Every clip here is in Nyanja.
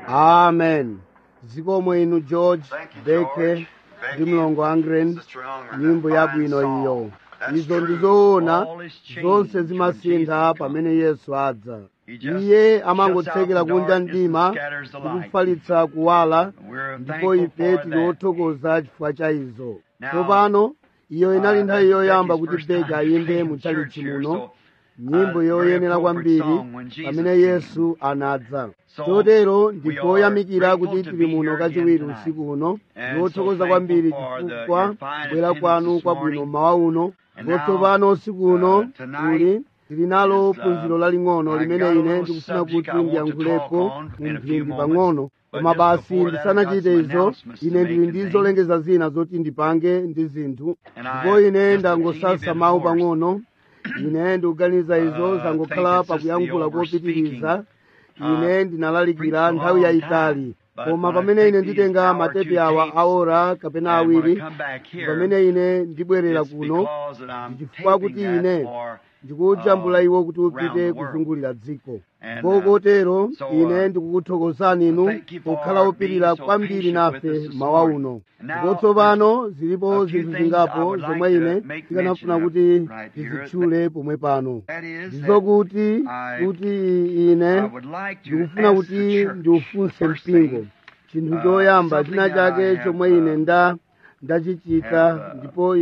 amen zikomo inu george beke ndi mlongo angren nyimbo yabwino iyo izo ndizoona zonse zimasintha pamene yesu adza iye amangotsekera kunja mdima ndikufalitsa kuwala ndipo ife tili othokoza chifukwa cha izo tsopano iyo inali nthawi yoyamba kuti beka ayimbe muchalichi muno nyimbo yoyenera kwambiri pamene yesu anadza chotero ndipoyamikira kuti tili muno kachiwiri usiku uno ndiwothokoza kwambiri chifukwa kubwera kwanu kwabwino mmawa uno ndipo tsopano usiku uno tuli tili nalo phunziro laling'ono limene ine ndikufuna kuti ndiyankhulepo mu mphindi pang'ono koma basi ndisanachite izo ine ndili ndi zolengeza zina zoti ndipange ndi zinthu ndipo ine ndangosasa mawu pang'ono ine ndikuganiza izo zangokhala pakuyankhula kopitiriza ine ndinalalikira nthawi yayitali koma pamene ine nditenga matepi awa aora kapena awiri pamene ine ndibwerera kuno ndichifukwa kuti ine ndikujambula iwo kuti upite kuzungulira dziko ndipo kotero ine ndikukuthokozani inu pokhala opirira kwambiri nafe mawa uno ndipo tsopano zilipo zinthu zingapo zomwe ine ndikanafuna kuti ndizitchule pomwe pano ndizokuti kuti ine ndikufuna kuti ndiufunse mpingo chinthu choyamba china chake chomwe ine nda ndachichita ndipo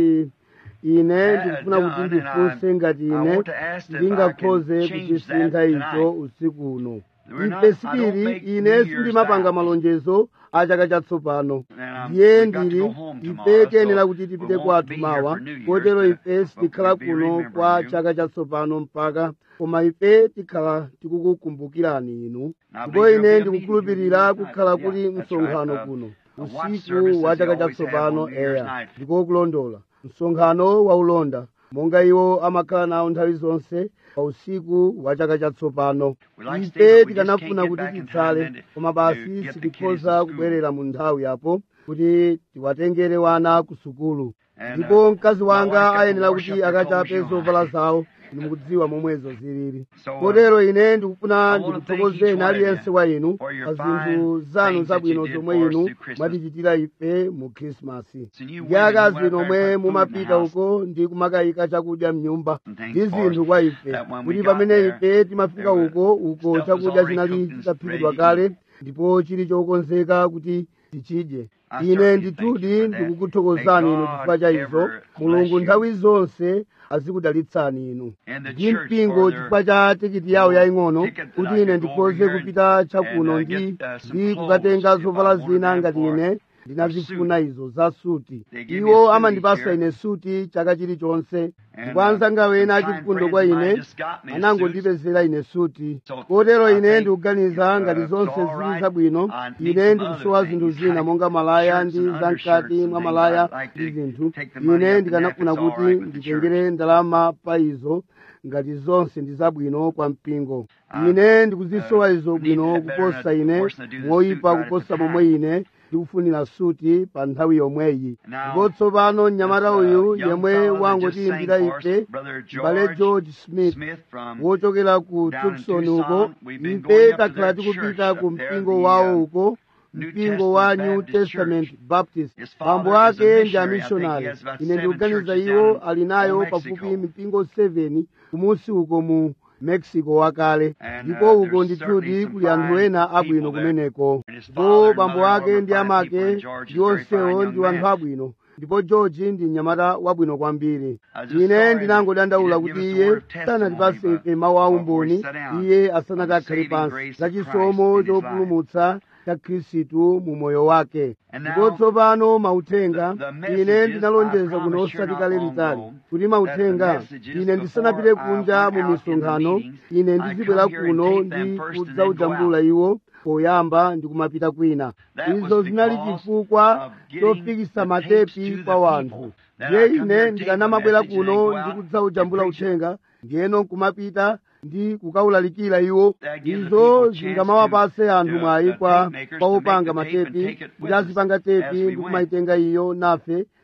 ine ndikufuna kuti ndifunse ngati ine ndingakhoze kuchisintha icho usiku uno ife sitili ine sindimapanga malonjezo a chaka chatsopano ndiye ndili ife tiyenera kuti tipite kwathu mawa kotero ife sitikhala kuno kwa chaka chatsopano mpaka koma ife tikhala tikukukumbukirani inu ndipo ine ndikukhulupirira kukhala kuli msonkhano kuno usiku wa chaka chatsopano eya ndikokulondola msonkhano waulonda monga iwo amakhala nawo nthawi zonse pa usiku wa chaka chatsopano ife tikanafuna kuti titsale koma basi sitikhoza kubwerera mu nthawi yapo kuti tiwatengere wana ku sukulu ndipo mkazi wanga ayenera kuti akachape zovala zawo ndimukudziwa momwezo zilili kotero ine ndikufuna ndikuthokozeni aliyense wa inu pa zinthu zanu zabwino zomwe inu mwatichitira ife mu khrisimasi ndi akazi nomwe mumapita uko ndi kumakayika chakudya mnyumba ndi zinthu kwa ife kuti pamene ife timafika uko uko chakudya chinali chitaphikidwa kale ndipo chili chokonzeka kuti tichidye ine ndithudi ndikukuthokozani inu chifukwa cha izo mulungu nthawi zonse azikudalitsani inu ndi mpingo chifukwa cha tikiti yawo yaying'ono kuti ine ndikhoze kupita chakuno ndi ndi kukatenga zovala zina ngati ine ndinazifuna izo za suti iwo amandipasa ine suti chaka chilichonse ndipo anzanga wena achifundo kwa ine anangondipezera ine suti kotero ine ndikuganiza ngati zonse zili zabwino ine ndikusowa zinthu zina monga malaya ndi zamkati mwa malaya ndi zinthu ine ndikanafuna kuti nditengere ndalama pa izo ngati zonse ndi zabwino kwa mpingo ine ndikuzisowa izo bwino kuposa ine moyipa kuposa momwe ine ndikufunira suti pa nthawi yomweyi ndipo tsopano mnyamata uyu yemwe wangotiyimbira ife mbale george smith wochokera ku tucson uko ife takhala tikupita ku mpingo wawo uko mpingo wa new testament baptist bambo ake ndi amishonari ine ndikuganiza iwo ali nayo pafupi mipingo 7 kumusi uko mu mexico wakale ndipo uko ndithudi kuli anthu ena abwino kumeneko ndipo bambo ake ndi amake ndi onsewo ndi anthu abwino ndipo george ndi mnyamata wabwino kwambiri ine ndinangodandaula kuti iye sanatipase ife mawu aumboni iye asanakakhale pansi zachisomo chopulumutsa cha khristu mu moyo wake ndipo tsopano mauthenga ine ndinalonjeza kuno osati kale litali kuti mauthenga ine ndisanapite kunja mu misonkhano ine ndizibwera kuno ndi kudzaujambula iwo poyamba ndikumapita kwina izo zinali chifukwa chofikisa matepi kwa wanthu ndiye ine ndikanamabwera kuno ndi kudzaujambula uthenga ndiyeno nkumapita ndi kukawulalikira iwo izo zingamawapase anthu mwayi kwa opanga matepi kuti azipanga tepi ndi kumayitenga iyo nafe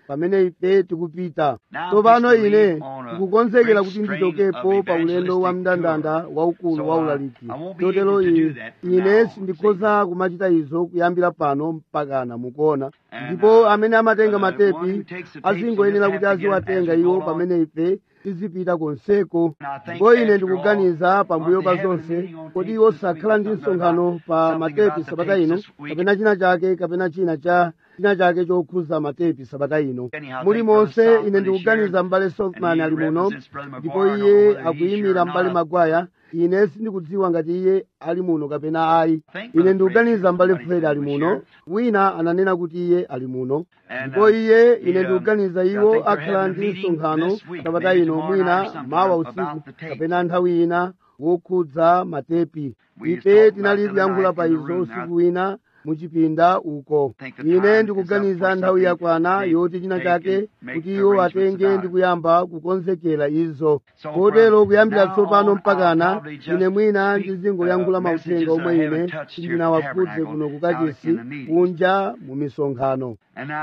pamene ife tikupita tsopano ine ndikukonzekera kuti ndichokepo pa ulendo wa mndandanda waukulu wa ulaliki chotero ine sindikhoza kumachita izo kuyambira pano mpakana mukuona ndipo amene amatenga matepi azingoyenera kuti aziwatenga iwo pamene ife tizipita konseko ndipo ine ndikuganiza pambuyo pa zonse kodi iwo sakhala ndi msonkhano pa matepi sabata ino kapena china chake kapena china cha china chake chokhuza matepi sabata ino muli monse ine ndikuganiza m'bale softman ali muno ndipo iye akuyimira m'bale magwaya ine sindikudziwa ngati iye ali muno kapena ayi ine ndikuganiza m'bale fred ali muno wina ananena kuti iye ali muno ndipo iye ine ndikuganiza iwo akhala ndi msonkhano sabata ino mwina mawa usiku kapena nthawi ina wokhudza matepi ife tinali kuyankhula pa izo usiku wina muchipinda uko ine ndikuganiza nthawi yakwana yoti china chake kuti iwo atenge ndi kuyamba kukonzekera izo kotero kuyambira tsopano mpakana ine mwina ndizingoyankhula mauthenga omwe ine sindinawakhudze kuno kukachisi kunja mu misonkhano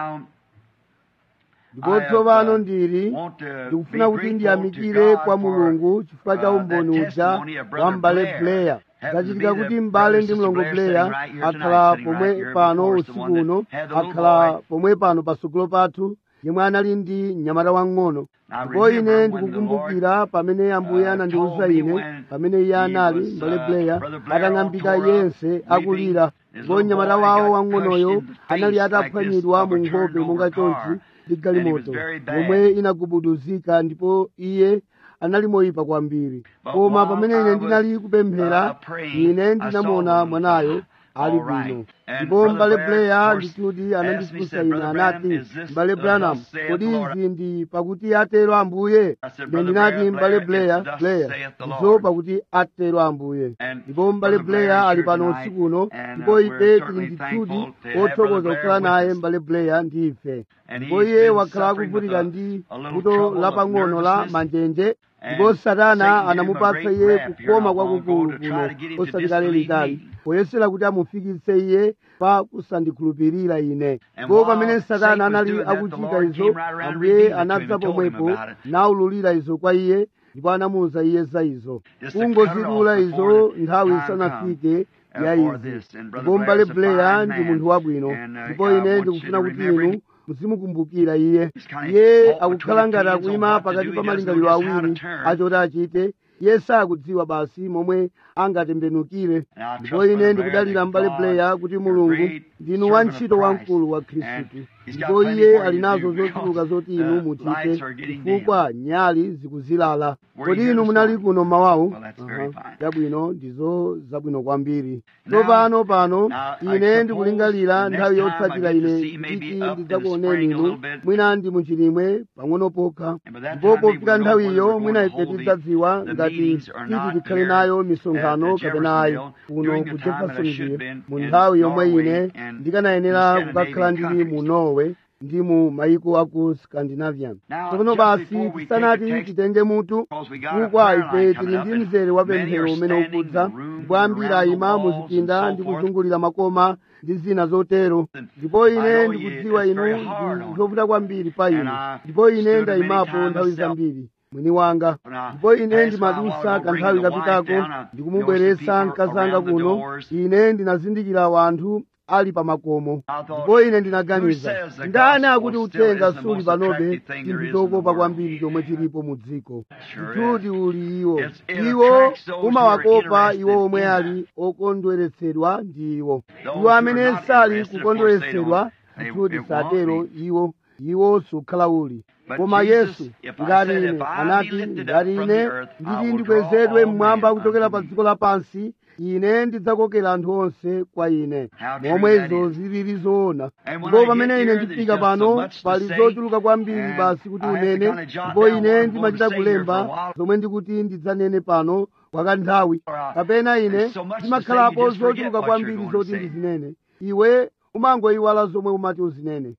ndipo tsopano ndili ndikufuna kuti ndiyamikire kwa mulungu chifukwa cha umboni uja wa m'bale blair zachitika kuti m'bale ndi mlongo blair akhala pomwe pano usiku uno akhala pomwe pano patsogolo pathu yemwe anali ndi mnyamata wang'ono ndipo ine ndikukumbukira pamene ambuye anandiwuza ine pamene iye anali m'bale blair atang'ambika yense akulira ndipo mnyamata wawo wang'onoyo anali ataphwanyidwa mu nkhope monga chonchi ndi galimoto yomwe inagubuduzika ndipo iye anali moyipa kwambiri koma pamene ine ndinali kupemphera ine ndinamuona mwanayo ali bwino ndipo m'bale blair ndikuti anandifunsa ine anati m'bale branham kodi izi ndi pakuti atero ambuye ine ndinati m'bale blair blair izo pakuti atero ambuye ndipo m'bale blair ali pano usiku uno ndipo ife tili ndithudi othokoza kukhala naye m'bale blair ndi ife ndipo iye wakhala akuvutika ndi vuto lapang'ono la manjenje ndipo satana anamupatsa iye kukoma kwakukulu kuno osati litali poyesera kuti amufikitse iye pa kusandikhulupirira ine ndipo pamene satana anali akuchita izo ambuye anadza pomwepo naululira izo kwa iye ndipo anamuwuza iye za izo kungozidula izo nthawi isanafike ya izi ndipo m'bale blair ndi munthu wabwino ndipo ine ndikufuna kuti inu muzimukumbukira iye iye akukhala ngati akuyima pakati pa malingaliro awiri achoti achite iye sakudziwa basi momwe angatembenukire ndipo ine ndikudalira m'bale blair kuti mulungu ndinu wantchito wamkulu wa khristu ndipo iye ali nazo zochuluka zoti inu muchite chifukwa nyali zikuzilala kodi inu munali kuno mawawu zabwino ndizo zabwino kwambiri tsopano pano ine ndikulingalira nthawi yotsatira ine nditi ndidzakuoneni inu mwina ndi muchilimwe pang'ono pokha ndipo pofika nthawiyo mwina ife tidzadziwa ngati titi tikhale nayo misonkhano kapena ayi kuno ku jeffersonville mu nthawi yomwe ine ndikanayenera kukakhala ndili mu norway ndi mu mayiko aku scandinavian tsopano basi tisanati titenge mutu chifukwa ife tili ndi mzere wa pemphero umene ukudza ndipo ambiri ayima muzipinda ndi kuzungulira makoma ndi zina zotero ndipo ine ndikudziwa inu ndi zovuta kwambiri pa inu ndipo ine ndayimapo nthawi zambiri mwini wanga ndipo ine ndimadusa kanthawi kapitako ndikumubweretsa mkazanga kuno ine ndinazindikira wanthu ali pa makomo ndipo ine ndinaganiza ndani akuti uthenga suli panobe chinthu chokopa kwambiri chomwe chilipo mu dziko chituti uli iwo iwo umawakopa iwo omwe ali okondweretsedwa ndi iwo iwo amene sali kukondweretsedwa chituti satero iwo iwo sukhala uli koma yesu ngati ine anati ngati ine nditi ndikwezedwe mmwamba kuchokera pa dziko lapansi ine ndidzakokera anthu onse kwa ine momwe izo zilili zoona ndipo pamene ine ndifika pano pali zochuluka kwambiri basi kuti unene ndipo ine ndimachita kulemba zomwe ndikuti ndidzanene pano kwa kanthawi kapena ine ndimakhalapo zochuluka kwambiri zoti ndizinene iwe umangoyiwala zomwe umati uzinene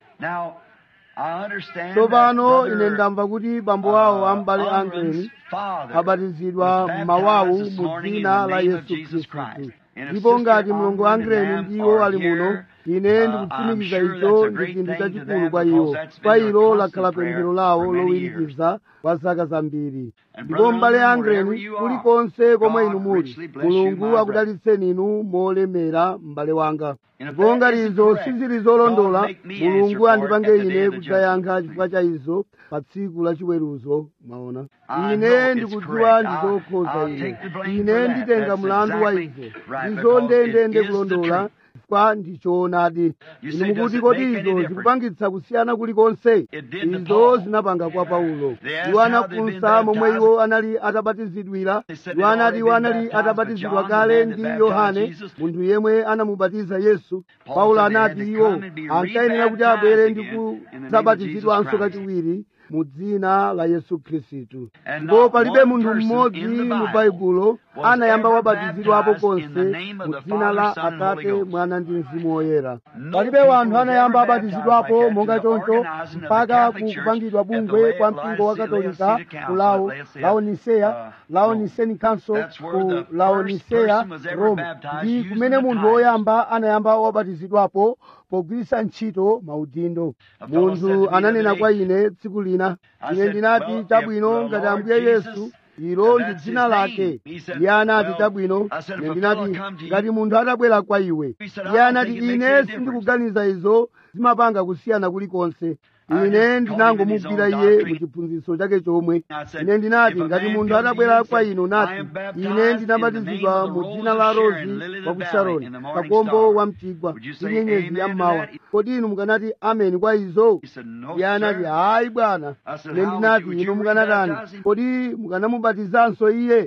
tsopano ine ndamva kuti bambo awo ambale angeni abatizidwa m'mawawu mu dzina la yesu khristu ndipo ngati mlongo angreni ndiwo ali muno ine ndikutsimikiza icho ndi chinthu chachikulu kwa iwo kwa ilo lakhala pemphero lawo lowirikiza kwa zaka zambiri ndipo m'bale angreni kulikonse komwe inu muli mulungu akudalitseni inu molemera m'bale wanga ndipo ngati izo sizili zolondola mulungu andipange ine kudzayankha chifukwa cha izo pa tsiku la chiweruzo mwaona ine ndikudziwa ndizokhoza ine ine nditenga mlandu wa izo izo ndendende kulondola kwa ndichoonadi inu mukuti kodi izo zikupangitsa kusiyana kulikonse izo zinapanga kwa paulo iwo anafunsa momwe iwo anali atabatizidwira iwo anati iwo anali atabatizidwa kale ndi yohane munthu yemwe anamubatiza yesu paulo anati iwo ankayenera kuti abwere ndi kudzabatizidwanso kachiwiri mu dzina la yesu khristu ndipo palibe munthu mmodzi mu baibulo anayamba wabatizidwapo konse mu dzina la atate mwana ndi mzimu woyera palibe wanthu anayamba abatizidwapo monga choncho mpaka kupangidwa bungwe kwa mpingo wa katolika ku lao laoniseya laoniseni council ku laoniseya rome ndi kumene munthu woyamba anayamba wabatizidwapo pogwiritsa ntchito maudindo munthu ananena kwa ine tsiku lina ine ndinati chabwino ngati ambuye yesu ilo ndi dzina lake iye anati chabwino ine ndinati ngati munthu atabwera kwa iwe iye anati ine sindikuganiza izo zimapanga kusiyana kulikonse ine ndinangomugwira iye mu chiphunzitso chake chomwe ine ndinati ngati munthu atabwera kwa inu nati ine ndinabatizidwa mu dzina la rozi wa ku sharoni kakombo wa mchigwa ndi nyenyezi ya mmawa kodi inu mukanati ameni kwa izo iye anati hayi bwana ine ndinati inu mukanatani kodi mukanamubatizanso iye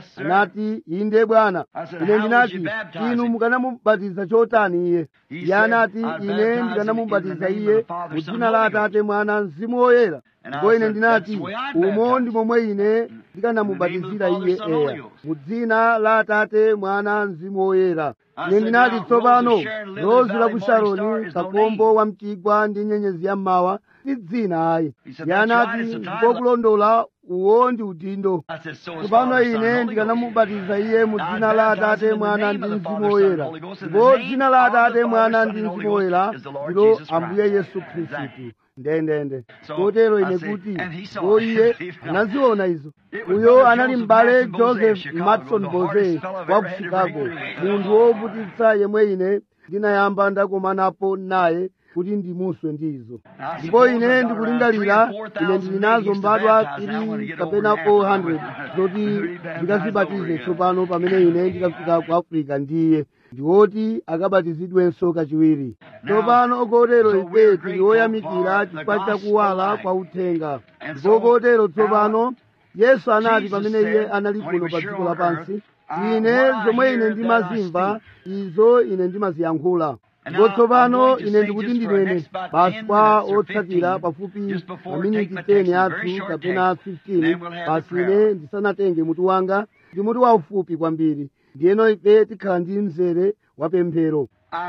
anati inde bwana ine ndinati inu mukanamubatiza chotani iye iye anati ine ndikanamubatiza iye mu dzina la atate mwana mzimu woyera ndipo ine ndinati umo ndi momwe ine ndikanamubatizira iye eya mu dzina la atate mwana mzimu woyera ine ndinati tsopano rozi la ku sharoni kakombo wa mchigwa ndi nyenyezi ya mmawa ndi dzina ayi iye anati ndipo kulondola uwo ndi udindo tsopano ine ndikanamubatiza iye mu dzina la atate mwana ndi mzimu woyera ndipo dzina la atate mwana ndi mzimu woyera ndilo ambuye yesu khristu ndendende kotero ine kuti ko iye anaziona izo uyo anali m'bale joseph matson bose wa ku chicago munthu wovutitsa yemwe ine ndinayamba ndakomanapo naye kuti ndimuswe ndizo ndipo ine ndikulingalira ine ndili nazo mbadwa tili kapena 400 zoti ndikazibatize tsopano pamene ine ndikafika ku africa ndiye ndiwoti akabatizidwenso kachiwiri tsopano kotero ife tili oyamikira chifukwa chakuwala kwa uthenga ndipo kotero tsopano yesu anati pamene iye anali kuno pa dziko lapansi ine zomwe ine ndimazimva izo ine ndimaziyankhula ndipo tsopano ine ndikuti ndinene basi kwa otsatira pafupi maminiti 10 athu kapena 15 basi ine ndisanatenge mutu wanga ndi mutu waufupi kwambiri ndiyeno ife tikhala ndi mzere wa pemphero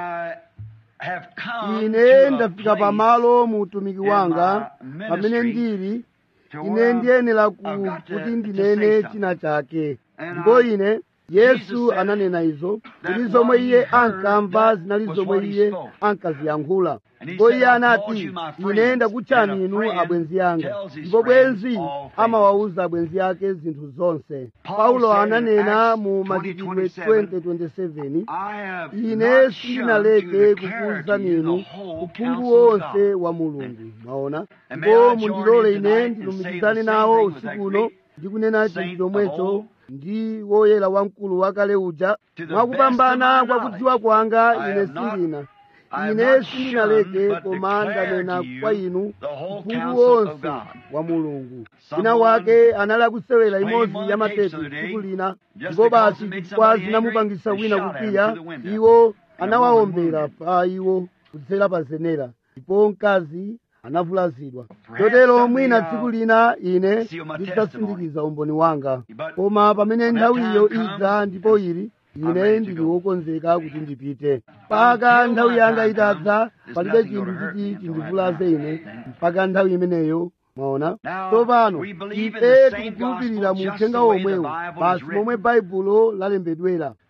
ine ndafika pamalo mu utumiki wanga pamene ndili ine ndiyenera kuti ndinene china chake ndipo ine yesu ananena izo kuti zomwe iye ankamva zinali zomwe iye ankaziyankhula ndipo iye anati ine ndakutchani inu abwenzi anga ndipo bwenzi amawawuza abwenzi ake zinthu zonse paulo ananena mu machitidwe 20:27 ine sindinaleke kukuwuzani inu uphungu wonse wa mulungu mwaona ndipo mundilole ine ndilumikizane nawo usiku uno ndikunena chinthu chomwecho ndi woyera wamkulu wakale uja mwakupambana kwa kudziwa kwanga ine sindina ine sindinaleke koma ndanena kwa inu uphungu wonse wa mulungu wina wake anali akusewera imodzi ya matete tsiku lina ndipo basi chifukwa zinamupangisa wina kukwiya iwo anawawombera pa iwo kudzera pa zenera ndipo mkazi anavulazidwa chotero mwina tsiku lina ine ndidzasindikiza umboni wanga koma pamene nthawiyo idza ndipo ili ine ndili wokonzeka kuti ndipite mpaka nthawi yanga itadza palibe chinthu chiti chindivulaze ine mpaka nthawi imeneyo mwaona tsopano ife tikukhulupirira mu uthenga womwewo basi momwe baibulo lalembedwera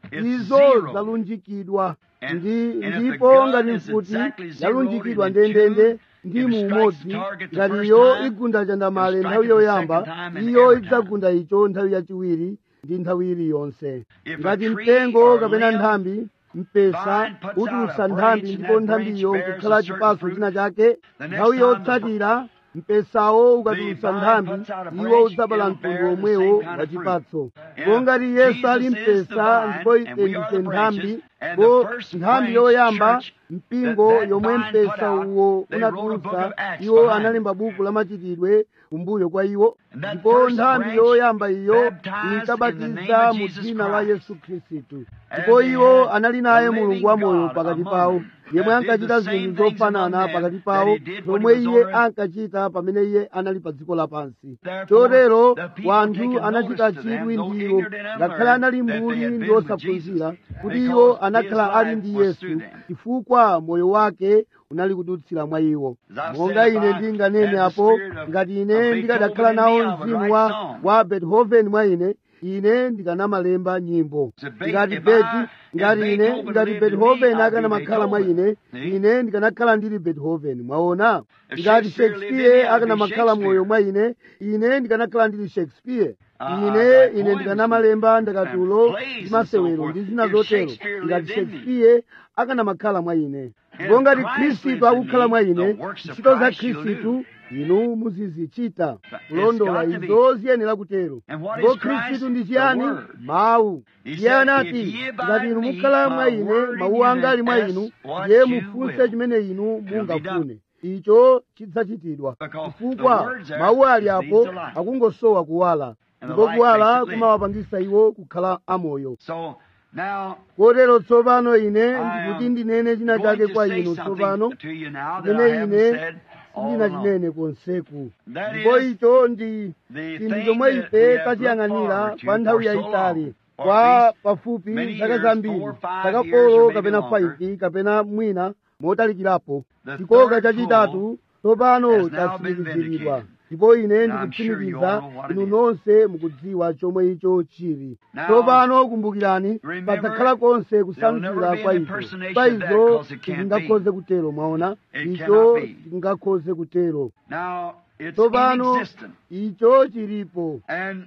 It's izo zero. zalunjikidwa And- ndi and if the ndipo gun ngati is mfuti exactly zeroed yalunjikidwa in the ndendende two, ndi if it mu strikes umodzi the target the ngati first iyo time, igunda chandamale it'll nthawi strike it the yoyamba second time and iyo every time. idzagunda icho nthawi yachiwiri ndi nthawi iliyonse If a ngati tree mtengo or kapena limb nthambi mpesa vine puts utulutsa out a nthambi branch ndipo and that nthambiyo branch bears nkukhala a certain chipaso fruit, china chake the next nthawi time yotsatira mpesawo ukatulutsa vine nthambi puts out a iwo branch, udzabala it'll mtundu bear the omwewo same kind wa of chipatso fruit. ndipo And ngati yesu ali Jesus is the mpesa vine, ndipo and ife we ndife are the nthambi branches, and ndipo the first nthambi branch yoyamba church mpingo that- that yomwe vine put mpesa out, uwo they wrote a book unatulutsa of Acts iwo behind analemba buku la machitidwe kumbuyo kwa iwo And that ndipo first nthambi branch yoyamba iyo baptized in the inkabatiza name of mu Jesus dzina la Christ. yesu khristu And ndipo they iwo had anali naye the mulungu living wa moyo God pakati among pawo them yemwe that did ankachita the same zinthu things zofanana among them pakati that pawo he did when he zomwe was iye on earth. ankachita pamene iye anali pa dziko lapansi Therefore, chotero the people wanthu taking anachita notice to them, chidwi though ndiwo ignorant and ngakhale unlearned, anali that they mbuli had ndi been with osaphunzira Jesus, kuti because iwo his anakhala ali life ndi was yesu through them. chifukwa moyo wake unali kudutsira mwa iwo As I've monga said, ine if I ndinganene had the apo spirit of- ngati of ine Beethoven ndikadakhala in me, nawo I would mzimu write wa songs. wa beethoven mwa ine ine ndikanamalemba nyimbo So Be- ngati if beti I- ngati if ine Beethoven ngati lived in beethoven me, I'd akanamakhala be mwa ine Beethoven. ine ndikanakhala ndili beethoven mwaona If ngati Shakespeare lived in me, shakespeare I'd be akanamakhala moyo Shakespeare. mwa ine ine ndikanakhala ndili shakespeare Uh, ine like ine poems ndikanamalemba ndakatulo and plays ndi and masewero so forth. ndi zina If zotero Shakespeare ngati lived in me. shakespeare akanamakhala mwa ine And ndipo ngati Christ khristu lives in akukhala me, mwa ine the works of ntchito za Christ you'll khristu inu muzizichita It's kulondola got to be. izo ziyenera kutero And what ndipo is Christ? khristu ndi The chiyani Word. mawu He iye said, anati "If ye abide ngati inu in me, mukhala mwa my ine word in mawu you, anga ali mwa then inu ask what ndiye you mufunse will. chimene inu It'll be mungafune icho chidzachitidwa Because chifukwa the words there mawu ali just apo needs the light. akungosowa kuwala And the ndipo light kuwala makes it live. kumawapangisa iwo kukhala amoyo So now kotero tsopano ine I ndikuti am ndinene china going chake to kwa say inu something tsopano to you now that I chimene haven't ine said all along. sindinachinene konseku That ndipo is icho ndi the chinthu thing chomwe that ife we have looked tachiyang'anira forward to kwa nthawi for so yayitali long, for kwa at least pafupi many zaka years, zambiri four, five zaka years or folo maybe kapena longer. 5 kapena mwina motalikirapo The chikoka third chachitatu tsopano has now been chatsimikiziridwa vindicated. ndipo ine And I'm sure you ndikutsimikiza all know what it inu is. nonse mukudziwa chomwe icho chili Now, tsopano kumbukirani remember, padzakhala konse there'll kusanzira never be kwa an icho impersonation pa of that izo 'cause it can't tingakhoze kutero mwaona It icho cannot be. tingakhoze kutero Now it's tsopano inexistent. icho chilipo And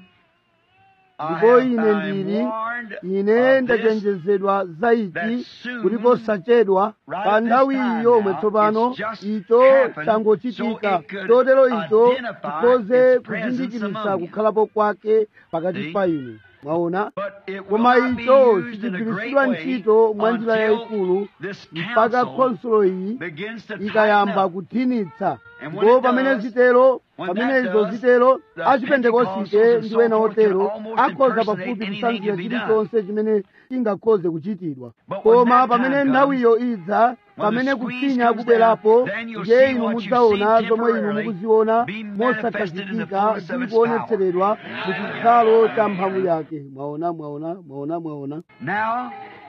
I ndipo have, ine I am ndili warned ine of this ndachenjezedwa za ichi that soon, kuti posachedwa right pa at this nthawi time yomwe now, tsopano it's just icho happened changochitika so it could chotero icho identify chikhoze its presence kuzindikirisa among you. kukhalapo kwake pakati See? pa inu mwaona But it will koma not be icho used in a great sichigwiritsidwa way ntchito mwa njira until yayikulu this mpaka council khonsolo iyi begins to tighten ikayamba up. kuthinitsa And when ndipo it pamene does, zitero when pamene that izo does, zitero the achipentekosite Pentecostals and ndi so ena forth can otero almost akhoza impersonate pafupi anything kusanzira to be done. chilichonse chimene chingakhoze kuchitidwa But when koma that pamene time nthawiyo idza pamene the squeeze kufinya comes kubwerapo down, then you'll ndiye see inu what you mudzaona see zomwe inu temporarily mukuziona be manifested in the mosakhazikika fullness of ndi its kuonetseredwa mu chikhalo cha mphamvu yake mwaona mwaona mwaona mwaona Now,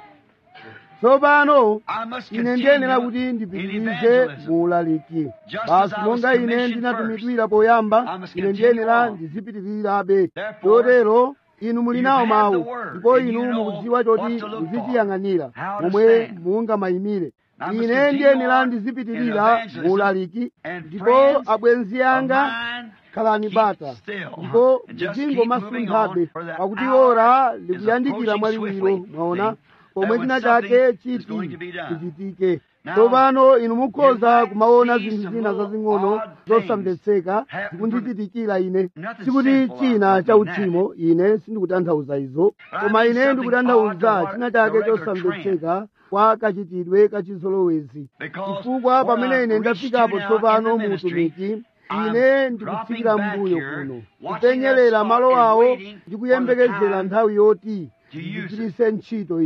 tsopano I must ine ndiyenera kuti continue in ndipitirize evangelism. mu ulaliki Just as basi I was monga ine commissioned ndinatumidwira poyamba I must ine continue ndiyenera on. ndizipitirirabe Therefore, chotero inu muli you nawo have the mawu word, ndipo and inu you know mukudziwa what choti to look for, muzichiyang'anira how to momwe stand. mungamayimire I must ine continue ndiyenera on ndizipitirira in evangelism, mu ulaliki and ndipo friends abwenzi anga of mine, khalani keep bata still. ndipo And just mpingo keep moving masunthabe on, for the pakuti hour ora is likuyandikira approaching mwaliwiro swiftly. mwaona See? pomwe That china when chake something is going chiti to be done. chichitike Now, tsopano inu mukhoza you might kumaona see zinthu some zina little zazing'ono odd zosamvetseka happen zikundichitikira ine Nothing sikuti sinful, I china don't cha mean that. uchimo ine sindikutanthauza izo But I koma mean ine something ndikutanthauza odd to what china the chake regular chosamvetseka kwa kachitidwe kachizolowezi Because chifukwa when pamene I ine reached ndafikapo you now tsopano in the mu ministry, utumiki I'm ine ndikutsikira dropping back mbuyo here, kuno watching kupenyerera that malo spot and awo waiting ndi kuyembekezera for the time nthawi yoti to use it. ndigwiritse ntchito izo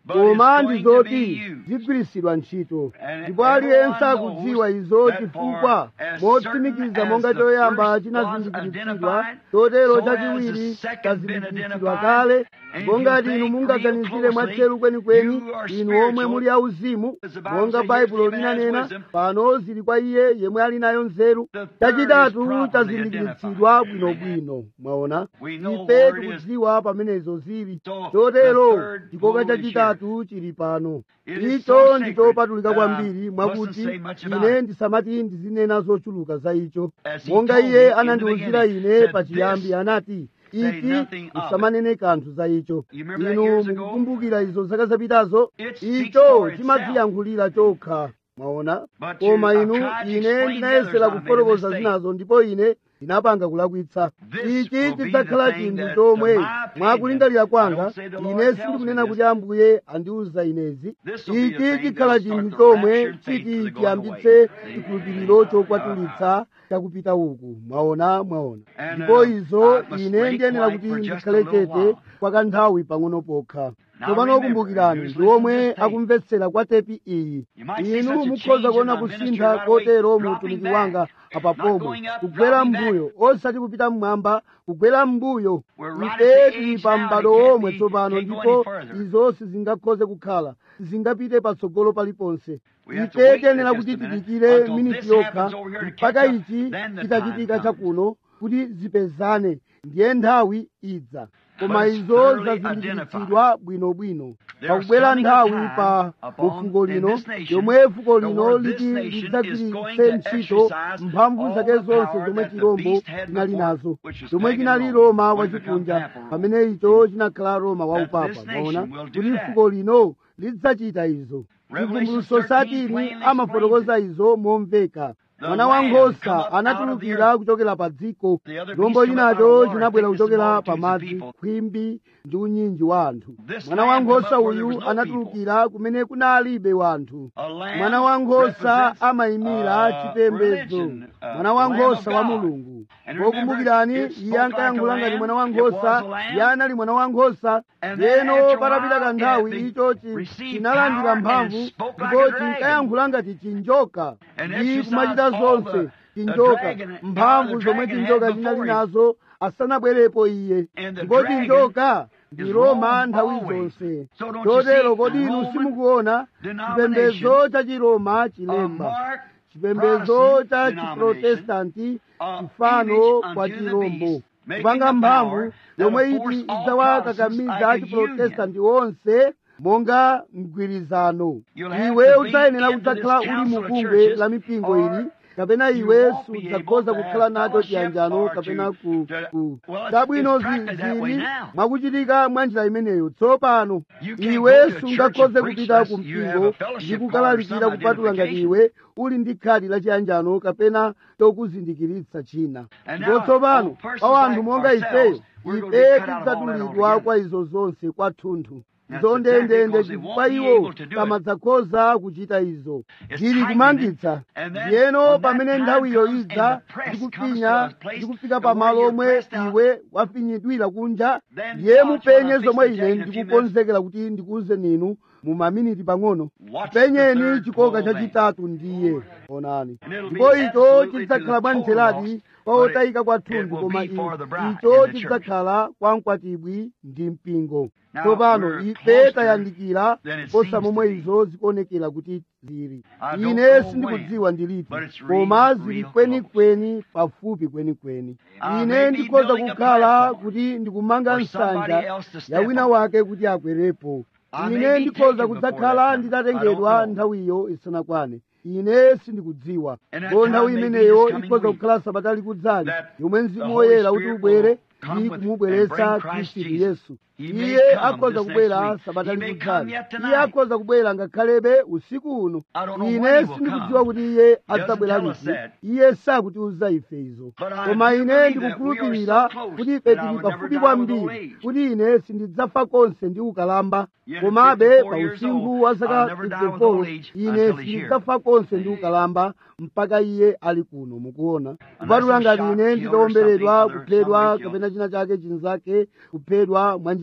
But koma it's ndi going to zoti be used. zigwiritsidwa ntchito And ndipo aliyense everyone akudziwa knows izo that chifukwa for as motsimikiza certain monga as the choyamba first chinazindikiritsidwa was identified, chotero so has chachiwiri the second chazindikiritsidwa been kale identified. And ndipo if you ngati inu think mungaganizire real mwatcheru closely, kwenikweni you are inu omwe spiritual. muli auzimu As the Bible monga says, baibulo here's the man linanena has wisdom. pano zili kwa iye yemwe ali nayo nzeru The third is chachitatu properly chazindikiritsidwa identified. bwinobwino mwaona We know ife where it is. tikudziwa pamenezo zili So, chotero the third chikoka holy chachitatu chili pano It is icho so ndi sacred chopatulika that I kwambiri mustn't mwakuti say much about ine it. ndisamati ndizinena zochuluka za icho As he monga told me iye in the anandiwuzira beginning, ine said pachiyambi this, anati say ichi nothing of it. usamanene kanthu za icho You remember that inu years ago? mukukumbukira izo zaka zapitazo It speaks icho for itself. chimadziyankhulira chokha mwaona But koma you- inu I've tried to ine explain ndinayesera the others, I made a kufotokoza mistake. zinazo ndipo ine ndinapanga kulakwitsa This ichi will be chidzakhala the thing chinthu that, chomwe to my opinion, mwakulingalira I kwanga don't say the Lord ine tells sindikunena me kuti this. ambuye andiwuza inezi This will be the ichi thing chikhala that'll chinthu start the chomwe rapture faith chiti to the going chiyambitse away. chikhulupiriro chokwatulitsa chakupita uku mwaona mwaona And, ndipo uh, izo I must ine break ndiyenera quiet kuti for just a ndikhale little chete while. kwa kanthawi pang'ono pokha Now tsopano remember, kumbukirani who's ndi listening omwe to this tape? akumvetsera kwa tepi iyi You might see such inu a mukhoza change in kuona my ministry kusintha right away, kotero mu dropping utumiki back. wanga apa Not pomwe going up, kugwera dropping back. mbuyo osati kupita mmwamba kugwera mbuyo We're right ife at the tili age pa now m'bado that can't omwe be- tsopano can't go ndipo any further. izo sizingakhoze kukhala sizingapite patsogolo paliponse We have to ife wait tiyenera just kuti a minute tidikire until miniti this yokha happens over here to mpaka catch up, ichi then the chitachitika time chakuno kuti zipezane ndiye nthawi idza koma But it's izo thoroughly zazindikiritsidwa bwinobwino There's pakubwera coming a nthawi time pa upon- mufuko in lino this nation, yomwe fuko the lino word this liti nation is going lidzagwiritse to ntchito exercise mphamvu all zake the zonse power zomwe that the chirombo beast had chinali before, nazo which was chomwe pagan chinali Rome, roma when it becomes wachikunja papal Rome. pamene icho chinakhala roma That waupapa this nation maona will do kuti that. fuko lino lidzachita izo Revelation chivumbuluso 13 satini plainly amafotokoza izo momveka The mwana Lamb come wankhosa up out of the anatulukira earth. kuchokera pa dziko The other chirombo beast come up out chinacho of the water, chinabwera thickness of kuchokera pa multitudes of madzi people. khwimbi ndi unyinji wa anthu This mwana lamb come wankhosa up where there uyu was no anatulukira kumene kunalibe wanthu A lamb mwana wankhosa represents, amayimira uh, chipembedzo religion, uh, mwana wankhosa Lamb wa of God. mulungu And pokumbukirani remember, it iye spoke ankayankhula like a ngati mwana lamb, wankhosa it was a lamb. iye anali mwana wankhosa And then yeno after a patapita while, kanthawi it icho received chinalandira power mphamvu and spoke like ndipo a dragon. chinkayankhula ngati chinjoka And ndi exercised kumachita all zonse the- the chinjoka dragon and mphamvu power the zomwe dragon chinjoka had chinali before him. nazo asanabwerepo iye And the ndipo dragon chinjoka ndi is roma Rome nthawi always. zonse So don't you chotero see, kodi inu Roman simukuona denomination chipembedzo cha chiroma A chilemba mark chipembedzo Protestant cha denomination chiprotestanti of chifano image kwa unto the chirombo beast, making kupanga the mphamvu power yomwe that'll iti force all idzawakakamiza Protestants like a chiprotestanti onse monga mgwirizano You'll have iwe to be udzayenera into kudzakhala this uli council mu of bungwe churches, la mipingo or ili kapena you iwe won't be sudzakhoza able to kukhala have nacho fellowship chiyanjano or kapena to- ku, to- ku. Well, it's- chabwino it's practically that way zili now. mwakuchitika mwa njira imeneyo tsopano You can't iwe go to a church sungakhoze and preach kupita unless ku you have mpingo a fellowship ndi card or kukalalikira some kupatula ngati identification. iwe uli ndi khadi la chiyanjano kapena chokuzindikiritsa china And ndipo now, tsopano on persons pa anthu like monga ourselves, ifeyo we're gonna ife be cut out of all that tidzatulidwa altogether. kwa izo zonse kwathunthu That's izo exactly ndendende because they chifukwa won't be iwo able to do it. samadzakhoza kuchita izo It's zili tightening kumangitsa it. And then ndiyeno when that pamene time nthawiyo comes idza and the press comes ndikufinya to a place ndikufika to pa where malo you're omwe pressed out, iwe wafinyidwira kunja then ndiye watch mupenye what I'm zomwe fixing to ine tell you in a few ndikukonzekera kuti ndikuuze ninu mu maminiti pang'ono Watch the penyeni third chikoka pole then. chachitatu ndiye onani And it'll be ndipo icho absolutely chidzakhala to the bwa total ntheladi loss, kwa but it- otayika it kwathunthu will koma be for the bride icho in the church. chidzakhala kwa mkwatibwi ndi mpingo Now, tsopano we're ife closer tayandikira than it posa seems to momwe be. izo zikuonekera kuti zili I don't ine know sindikudziwa ndiliti but it's real, koma zili real kwenikweni pafupi kwenikweni I ine may be ndikhoza building a kukhala platform kuti ndikumanga for somebody nsanja else to step ya wina on. wake kuti akwerepo I may ine be ndikhoza taken kudzakhala before that time. I nditatengedwa don't know. nthawiyo isanakwane ine sindikudziwa And that ko nthawi time may be imeneyo this coming ikhoza week. kukhala sabata likudzali That yomwe the mzimu Holy woyera kuti Spirit ubwere will come ndi with- kumubweretsa and bring Christ khristu Jesus. yesu He may iye come akhoza this kubwera next week. sabata He may likudzali come yet tonight. iye akhoza kubwera ngakhalebe usiku uno I don't know ine when he will sindikudziwa come. kuti iye He doesn't adzabwera tell us liti that. iye sakutiuza ife izo But I koma do ine believe that we are ndikukhulupirira so close kuti ife that I tili would never pafupi die with kwambiri old age. kuti ine sindidzafa konse ndi ukalamba Yet at komabe 54 pa years usinkhu old, wa zaka I'll never die with old 54 age ine until he's here. sindidzafa konse ndi ukalamba mpaka iye ali kuno mukuona kupatula I'm ngati shot, ine killed, or nditawomberedwa something, or kuphedwa somebody kapena china chake chinzake kuphedwa mwa njira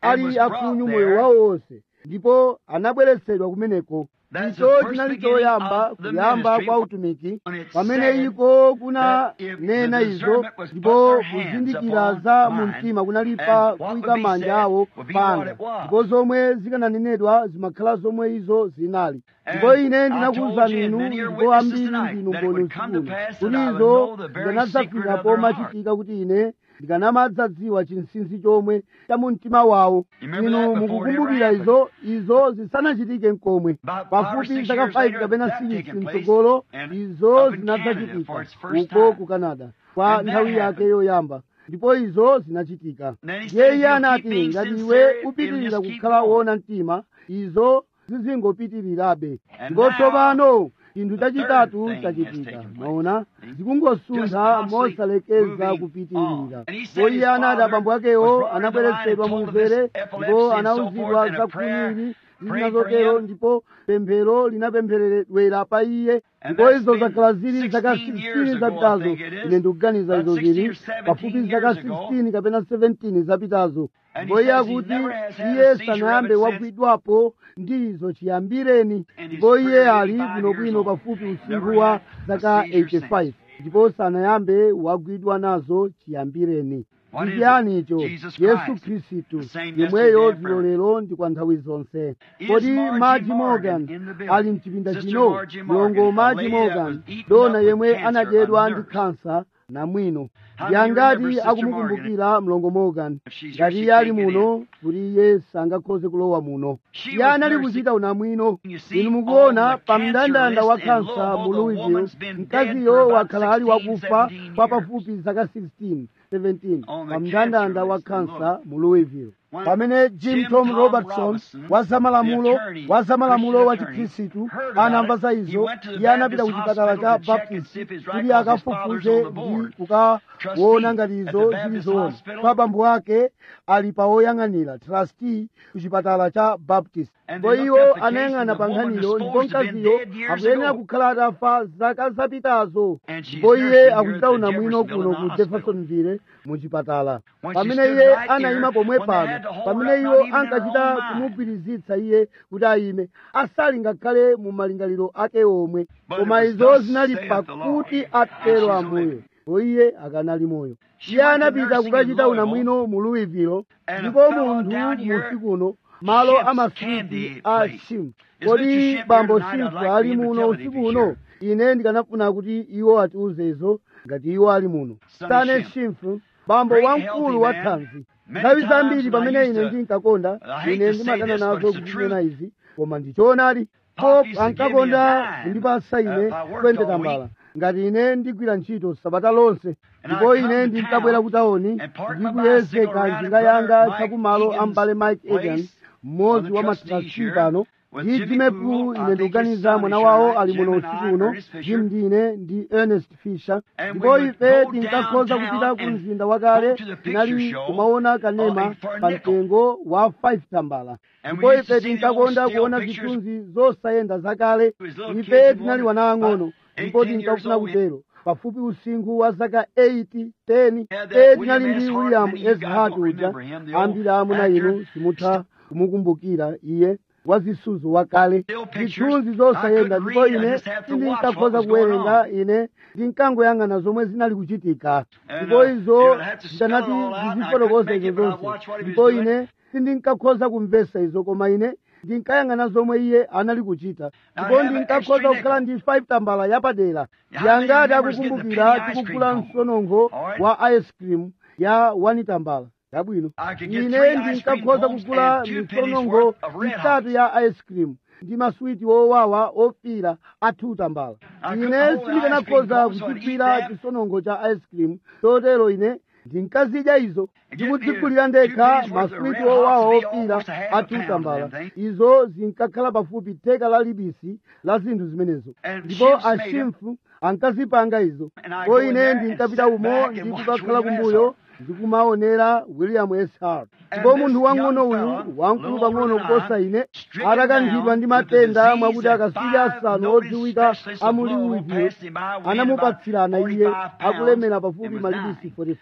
ali akhunyu moyo wawo wonse ndipo anabweretsedwa kumeneko That's the icho first chinali beginning choyamba of the kuyamba ministry kwa utumiki when it pamene said iko kuna that if nena the izo discernment was ndipo put their hands kuzindikira upon za mu mine, mtima kunali and pa what kuyika would be manja said awo would be what panga it was. ndipo zomwe zikananenedwa zimakhala zomwe izo zinali And ndipo ine I ndinakuwuzani told you, and inu many are ndipo witnesses ambiri tonight, ndinu that it mboni would come to usikuno pass kuti that I would izo know the very ndikanadzafika secret of their pomachitika kuti ine ndikanamadzadziwa chinsinsi chomwe cha mu mtima wawo You remember that inu before it mukukumbukira ever izo izo zisanachitike mkomwe About five or pafupi six zaka years 5 later, kapena that 6 taken place, mtsogolo and izo up in zinadzachitika Canada for its first uko time. ku canada kwa And that nthawi yake happened. yoyamba ndipo izo zinachitika Then he said, iye if iye you keep anati being ngati sincere, iwe it'll upitirira just keep kukhala going. wona mtima izo zizingopitirirabe And ndipo now, tsopano chinthu the chachitatu third thing chachitika has taken place. maona Just zikungosuntha constantly mosalekeza moving kupitirira on. And he said ndipo his iye anati father abambo was akewo brought into anabweretsedwa line mu and told of mzere this epilepsy ndipo and so anawuzidwa forth, and za a prayer khuniri prayed for zinazotero him. ndipo pemphero linapempheredwera pa iye And ndipo that's izo been zakhala zili zaka 16 years 16 ago, I zapitazo think it is. ine ndikuganiza About izo 16 zili or 17 pafupi zaka years ago. 16 kapena 17 zapitazo And ndipo he iye says he akuti never has had iye a seizure sanayambe of it since. wagwidwapo ndi izo chiyambireni And he's ndipo iye pretty ali 85 bwinobwino years old. pafupi usinkhu Never wa had a zaka seizure 85 ndipo sanayambe wagwidwa nazo chiyambireni What is ndichiyani it? icho Jesus yesu Christ, khristu the same yemweyo yesterday and dzulo lero ndi kwa nthawi zonse Is kodi Margie maji Morgan morgan in the building? ali mchipinda Sister chino Margie Morgan, mlongo a maji lady that was morgan eaten dona up with yemwe cancer, anadyedwa a ndi nurse. khansa namwino How do you ndiyangati remember Sister akumukumbukira mlongo morgan If she's here, ngati she iye ali can't get muno kuti iye sangakhoze kulowa muno She iye was anali nursing- kuchita unamwino You see, inu mukuona on the pa cancer mndandanda wa list in khansa mu Louisville, the louisville woman's been dead mkaziyo for about wakhala ali 16, wakufa 17 kwa years. pafupi zaka 16 17 On the pa mndandanda cancer wa list in khansa mu louisville When pamene jim Jim tom Tom robertson Robertson, wa zamalamulo the attorney, wa zamalamulo wa Christian attorney, chikhristu heard about anamva it. za He izo went to the iye anapita ku Baptist chipatala cha hospital to check and baptist see if he's right, kuti 'cause his akafufuze father's on the ndi board. kukaona Trustee ngati at izo the zili Baptist zoona hospital. pa bambo ake ali pa woyang'anira trustee ku chipatala cha baptist And ndipo they iwo looked at the case anayang'ana and pa the woman nkhaniyo was ndipo supposed to have been mkaziyo dead years akuyenera ago. kukhala atafa zaka zapitazo And she's ndipo iye nursing here akuchita at the unamwino Jeffersonville kuno in the ku hospital. jeffersonville mu chipatala When she pamene stood iye right anayima here, pomwe when they had pano to hold pamene her up, iwo not even in her ankachita own mind. kumugwirizitsa iye kuti ayime asali ngakhale mu malingaliro ake omwe But koma it was izo thus zinali saith the Lord. pakuti And atero she's ambuye living. ndipo iye akanali moyo She iye went to anapita nursing in kukachita Louisville, unamwino mu louisville and a ndipo fellow munthu down here, musikuno malo Ship's amasuti Candy a Place. shim Is Mr. kodi Ship bambo here tonight? I'd shimfu like for ali him to muno tell it if usiku he's uno here. ine ndikanafuna kuti iwo atiuze izo ngati iwo ali muno Sonny sane Shimp. shimfu bambo Great wamkulu healthy wa man. thanzi Many nthawi times zambiri when I pamene used ine to- ndinkakonda I hate ine to say ndimadana this, but nazo it's the kuzinena truth. izi koma ndichoonadi Pop pop used to give me a ankakonda dime, kundipasa uh, ine if I worked 20 all tambala week. ngati ine ndigwira ntchito sabata lonse And ndipo I'd come ine to ndinkabwera town ku tauni and park my ndikuyezeka bicycle around njinga at yanga Brother chakumalo Mike ambale mike Egan's egan place, mmodzi on the wa trustees matrasi here, pano with ndi Jimmy jime Poole, pu I ine think his ndikuganiza son mwana is wawo here ali tonight, muno Jim and usiku I, uno Ernest Fisher. jim ndine ndi ernest fisher And ndipo we would ife go tinkakhoza downtown kupita ku and mzinda wakale go to the picture tinali show, kumaona uh, kanema for a pa nickel. mtengo wa 5 tambala And we ndipo used to ife see the tinkakonda old still kuona pictures. zithunzi zosayenda zakale His little ife kids tinali wanted wana ang'ono about ndipo 18 years tinkafuna old. kutero pafupi usinkhu wa zaka 8 10 Had that e William tinali S. ndi Hart, william many of you s guys hart won't uja remember him, the old ambiri amuna actor. inu simutha kumukumbukira iye wazisuzo wakale Still pictures. zithunzi zosayenda I couldn't ndipo read, I ine just had to watch what sindinkakhoza was going kuwerenga on. ine ndinkangoyang'ana zomwe zinali kuchitika And, ndipo uh, izo you would have to spell it zikanati all out, and I zizifotokoza couldn't izo make it, but I'd zonse watch what he was ndipo doing. ine sindinkakhoza kumvesa izo koma ine ndinkayang'ana zomwe iye anali kuchita Now, ndipo have an ndinkakhoza extra kukhala nickel. ndi 5 tambala yapadera How many yangati members get the akukumbukira penny ice tikugula cream cone? msonongo All right. wa ice cream ya 1 tambala yabwino I could get ine three ice ndinkakhoza cream cones kugula and two pennies misonongo worth of Red itatu Hots. ya ice cream ndi maswiti owawa ofira athu tambala I ine couldn't hold the ice sindikanakhoza cream cones, so I'd kuchigwira eat them. chisonongo cha ice cream chotero ine ndinkazidya izo Get ndikudzigulira me ndekha two pennies worth of maswiti Red Hots owawa would be ofira almost a half a athu pound of tambala them things. izo zinkakhala pafupi theka la libisi la zinthu zimenezo And ndipo Shimps made 'em. ashimfu ankazipanga izo And I ko go in ine there and ndinkapita sit umo back and watch ndikukakhala William S. kumbuyo Hart. ndikumaonera william s hart And ndipo this munthu wang'ono young uyu fella, wamkulu little pang'ono older than kuposa I, ine stricken atakankhidwa down ndi with the matenda disease mwakuti that akasiri five asanu noted odziwika specialists a of mu Louisville Louisville passed him by weighing anamupatsirana about iye 45 pounds akulemera and pafupi was malibisi dying. 45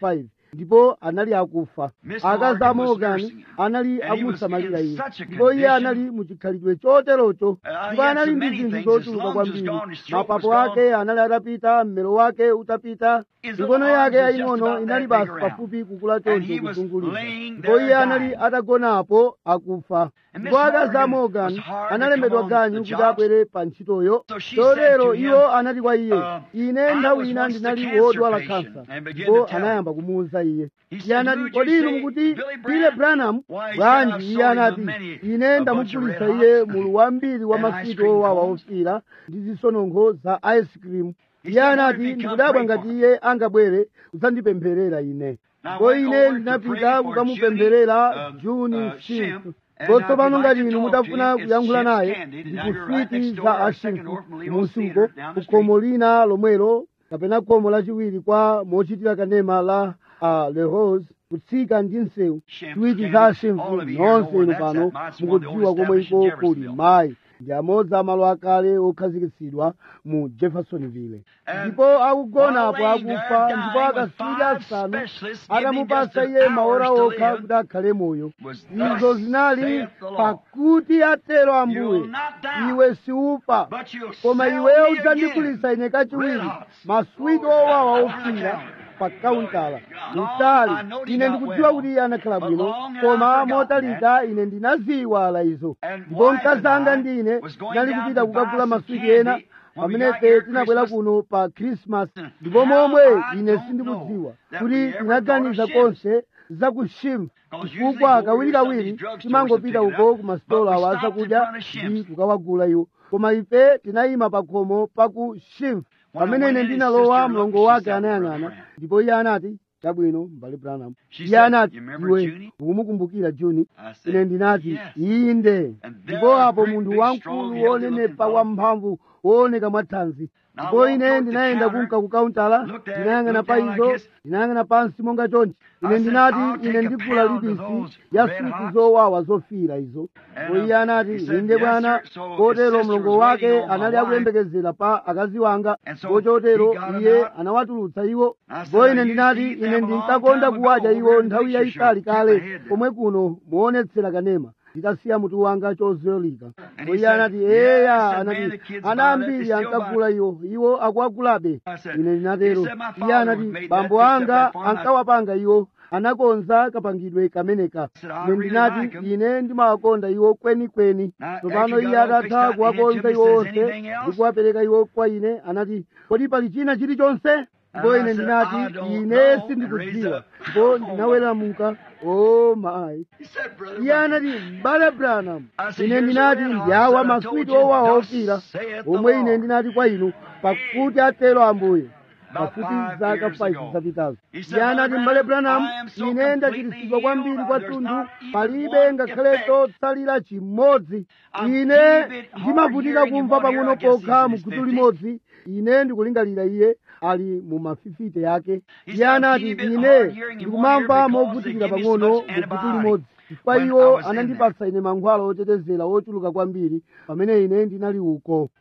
ndipo anali akufa Miss akazi a Morgan was morgan nursing him. anali And he was amusamalira in iye such a ndipo iye condition. anali muchikhalidwe choterocho Uh, he ndipo had anali so ndi many zinthu things. zochuluka His lungs was kwambiri gone, his throat was mapapo gone. ake anali atapita mmero wake utapita His mikono little yake arms was just yaying'ono about inali that basi big around. pafupi kukula And choncho he was kuzungulira laying ndipo there iye anali dying. atagonapo akufa And ndipo Miss akazi a Morgan morgan was hard to analembedwa come on ganyu the kuti job. abwere pa ntchitoyo So she said chotero to him, iwo anati kwa iye uh, ine I nthawi was ina once a ndinali cancer wodwala patient, kansa and began ndipo to tell anayamba kumuwuza iye He iye said, anati "Who would kodi you inu say, mukuti Billy bile Branham?" branham Why, he said, bwanji "I've iye sold him a anati many- ine a bunch of ndamugulitsa red iye hots mulu wambiri wa and ice maswiti cream owawa cones." ofira ndi zisononkho za ice cream He iye said, "Wonder if anati he'd come ndikudabwa pray ngati for iye angabwere kudzandipempherera ine Now, ndipo went ine over to ndinapita pray for kukamupempherera Junie, um, juni uh, fifth Shimp, and ndipo now tsopano if you'd ngati like to inu talk to mutafuna him, it's kuyankhula Shimp's naye Candid, ndi and now you're right kuswiti next door, za our ashimfu second orphan Leo's musuko Theater down the ku street. khomo lina lomwelo kapena khomo lachiwiri kwa mochitira kanema la uh, le rose kutsika ndi msewu Shimp's switi za Candid, all ashimfu of you here nonse know inu where pano that's at. It's one of the mukudziwa old komwe iko established in kuli Jeffersonville. mayi ndi amodzi amalo akale okhazikitsidwa mu jeffersonville And ndipo akugonapo while laying there akufa dying ndipo with akaswiri five asanu specialists giving atamupasa just iye an maora hours to okha live, kuti akhale moyo was izo thus zinali saith the Lord. pakuti atero ambuye You'll not die, iwe siupa but you'll koma sell iweyo me udzandigulitsa again. ine kachiwiri Red hots. maswiti owawa ofira pa kauntala mtali ine ndikudziwa kuti iye anakhala bwino koma motalika ine ndinaziyiwala izo ndipo mkazi anga ndine tinali kupita kukagula maswiti ena pamene ife tinabwera kuno pa krismas ndipo momwe ine sindikudziwa kuti tinaganiza konse za kushimfa chifukwa kawirikawiri timangopita uko ku masitolo awa zakudya ndi kukawagula iwo koma ife tinayima pa khomo pa ku shimfa pamene ine ndinalowa mlongo wake anayang'ana ndipo iye anati chabwino mbale branham iye anati iwe ukumukumbukira juni ine ndinati inde ndipo apo munthu wamkulu wonenepa wamphamvu wooneka mwathanzi ndipo ine ndinayenda kunka ku kauntala ndinayang'ana pa izo ndinayang'ana pansi monga chonchi ine ndinati ine ndigula libisi ya suti zowawa zofira izo ndipo iye anati inde bwana kotero mlongo wake anali akuyembekezera pa akazi wanga ndipo chotero iye anawatulutsa iwo ndipo ine ndinati ine ndinkakonda kuwadya iwo nthawi yayitali kale komwe kuno muonetsera kanema nditasiya mutu wanga chozolika ndipo iye anati eya anati ana ambiri ankagula iwo iwo akuagulabe ine ndinatero iye anati bambo anga ankawapanga iwo anakonza kapangidwe kameneka ine ndinati ine ndimawakonda iwo kwenikweni tsopano iye atatha kuwakonza iwo onse ndi kuwapereka iwo kwa ine anati kodi pali china chilichonse ndipo ine ndinati ine sindikudziwa ndipo ndinaweramuka o mayi iye anati mbale branham ine ndinati ndiyawa maswiti owawa ofira omwe ine ndinati kwa inu pakuti atero ambuye pafupi zaka 5 zapitazo iye anati mbale branham ine ndachiritsidwa kwambiri kwathunthu palibe ngakhale chotsalira chimodzi ine ndimavutika kumva pang'ono pokha mu khutu limodzi ine ndikulingalira iye ali mu mafifite yake iye anati ine ndikumamva movutikira pang'ono mu khutu limodzi chifukwa iwo anandipatsa ine mankhwala otetezera ochuluka kwambiri pamene ine ndinali uko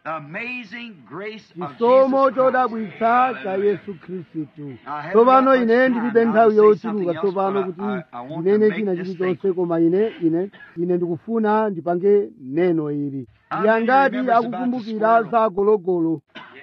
chisomo chodabwitsa cha yesu khristu tsopano ine ndilibe nthawi yochuluka tsopano kuti ndinene china chilichonse koma ine ine ine ndikufuna ndipange neno ili yangati akukumbukira za gologolo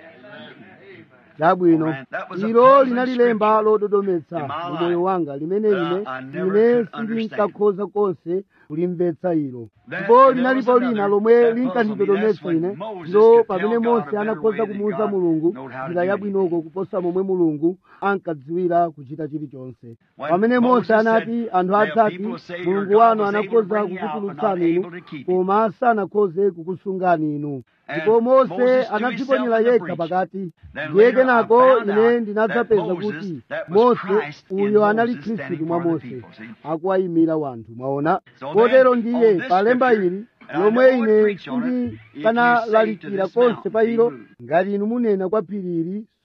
labwino ilo linali lemba lododometsa moyo wanga limene ine ine sindinkakhoza konse kulimvetsa ilo ndipo linalipo lina lomwe linkandidodometsa ine ndilo pamene mose anakhoza kumuwuza mulungu njira yabwinoko kuposa momwe mulungu ankadziwira kuchita chilichonse pamene mose anati anthu adzati mulungu wanu anakhoza kukutulutsani inu koma sanakhoze kukusungani inu ndipo mose anadziponyera yekha pakati ndiye kenako ine ndinadzapeza kuti mose uyo anali khristu mwa mose akuwayimira wanthu mwaona kotero ndiye palemba ili lomwe ine sindikanalalikira konse pa ilo ngati inu munena kwa phiri ili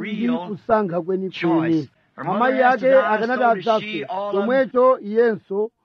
ndi kusankha kwenikweni choice. Her mother amayi has to ake die, akanati so does adzafe she, all of them. chomwecho iyenso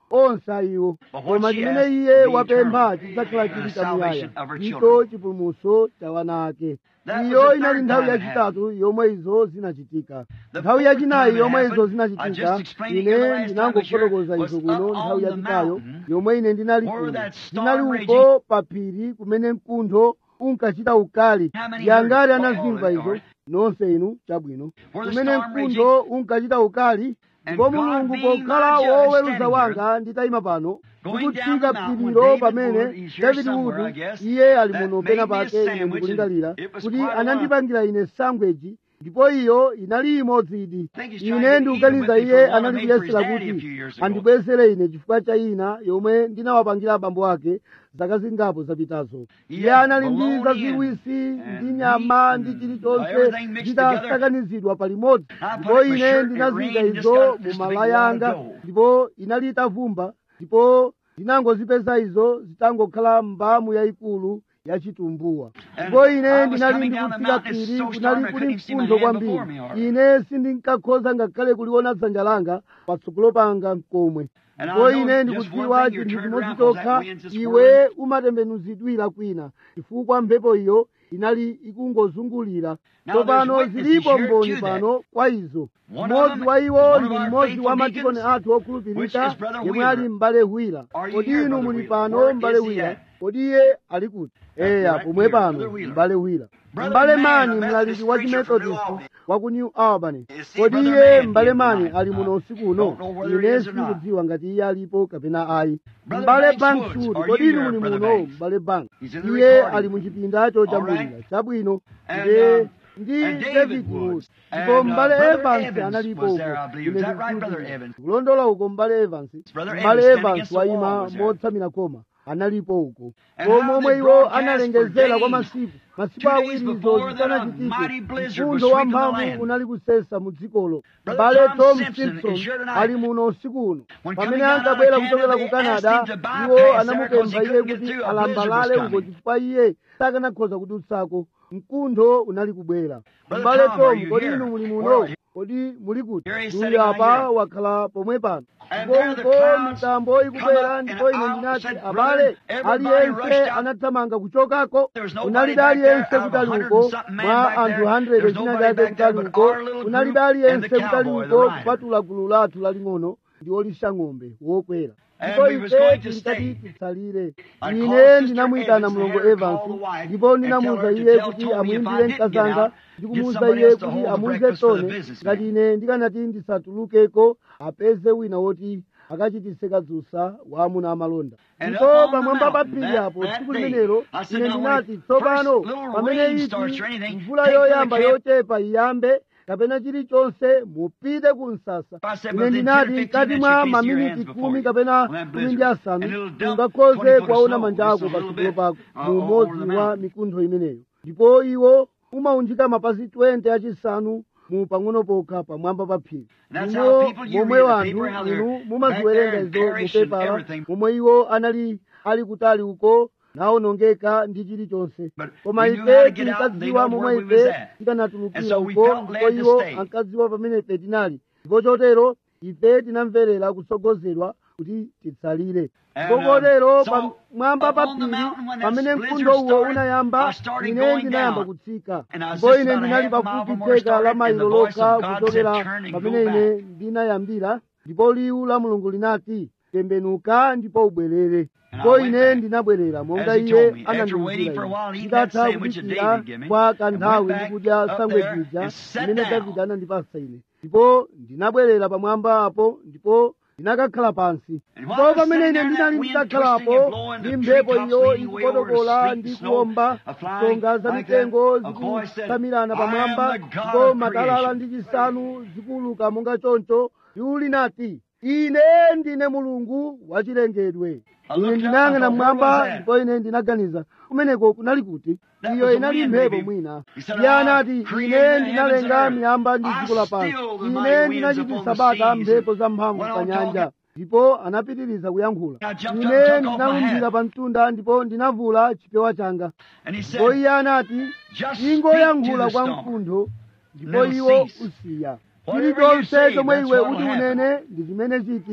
onse ayiwo But what koma she chimene asked iye will be wapempha eternal. chidzakhala The chili salvation chamuyaya of her ndicho children. chipulumutso cha wana ake That was iyo the inali third nthawi time it yachitatu yomwe izo zinachitika The nthawi fourth yachinayi time it yomwe izo happened, I zinachitika just explained it here the ine last time ndinangofotokoza I was izo here, kuno was nthawi up on the yapitayo mountain yomwe ine ndinali where kuno that storm ndinali raging- uko pa phiri kumene mkuntho unkachita ukali How many yangati heard it? anazimva All izo right. nonse inu chabwino Where the kumene storm mkuntho unkachita ukali ndipo God mulungu being pokhala my judge woweruza standing wanga nditayima pano Going ndikutsika down the mountain phirilo when David pamene Wood, he's here david somewhere, I wood guess, iye ali that muno made pena me a pake ine sandwich and ndikulingalira it was kuti quite a anandipangira ine sangweji ndipo iyo inali imodzi idi think he's trying to ine get ndikuganiza even with me iye for one I anali made for his kuyesera daddy a few kuti years ago. andibwezere ine chifukwa cha ina yomwe ndinawapangira abambo ake zaka zingapo zapitazo iye had anali ndi bologna zaziwisi and ndi nyama ndi meat chilichonse everything mixed together. zitasakanizidwa palimodzi I put ndipo it in my ine shirt, it ndinazika rained, just izo got mu just a big malaya wad of anga dough. ndipo inali itavumba ndipo ndinangozipeza izo zitangokhala mbamu yayikulu yachitumbuwa And ndipo ine I was ndinali coming down the ndikutsika mountain, it's phiri so kunali stormy, I kuli couldn't even see my mkuntho hand before kwambiri me, or- ine sindinkakhoza ngakhale kuliona dzanja langa patsogolo panga komwe And I ndipo know ine just ndikudziwa one thing, you're chinthu turned chimodzi around 'cause that chokha wind's just iwe umatembenuzidwira kwina chifukwa mphepo iyo inali ikungozungulira Now tsopano there's witnesses zilipo here mboni to that. pano kwa izo One of mmodzi them- wa iwo one of ndi our mmodzi faithful wa madikoni deacons, athu okhulupirika which is Brother yemwe Wheeler. ali m'bale hwira Are you kodi here, inu Brother muli Wheeler? pano Where m'bale is he hwira at? kodi iye ali kuti eya right pomwe here, pano Brother Wheeler. m'bale hwira Brother m'bale Mann, mani a mlaliki Methodist wa preacher from New chimethodist Albany. wa ku new albany You see, kodi Brother iye Mann m'bale here mani tonight. ali muno Uh, usiku uno don't know whether he ine is or not. sindikudziwa ngati iye alipo kapena ayi Brother m'bale Banks banks Woods, wood are kodi you inu here, muli Brother muno Banks? m'bale banks He's in the iye recording. ali mu chipindacho All chamulira right. chabwino And, ndiye uh, ndi and david David wood Woods. ndipo And, uh, m'bale Brother evans Evans analipo was uko there, I believe. ine Is that right, ndikuti Brother Evans? kulondola uko m'bale evans Brother m'bale Evans standing evans against the wall wayima was there. motsamira koma analipo uko And how komwe they iwo broadcast analengezera for kwa days. masiku masiku Two days awiri izo before that, a zisanachitike mighty blizzard was mkuntho wa sweeping the mphamvu land. unali kusesa mu dzikolo Brother m'bale Tom tom Simpson simpson is here tonight. ali muno usiku uno When pamene coming down ankabwera out of kuchokera Canada, ku they asked canada him to bypass iwo there 'cause anamupempha he iye couldn't get kuti through. A blizzard was alambalale uko coming. chifukwa iye sakanakhoza kudutsako mkuntho unali kubwera Brother m'bale Tom, are tom you kodi here? inu muli Where muno are you? kodi muli kuti Here he's uyu sitting right apa here. wakhala pomwe pano And ndipo there the uko crowds mitambo ikubwera come up, ndipo and ine I ndinati said, abale "Brother, everybody aliyense rushed out." anathamanga kuchokako There was nobody unalibe back there aliyense out of a kutali hundred uko and something men mwa back anthu there. 100 There's china nobody chake back there kutali but uko our little unalibe group and aliyense the kutali cowboy, the uko rider. kupatula gulu lathu laling'ono ndi olisha ng'ombe wokwera And ndipo we was ife going to tinkati stay. titsalire I ine called Sister ndinamuyitana Evans, mlongo had her evans call the wife ndipo and ndinamuwuza tell her to iye tell kuti Tony if I amuyimbire didn't get mkazanga out, ndikumuwuza get somebody iye else to kuti hold the amuwuze breakfast for the tone businessman. ngati ine ndikanati ndisatulukeko apeze wina woti akachitise kadzusa wa amuna amalonda And ndipo up on the pamwamba pa mountain phiri that- apo that tsiku day, limenelo I said, ine now, ndinati when tsopano first little pamene rain iti starts or anything, mvula take to the yoyamba camp. yochepa iyambe kapena chilichonse mupite ku msasa I said, ine within 10 ndinati or 15 mkati minutes, mwa you can't see your maminiti hands before khumi you. kapena When that khumi ndi blizzard. asanu And it'll dump ungakhoze 20 foot of kwaona snow, manja just ako a little patsogolo bit, pako uh, mu all over the umodzi wa mountain. mikuntho imeneyo ndipo iwo umaunjika mapazi 20 achisanu mu pang'ono pokha pamwamba pa phiri And that's Imo how people, you momwe read the wanthu paper, how they're inu back there mumaziwerenga and izo mu perish and pepala everything. momwe iwo anali ali kutali uko nawonongeka ndi chilichonse But koma we knew ife how to get out and they tinkadziwa know momwe where we was ife at. tikanatulukira And so we uko felt ndipo led to iwo stay. ankadziwa pamene ife tinali ndipo chotero ife tinamverera kutsogozedwa kuti titsalire And, ndipo um, kotero so pamwamba pa up on the phiri mountain when that pamene blizzard mkuntho uwo started, unayamba I started ine going ndinayamba down. kutsika And I was ndipo just ine about a ndinali half a mile pafupi from where I theka la started, and mailo the voice lokha of God kuchokera said, "Turn and pamene go ine back." ndinayambira ndipo liwu la mulungu linati tembenuka ndipo ubwerere And ndipo I went ine back. ndinabwerera monga As he iye told me, after anandiwuzira waiting for a ine while, eating that nditatha sandwich that kudikira David gave me, kwa and kanthawi went back ndikudya up sangwejija there and sat imene down. davide anandipasa ine ndipo ndinabwerera pamwamba apo ndipo ndinakakhala pansi And ndipo while I was pamene sitting ine there, ndinali that wind nditakhalapo twisting and blowing, ndi the mphepo treetops iyo leaning way over, ikukotokola sleet ndi and snow kuwomba a flying songa za like mitengo that, a voice said, zikutsamirana "I am pamwamba the God ndipo of matalala creation." ndi chisanu zikuuluka monga choncho liwu linati ine ndine mulungu wachilengedwe I ine looked up, ndinayang'ana I thought, mmwamba where was that? ndipo ine ndinaganiza kumeneko kunali kuti That iyo was the inali wind, mphepo maybe. mwina He said, iye "I anati created ine the heavens ndinalenga and earth. miyamba ndi I dziko lapansi stilled the ine mighty winds ndinachititsa upon the bata seas." mphepo zamphamvu Went pa on nyanja talking. ndipo anapitiriza kuyankhula I jumped up, ine took off my ndinalunjira hat. pa mtunda ndipo ndinavula chipewa changa And he ndipo said, iye anati Just ingoyankhula speak to kwa the storm. mkuntho ndipo Never iwo cease. usiya Whatever you chilichonse say, chomwe that's iwe what uti will happen. unene ndi chimene chiti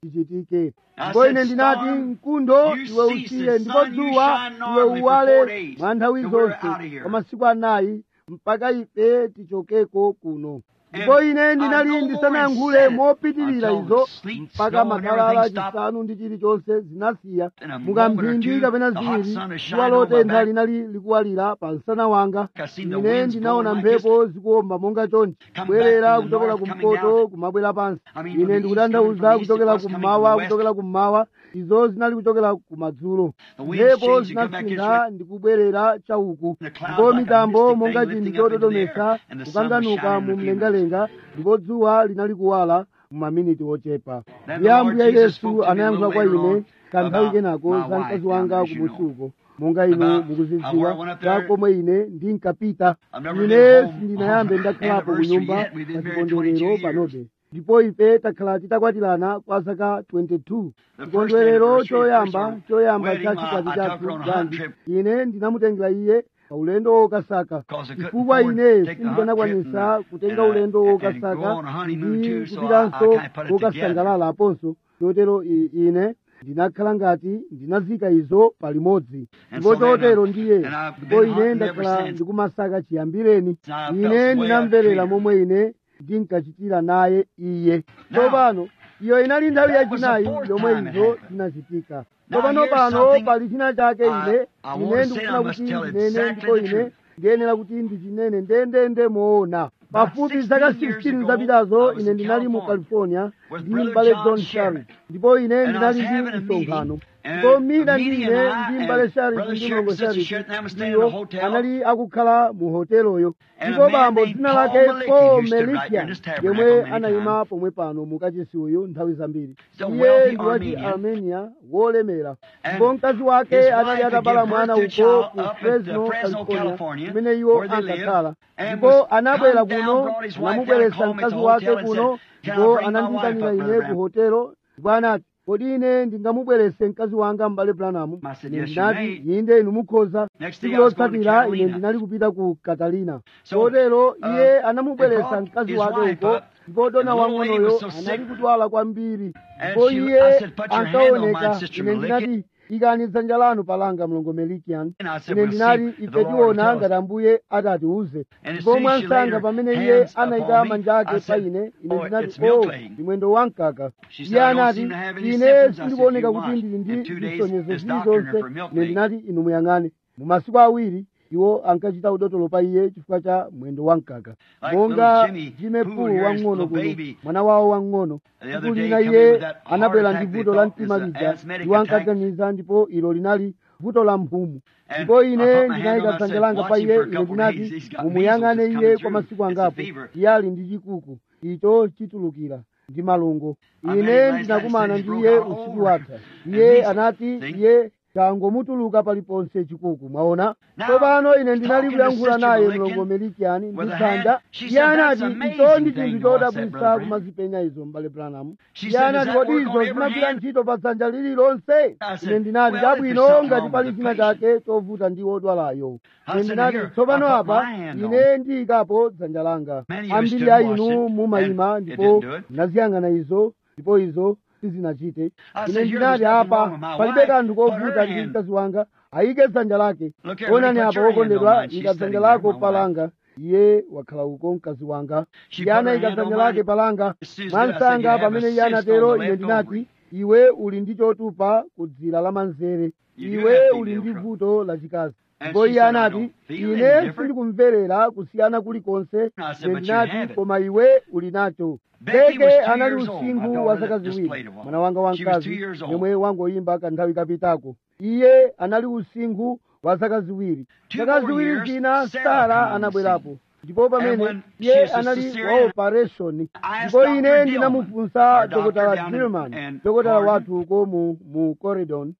chichitike ndipo ine ndinati mkuntho iwe usiye ndipo dzuwa iwe uwale mwa nthawi zonse kwa masiku anayi mpaka ife tichokeko kuno ndipo ine ndinali ndisanayankhule mopitirira izo mpaka matalala chisanu ndi chilichonse zinasiya mukamphindi kapena ziwiri dzuwa lotentha linali likuwalira pa msana wanga ine ndinaona mphepo zikuwomba monga chonchi kubwerera kuchokera kumpoto kumabwera pansi ine ndikutanthauza kuchokera kummawa kuchokera kummawa izo zinali kuchokera kumadzulo mphepo zinasintha ndikubwerera chauku ndipo mitambo monga chinthu chototomesa kukanganuka mu mlengalenga ndipo dzuwa linali kuwala mumaminiti ochepa ndiye ambuye yesu anayankhula kwa ine kanthawi kenako za mkazi wanga kumusuko monga inu mukuzidziwa za komwe ine ndinkapita ine sindinayambe ndakhalapo kunyumba pa chikondwerero panobe ndipo ife takhala titakwatirana kwa zaka 22 chikondwerero choyamba choyamba cha chikwati chathu ganji ine ndinamutengera iye pa ulendo wokasaka chifukwa ine sindikanakwanisa kutenga ulendo wokasaka ndi kupitanso wokasangalala aponso chotero ine ndinakhala ngati ndinazika izo palimodzi ndipo chotero ndiye ndipo ine ndakhala ndikumasaka chiyambireni ine ndinamverera momwe ine ndinkachitira naye iye tsopano iyo inali nthawi yachinayi yomwe izo zinachitika tsopano pano pali china chake ine ine ndikufuna kuti ndinene ndipo ine ndiyenera kuti ndichinene ndendende moona pafupi zaka 16 zapitazo ine ndinali mu california ndi m'bale john shari ndipo ine ndinali ndi msonkhano ndipo mina ndi ine ndi m'bale shari ndi mlongo shari ndiwo anali akukhala mu hoteloyo ndipo bambo dzina lake paul melikia yemwe anayima pomwe pano mukachisi uyu nthawi zambiri iye ndi wachi armenia wolemera ndipo mkazi wake anali atabala mwana uko ku fresno california kumene iwo ankakhala ndipo anabwera kuno anamubweretsa mkazi wake kuno ndipo anandiyitanira ine ku hotelo ndipo anati kodi ine ndingamubweretse mkazi wanga m'bale branamu ine ndinati inde inu mukhoza tsiku lotsatira ine ndinali kupita ku katalina kotero iye anamubweretsa mkazi wake uko ndipo dona wang'onoyo anali kudwala kwambiri ndipo iye ankaoneka ine ndinati ikani dzanja lanu palanga mlongo melikian ine ndinati ife tiona ngati ambuye atatiuze ndipo mwansanga pamene iye anayika manja ake pa ine ine ndinati o ndi mwendo wamkaka iye anati ine sindikuoneka kuti ndili ndi zisonyezo zilizonse ine ndinati inu muyang'ane mu masiku awiri iwo ankachita udotolo pa iye chifukwa cha mwendo wamkaka monga jime pulu wang'ono kuno mwana wawo wang'ono tsiku lina iye anabwera ndi vuto la mtima lija iwo ankaganiza ndipo ilo linali vuto la mphumu ndipo ine ndinayika dzanja langa pa iye ine ndinati mumuyang'ane iye kwa masiku angapo iye ali ndi chikuku icho chitulukira ndi malungo ine ndinakumana ndi iye usiku watha iye anati iye changomutuluka paliponse chikuku mwaona tsopano ine ndinali kuyankhula naye mlongo melikiani ndi dzanja iye anati icho ndi chinthu chodabwisa kumazipenya izo m'bale branamu iye anati kodi izo zimagwira ntchito pa dzanja lililonse ine ndinati chabwino ngati pali china chake chovuta ndi wodwalayo ine ndinati tsopano apa ine ndiyikapo dzanja langa ambiri a inu mumayima ndipo ndinaziyang'ana izo ndipo izo sizinachite ine ndinati apa palibe kanthu kovuta ndi mkazi wanga ayike dzanja lake onani apa wokondedwa ika dzanja lako palanga iye wakhala uko mkazi wanga iye anayika dzanja lake palanga mwansanga pamene iye anatero ine ndinati iwe uli ndi chotupa ku dzira la manzere iwe uli ndi vuto lachikazi ndipo iye anati ine sindikumverera kusiyana kulikonse ine ndinati koma iwe uli nacho beke anali usinkhu wa zaka ziwiri mwana wanga wamkazi yemwe wangoyimba kanthawi kapitako iye anali usinkhu wa zaka ziwiri zaka ziwiri zina sara anabwerapo ndipo pamene iye anali wa operation ndipo ine ndinamufunsa dokotala dilman dokotala wathu uko mu, mu corridon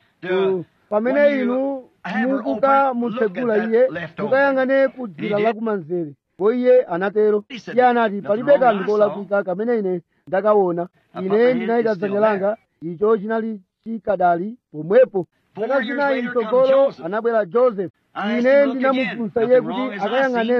pamene inu mukuka mutsegula iye mukayang'ane ku dzira lakumanzere ndipo iye anatero iye anati palibe kanthu kolakwika kamene ine ndakaona ine ndinayika dzanja langa icho chinali chikadali pomwepo zaka zinayi mtsogolo anabwera joseph ine ndinamufunsa iye kuti akayang'anenso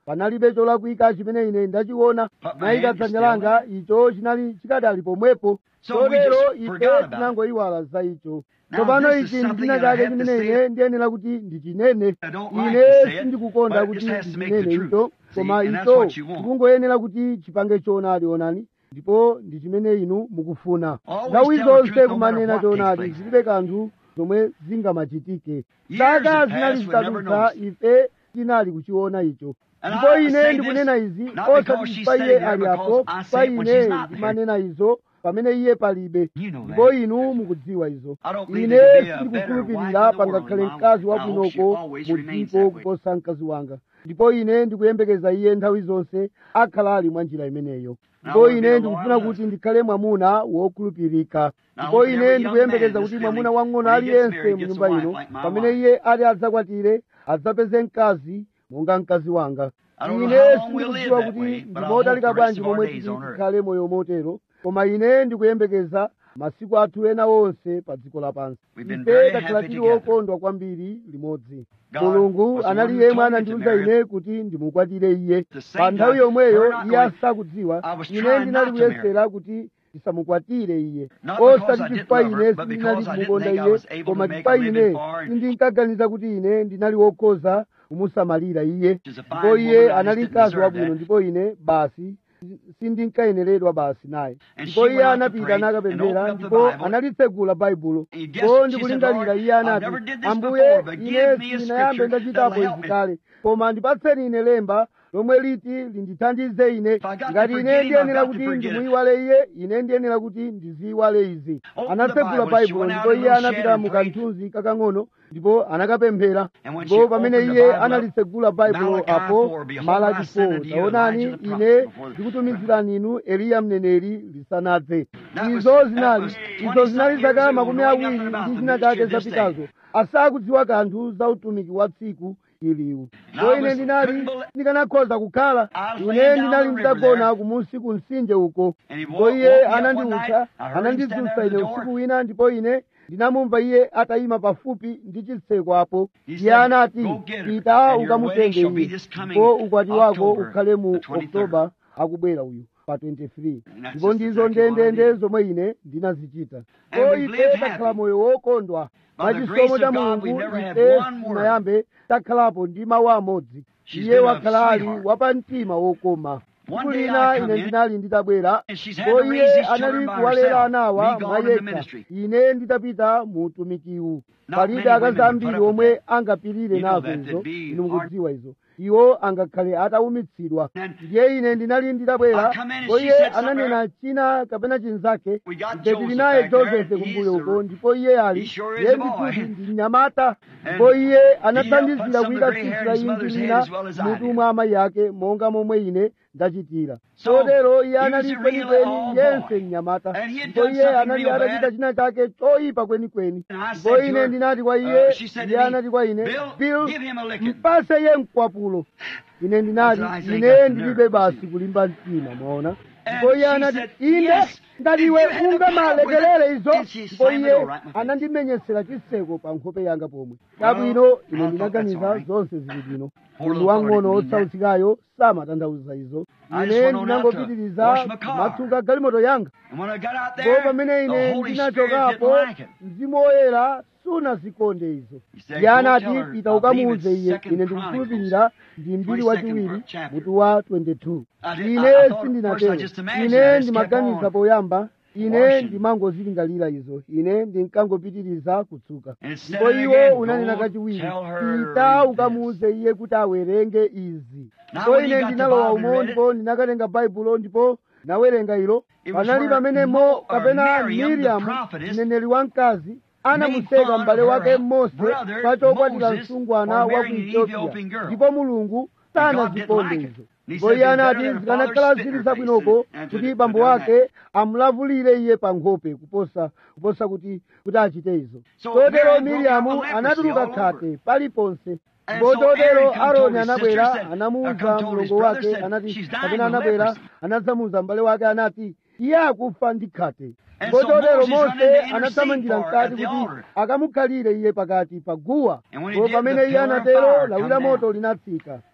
panalibe cholakwika chimene ine ndachiona But my nayika hand is dzanja still langa icho chinali chikadali pomwepo So we chotero just ife forgot about it. tinangoyiwala za icho Now, tsopano this is ichi ndi something china that I chake have to chimene say ine ndiyenera kuti ndichinene I don't like ine to say it, sindikukonda but it kuti just has to make the ndichinene truth. icho See, koma and that's icho what you want. tikungoyenera kuti chipange choonadi onani ndipo ndi chimene inu mukufuna Always nthawi tell the zonse truth no kumanena matter what choonadi takes place. zilibe kanthu zomwe zingamachitike Years zaka have zinali passed, we never zitadutsa noticed. ife tinali kuchiona icho And ndipo I ine say ndikunena this izi not because osati she's pa standing iye there, ali because apo I pa say it when ine she's not there. ndimanena izo pamene iye palibe You know ndipo that. inu mukudziwa izo I don't believe ine there could be a sindikukhulupirira better wife in the pangakhale world mkazi than my wife. I hope she wabwinoko always mu remains dziko that way. kuposa mkazi wanga ndipo ine ndikuyembekeza iye nthawi zonse akhala ali mwa njira imeneyo ndipo wanna be ine a ndikufuna loyal kuti husband. ndikhale mwamuna wokhulupirika Now, ndipo hope ine every young ndikuyembekeza man kuti this mwamuna evening, wang'ono when he gets aliyense married, mu gets a nyumba wife ino like my pamene wife. iye ati adzakwatire adzapeze mkazi monga mkazi wanga I don't know ine how long we'll live sindikudziwa that kuti way, but I ndimotalika hope the rest bwanji of our momwe days titi on earth. tikhale moyo motero koma ine ndikuyembekeza masiku athu ena onse pa dziko lapansi We've been ife very takhala happy tili together. wokondwa kwambiri limodzi God mulungu was the anali one who yemwe told me to anandiwuza marry ine kuti ndimukwatire iye The same pa nthawi time, yomweyo her not iye knowing- asakudziwa I was ine trying ndinali not to marry. kuyesera kuti ndisamukwatire iye Not because I osati didn't chifukwa love her, ine but sindinali because I didn't kumukonda think I iye was able to koma make a chifukwa living ine for her and- sindinkaganiza kuti ine ndinali wokhoza kumusamalira iye She's a fine ndipo woman, iye I anali just didn't mkazi deserve wabwino that. ndipo ine basi sindinkayeneredwa basi naye And ndipo she iye went out to anapita pray and nakapemphera opened up the ndipo Bible. analitsegula baibulo And guess ndipo what she ndikulingalira said, iye Lord, I anati never did this ambuye before, but ine give me a sindinayambe scripture ndachitapo that'll help izi me. kale koma ndipatseni ine lemba lomwe liti lindithandize ine I got to ngati ine forget him, ndiyenera I've got to kuti forget it. ndimuyiwale iye ine ndiyenera kuti ndiziyiwale izi Open anatsegula the Bible. She baibulo went out ndipo in a iye little anapita shed and mu prayed. kanthunzi kakang'ono ndipo anakapemphera And when she ndipo pamene opened the iye Bible up, analitsegula baibulo Malachi apo 4, behold, malaki I send 4 unto you taonani Elijah the ine prophet before the- ndikutumizirani inu eliya mneneri lisanadze That was- izo that zinali was izo 20 zinali years zaka ago, makumi knowing awiri nothing about ndi the china ministry chake of this zapitazo asakudziwa kanthu za utumiki wa tsiku iliwu ndipo I ine was- ndinali couldn't believe- ndikanakhoza kukhala I was ine laying down ndinali the river nditagona there. kumunsi ku mtsinje uko And he ndipo woke- iye woke me up one anandiutsa night. I heard him anandidzutsa stand there at ine the door. usiku wina ndipo ine ndinamumva iye atayima pafupi ndi chitseko apo He iye said, anati "Go get her, pita and your ukamutenge wedding shall be iye this coming ndipo ukwati wako October ukhale mu the 23rd." oktoba akubwera uyu pa 23 And that's ndipo just ndizo exactly what I ndendende did. zomwe ine ndinazichita And ko we've ife lived takhala happy. moyo wokondwa By the mwachisomo grace cha of God, mulungu we've never had ife one word. sinayambe takhalapo ndi mawu amodzi She's iye been a wakhala ali sweetheart. wapamtima wokoma One tsiku day lina I come ine in, ndinali nditabwera and she's had ndipo to raise iye these children anali by kuwalera herself. anawa Me gone mwa in the yekha ministry. ine nditapita mu utumikiwu Not palibe many women akazi would ambiri put up with omwe that. angapirire You know nazo that, izo that'd be inu hard. mukudziwa izo iwo angakhale atawumitsidwa And ndiye ine ndinali nditabwera I come in and ndipo she iye said something. ananena china kapena chinzake We got ife tili Joseph naye back there, josefe and kumbuyo he's uko a- ndipo iye ali he sure is iye a boy. ndikuti ndi mnyamata And ndipo iye he helped anathandizira put some kuyika of the gray hair tsitsi in la his mother's inji head lina as well as I mutu did. mwa amayi ake monga momwe ine ndachitira So, kotero iye he was anali a real kwenikweni all yense boy. mnyamata And he had ndipo done iye something anali real atachita bad. china chake choyipa kwenikweni And I ndipo said to ine her, ndinati kwa iye uh, she said to iye me, anati kwa ine "Bill, bill give him a licking." mpase ye mkwapulo ine ndinati I said, I ine got the ndilibe nerve, basi see. kulimba mtima mwaona And ndipo iye she anati said, ine "Yes, ngati if iwe you had a ungamalekelere power with izo it." And she ndipo slammed the iye door right in my face. anandimenyesera chitseko pa nkhope yanga pomwe Well, chabwino I ine thought that's ndinaganiza all right. zonse zili bwino Poor munthu little wang'ono fellow didn't mean osautsikayo samatanthauza izo I just ine went on out to ndinangopitiriza wash my car. kumatsuka galimoto yanga And when I got out ndipo there, pamene the ine Holy Spirit ndinachokapo didn't like it. mzimu woyera sunazikonde izo He said, iye "Go anati tell her, pita I believe ukamuuze it's iye Second ine Chronicles, ndikukhulupirira ndi mbiri 22nd wachiwiri chapter. mutu wa 22 I did- I- I ine thought at first I sindinatero just imagined ine I just kept ndimaganiza on poyamba ine washing. ndimangozilingalira izo ine ndinkangopitiriza kutsuka And it said ndipo it iwo again, unanena "Go kachiwiri tell her pita this." ukamuuze iye kuti awerenge izi Now ndipo when he ine got the ndinalowa Bible and umo read it, ndipo ndinakatenga baibulo ndipo nawerenga ilo It was panali where pamene Mo- mo or kapena Miriam, the miriamu prophetess, mneneri wamkazi made anamuseka fun m'bale of wake her mose brother, pa chokwatira Moses, msungwana for wa ku marrying an ethiopia Ethiopian girl. ndipo mulungu And God sanazikonde didn't like it. izo And he ndipo said, iye "It's better anati than her zikanakhala father spit zili in her zabwinoko face and- and kuti to- bambo to do that." wake amulavulire iye pa nkhope kuposa kuposa kuti kuti achite izo So kotero Miriam broke miriamu out with leprosy anatuluka all over. khate paliponse And ndipo so chotero Aaron come told aroni his anabwera sister, said, uh, anamuwuza come told his mlongo brother, wake said, anati "She's dying kapena with anabwera leprosy." anadzamuwuza m'bale wake anati iye akufa ndi khate And ndipo so chotero Moses run in to mose intercede anathamangira for her at mkati the kuti altar. akamukhalire iye pakati pa guwa And when he ndipo did, pamene the iye pillar of anatero fire lawi come la down. moto linatsika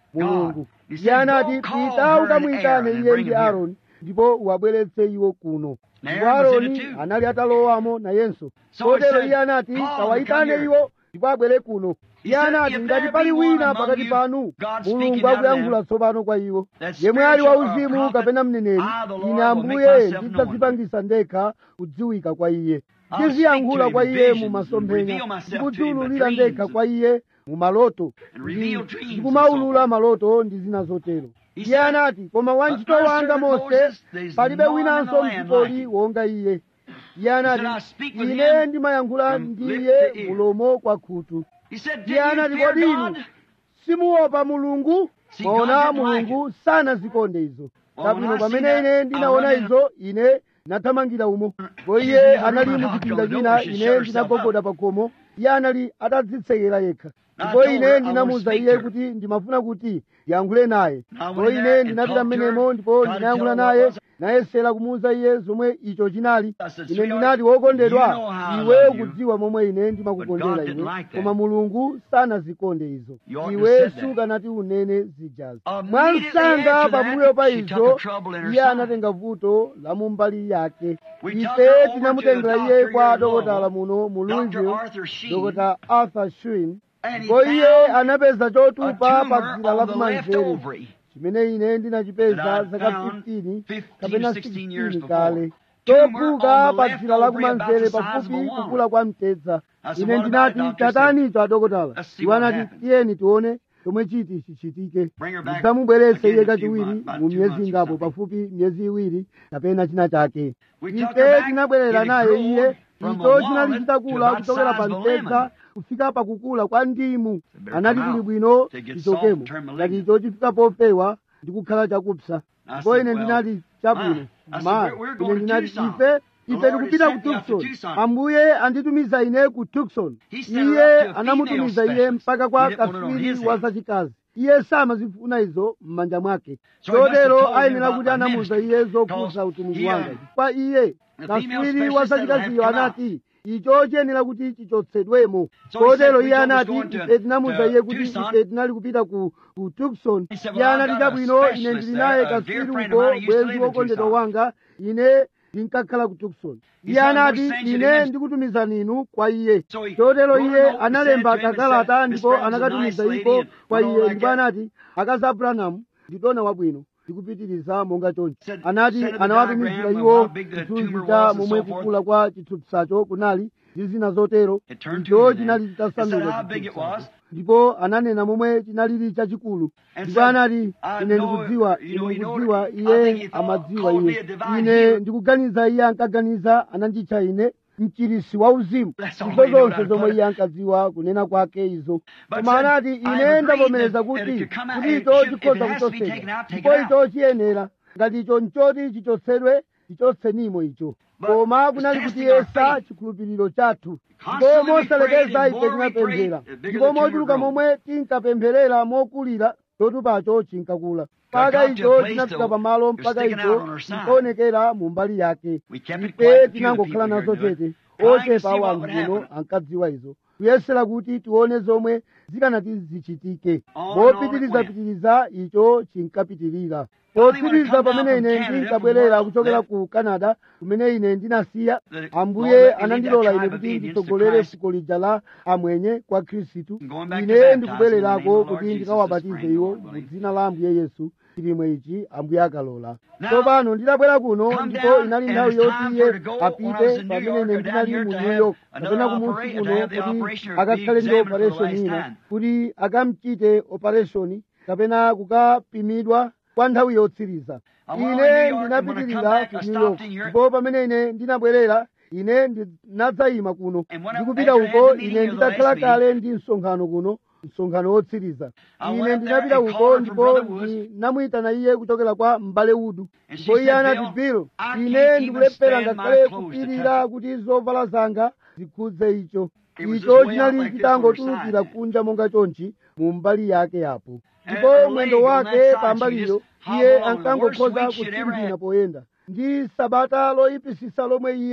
mulungu He iye said, anati "Go call pita her and ukamuyitane Aaron and iye bring ndi him here." aaroni ndipo uwabweretse iwo kuno And ndipo Aaron was in aaroni it too. anali atalowamo nayenso So he kotero said, iye anati "Call them, kawayitane come here." iwo ndipo abwere kuno He iye said, anati "If ngati there pali be wina one pakati among panu you, God speaking mulungu out of akuyankhula them, tsopano kwa iwo that yemwe ali spiritual or wauzimu prophet, kapena mneneri I, the Lord, ine will ambuye make myself ndidzadzipangisa ndekha kudziwika kwa iye I'll ndiziyankhula speak to kwa him in iye visions mu and masomphenya reveal myself to him in ndikudziwululira dreams ndekha and- kwa iye mu maloto and reveal Ndi- dreams ndikumaulula and so maloto ndi zina zotero He iye said, anati koma wantchito "But my wanga servant mose Moses, there's palibe none in winanso the land mdzikoli like him." wonga iye iye anati "I speak with ine him ndimayankhula from ndi lip iye to ear." mulomo kwa khutu He said, iye Did you anati fear kodi inu God? simuopa mulungu See, maona God didn't like mulungu sanazikonde izo Well, kabwino when I pamene see ine that, ndinaona I run in- izo ine nathamangira umo po She's iye in the anali room, mu I knocked chipinda on the china door, she ine shut herself ndinagogoda pa khomo iye anali atadzitsekera yekha I ndipo told her ine I ndinamuwuza wanna speak iye to her. kuti ndimafuna kuti ndiyankhule naye I went po in ine there and ndinapita talked to her, mmenemo ndipo tried to ndinayankhula tell her naye what was- nayesera kumuwuza iye zomwe icho chinali I said, ine "Sweetheart, ndinati wokondedwa you know how I iwe love you, ukudziwa momwe ine ndimakukondera but God didn't ine like that. koma mulungu sanazikonde izo You ought to iwe have said that. sukanati unene zijazi Immediately mwansanga after that, pambuyo pa she took izo a trouble in her iye side. anatenga vuto la mumbali yake We took ife her over tinamutengera to the iye doctor kwa here in dokotala Louisville, muno mu Dr. louisville Arthur Sheen, dokota arthur shin and he ndipo iye found anapeza a chotupa pa tumor dzira la on the left kumanzere ovary. chimene ine ndinachipeza that I zaka found 15 15, kapena 16 years 16 before. kale Tumor topuka on the pa left dzira la ovary about kumanzere the size of pafupi a walnut. kukula kwa mtedza I said, ine "What about it, ndinati doctor?" tatanicho adokotala Let's see iwo what anati happens. tiyeni tione chomwe chiti chichitike Bring her back ndidzamubweretse again iye in a few kachiwiri months, about mu two miyezi months or ingapo something. pafupi miyezi iwiri kapena china chake We took her ife back, tinabwerera it had naye grown iye from a icho chinali walnut to chitakula about kuchokera size pa of a mtedza lemon. kufika pakukula kwa ndimu better anati come kuli out bwino to get tichokemo soft and turn ngati malignant. icho chifika popewa ndi kukhala chakupsa I ndipo said, ine well, ndinati chabwino ma, I said, ma we're- we're ine going to ndinati Tucson. ife The ife Lord tikupita has ku sent me out to tucson Tucson. ambuye anditumiza ine ku tucson He sent her iye up to a anamutumiza female iye mpaka kwa He didn't want it on kaswiri his wa hand. zachikazi iye samazifuna izo m'manja mwake So he must have chotero told him ayenera about kuti my anamuza ministry, iye because zokhudza utumiki he, wanga um, chifukwa iye the female kaswiri wa specialist said it'll have zachikaziyo to come anati icho chiyenera kuti chichotsedwemo So he said, kotero we iye told us anati going to- ife tinamuza to iye kuti Tucson. ife tinali kupita ku ku tucson He said, iye well, I've anati got a chabwino ine specialist ndili there, naye a dear kaswiri friend of uko mine who used to bwenzi live in wokondedwa Tucson. wanga ine ndinkakhala ku tucson He iye said, "I'm anati gonna send you to ine him." ndikutumizani inu kwa iye So he chotero wrote a iye note and analemba sent it to him and kakalata said, ndipo "Miss Brown's a anakatumiza nice iko lady and kwa went on iye like ndipo that." anati akazi abrahamu nditona wabwino ndikupitiriza monga chonchi Said, anati sent him a anawatumizira diagram of iwo how big the chithunzi tumor cha was and momwe so forth. kukula kwa chithupsacho kunali ndi zina zotero It turned icho tumor then. chinali It said chitasanduka how big it chithupsacho was. ndipo ananena momwe chinalili chachikulu And ndipo said, anati I ine know- ndikudziwa you know, ine you know, ndikudziwa I think iye he thought, amadziwa called me iye a divine ine healer. ndikuganiza iye ankaganiza ananditcha ine mchirisi wa uzimu That's all izo he knew zonse how to zomwe put it. iye ankadziwa kunena kwake izo But koma said, anati I ine agreed ndavomereza that- kuti that it could come out- kuti it icho should- if chikhoza it has to be kuchotsedwa taken out, take ndipo it out. icho chiyenera ngati icho nchoti chichotsedwe chichotsenimo icho But koma it's kunali testing kuti our yesa faith. chikhulupiriro chathu ndipo Constantly we mosalekeza prayed, and ife more we tinapemphera prayed, the bigger ndipo the tumor mochuluka grew. momwe tinkapempherera mokulira chotupacho chinkakula mpaka got to a icho place chinafika till pamalo it was mpaka sticking icho out on her side. nkaonekera mu mbali yake We kept it ife quiet, few tinangokhala people nazo here do it. chete Trying to ochepa see what wanthu would kuno happen. ankadziwa izo kuyesera kuti tione zomwe zikanati zichitike On and on it popitirizapitiriza icho chinkapitirira Finally, when I popitiriza come down pamene from ine Canada, ndinkabwerera from where I kuchokera left, ku canada kumene ine ndinasiya the Lord ambuye let me lead anandilola that ine tribe of kuti Indians to nditsogolere Christ. fuko lija la amwenye kwa khristu I'm going back to ine baptize in the ndikubwererako name of the kuti Lord ndikawabatize Jesus this iwo spring, mu Lord dzina la ambuye yesu chilimwe ichi ambuye akalola Now, tsopano ndidabwera kuno come ndipo down, inali and nthawi it's yoti time iye for her to go when I was apite in New pamene York ine or down ndinali here mu to new have york another kapena kumusi operation, to kuno have the kuti operation or be akakhale ndi examined for the operation last ina time. kuti akamchite operation kapena kukapimidwa kwa nthawi yotsiriza I went on ine New York, and when I ndinapitirira come back, ku I new stopped york in here. ndipo pamene ine ndinabwerera ine ndinadzayima kuno And when I- ndikupita after I had uko the meeting ine here, the ndidakhala last kale ndi msonkhano kuno msonkhano wotsiriza I ine went up ndinapita there and uko called her from ndipo Brother Woods. ndinamuyitana iye kuchokera kwa m'bale udu And she ndipo iye said, anati "Bill, bill I ine can't even ndikulephera stand my ngakhale clothes to kupirira touch kuti zovala zanga zikhudze icho It was icho just way out chinali like this chitangotulukira on her side. kunja monga chonchi mu mbali yake apo And ndipo her mwendo leg on wake that side, pa she mbaliyo just iye hobbled on the worst ankangokhoza week she'd ever kutsindina had. poyenda ndi sabata loyipisisa lomwe iye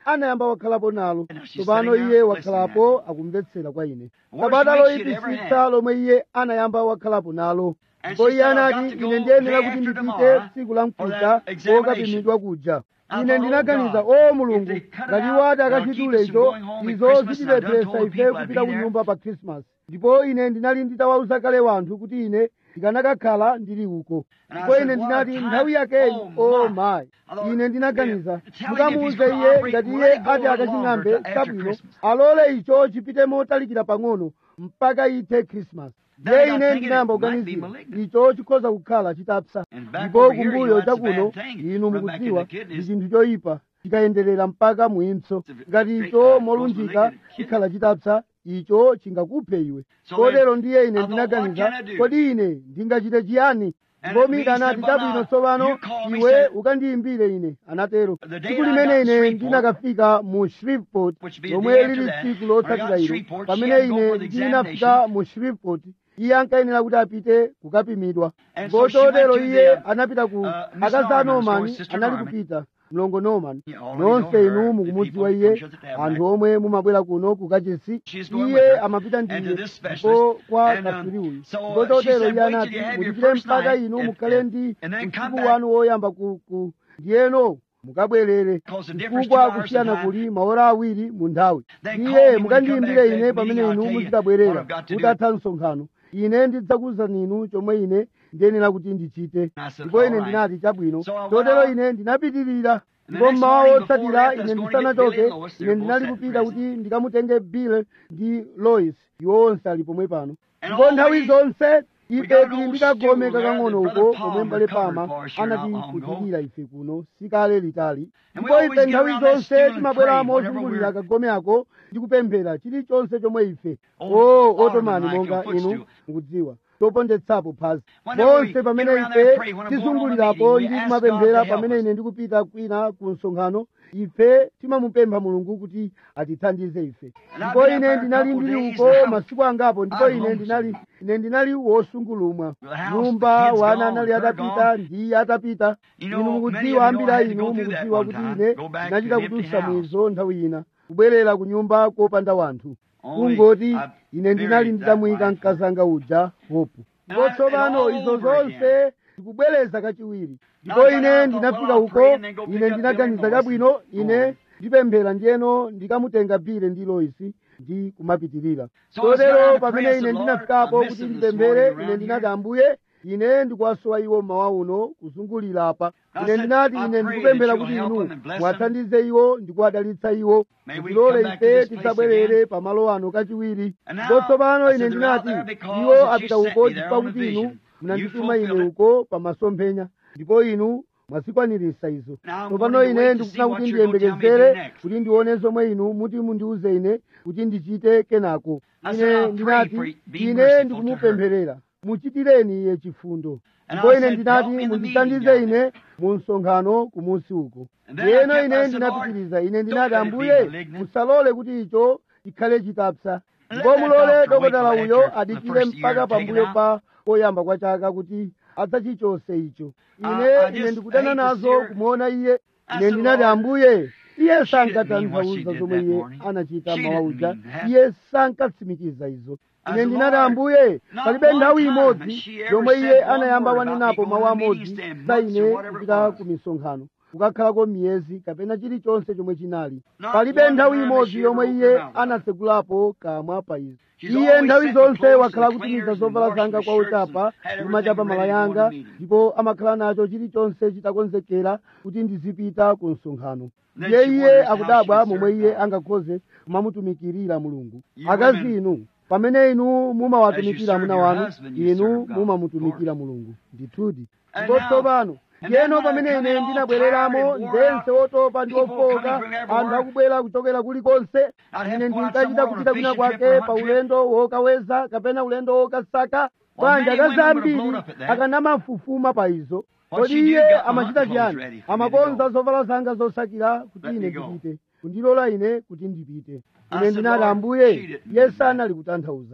anayamba wakhalapo nalo And now she's tsopano sitting iye there wakhalapo akumvetsera kwa ine Worst sabata week she'd ever loyipisitsa had. lomwe iye anayamba wakhalapo nalo And ndipo she iye said, "I've anati got to ine go ndiyenera day kuti after ndipite tomorrow tsiku la for mkuta that examination." kokapimidwa kuja I ine thought, ndinaganiza "Oh, God, o mulungu if they cut it ngati out, wati they'll akachitule keep us from izo going home at izo Christmas, and I done zitilepheresa told ife people I'd kupita be ku there. nyumba pa krismas ndipo ine ndinali nditawawuza kale wanthu kuti ine ndikanakakhala ndili uko And I ndipo said, ine "What ndinati a time. nthawi yakeyi Oh, o my." mayi I thought, ine ndinaganiza yeah, tell him if he's mukamuwuze gonna iye operate, ngati let iye it go a ati little akaching'ambe longer after chabwino Christmas. alole icho chipite motalikira pang'ono mpaka ithe krismas Then ye I got ine thinking ndinayamba it might be kuganizira malignant. icho chikhoza kukhala chitapsa And back ndipo over here, you kumbuyo know, that's a chakuno bad thing. inu Run back in mukudziwa the ndi kidneys. chinthu choyipa chikayenderera mpaka muimpso It's a ngati great, icho uh, molunjika gross malignant chikhala chitapsa icho chingakuphe iwe So kotero then, ndiye ine I thought, ndinaganiza what can I do? kodi ine ndingachite chiyani And ndipo me mika anati said, "Well, chabwino now, tsopano you call me, iwe said- ukandiyimbire ine anatero The day tsiku I limene got ine Shreveport, ndinakafika mu shreveport which be the lomwe day after lili that, tsiku when I lotsatira got ilo Shreveport, she pamene had to go ine for the ndinafika examination. mu shreveport iye ankayenera kuti apite kukapimidwa And ndipo so she went chotero to iye the, anapita ku uh, Miss akaza Norman's norman or Sister anali Norman. kupita mlongo norman You already nonse know her, inu the mukumudziwa people iye come to the tabernacle. anthu omwe mumabwera kuno kukachisi She's going with iye her amapita and to ndiye this specialist. ndipo kwa And, um, katswiri uyu so, ndipo uh, she chotero said, iye "Wait till anati you have your muchitire first mpaka night inu and- mukhale and- ndi and then come usiku back." wanu woyamba ku ku ndiyeno mukabwerere Because the difference chifukwa two hours kusiyana in time. kuli maora awiri mu nthawi Then call me iye when you come mukandiyimbire back to ine that pamene meeting, I'll inu tell you muzikabwerera what I've got to do. mutatha msonkhano ine ndidzakuwuzani inu chomwe ine ndiyenera kuti ndichite I said, ndipo ine "All right." ndinati chabwino So I went chotero out. ine ndinapitirira And the ndipo next mmawa morning before otsatira I ine was going to get ndisanachoke Billy and Lois, they ine were ndinali both kupita sat kuti present. ndikamutenge bill ndi lois iwo onse ali pomwe pano And ndipo nthawi always zonse we ife got an tili old ndikagome stool there kakang'ono that uko Brother pomwe Palmer mbale covered pama for us here not long ago. anatikutirira ife kuno sikale litali And we ndipo always ife get nthawi around that zonse stool and timabwera pray whatever mozungulira we're- kagome ako ndi kupemphera chilichonse chomwe ife Oh, o Ottoman otomani like monga your footstool. inu mukudziwa topondetsapo phazi Whenever we monse pamene get around there and ife pray, when I'm going on a tizungulirapo meeting, ndi we ask kumapemphera God to help pamene us. ine ndikupita kwina ku msonkhano ife timamupempha mulungu kuti atithandize ife And I've ndipo been up ine there a ndinali couple ndili days uko now. masiku angapo ndipo I'm ine ndinali lonesome. ine ndinali wosungulumwa The house, nyumba the kids wana gone, anali they're atapita gone. ndiye atapita You know, inu many mukudziwa of you ambiri a know I had to inu go through that mukudziwa one kuti time, ine go back to ndinachita an empty kudutsa house. mwizo nthawi ina kubwerera ku nyumba kopanda wanthu Only kungoti I ine ndinali buried nditamuyika that wife. mkazanga uja hopu ndipo And I- tsopano and all izo over zonse ndikubwereza kachiwiri ndipo Now I got ine out, thought, ndinafika well, I'll uko pray and then go pick ine up ndinaganiza Bill and Lois chabwino and go ine on. ndipemphera ndiyeno ndikamutenga bile ndi loisi ndi kumapitirira So I was chotero down to pamene pray, I ine said, ndinafikapo Lord, I kuti miss them this ndipemphere morning ine around ndinati here. ambuye ine ndikuwasowa iwo mmawa uno kuzungulira apa I ine said, ndinati I ine pray ndikupemphera that kuti you'll help inu them and bless mwathandize iwo ndikuwadalitsa iwo May we mutilole come back to ife this place tisabwerere again. pamalo ano kachiwiri And now, ndipo tsopano I ine said, they're out ndinati there because iwo that you apita sent uko me there chifukwa on a kuti vision. inu munandituma You ine fulfilled it. uko pa masomphenya ndipo inu mwazikwaniritsa izo Now I'm tsopano going to ine wait to see ndikufuna what kuti you're gonna tell me to do ndiyembekezere next. kuti ndione zomwe inu muti mundiuze ine kuti ndichite kenako I said, ine I'll pray ndinati for you. Be ine merciful ndikumupempherera muchitireni iye chifundo And ndipo I ine said, ndinati "Help me in the mundithandize meeting down ine mu msonkhano kumusi uko And then I ndiyeno kept- I ine said, ndinapitiriza ine "Lord, ndinati don't let it be ambuye malignant." musalole kuti icho chikhale chitapsa Let ndipo that mulole doctor wait dokotala till uyo after the adikire first year mpaka and take it pambuyo out. pa poyamba kwa chaka kuti adzachichose icho I- ine I ine just ndikudana hate to nazo see her. kumuona iye I ine said, ndinati "Lord, ambuye iye she didn't mean what she sankatanthauza did zomwe that iye morning. anachita She mawa didn't uja mean that. iye sankatsimikiza izo I ine said, ndinati "Lord, ambuye not palibe one nthawi time imodzi has she ever yomwe said iye one anayamba word about wanenapo me mawu going to amodzi meetings, staying za months or ine whatever it kupita was. ku misonkhano kukakhalako miyezi kapena chilichonse chomwe chinali Not palibe one nthawi time has imodzi she yomwe ever iye opened her mouth. anatsegulapo kamwa pa izo She's iye always nthawi set the zonse clothes wakhala and kutumiza cleaners zovala and zanga washed kwa the shirts uchapa and had kumachapa everything mala ready to go yanga to the meeting. ndipo amakhala nacho chilichonse chitakonzekera kuti ndizipita ku msonkhano Then ndiye she iye wonders how akudabwa she would momwe serve iye God. angakhoze kumamutumikirira mulungu You akazi women, inu pamene inu as mumawatumikira you serve amuna your wanu husband, you inu serve God, mumamutumikira of mulungu ndithudi And ndipo now- tsopano and then yeno when I pamene come ine in all ndinabwereramo tired and wore ndense out, otopa ndi people ofoka coming from everywhere, anthu akubwera kuchokera kulikonse I'd have ine to go out ndinkachita somewhere on a kupita kwina fishing trip kwake or a pa hunt trip. ulendo wokaweza kapena ulendo wokasaka banja many women would have kazambiri blown up at that. akanamafufuma pa izo What kodi she did, iye got my amachita hunting clothes chiyani ready for me to amakonza go. zovala zanga zosakira kuti Let ine me go. ndipite kundilola ine kuti ndipite I ine said, ndinati "Lord, ambuye she didn't iye mean that." sanali kutanthauza izo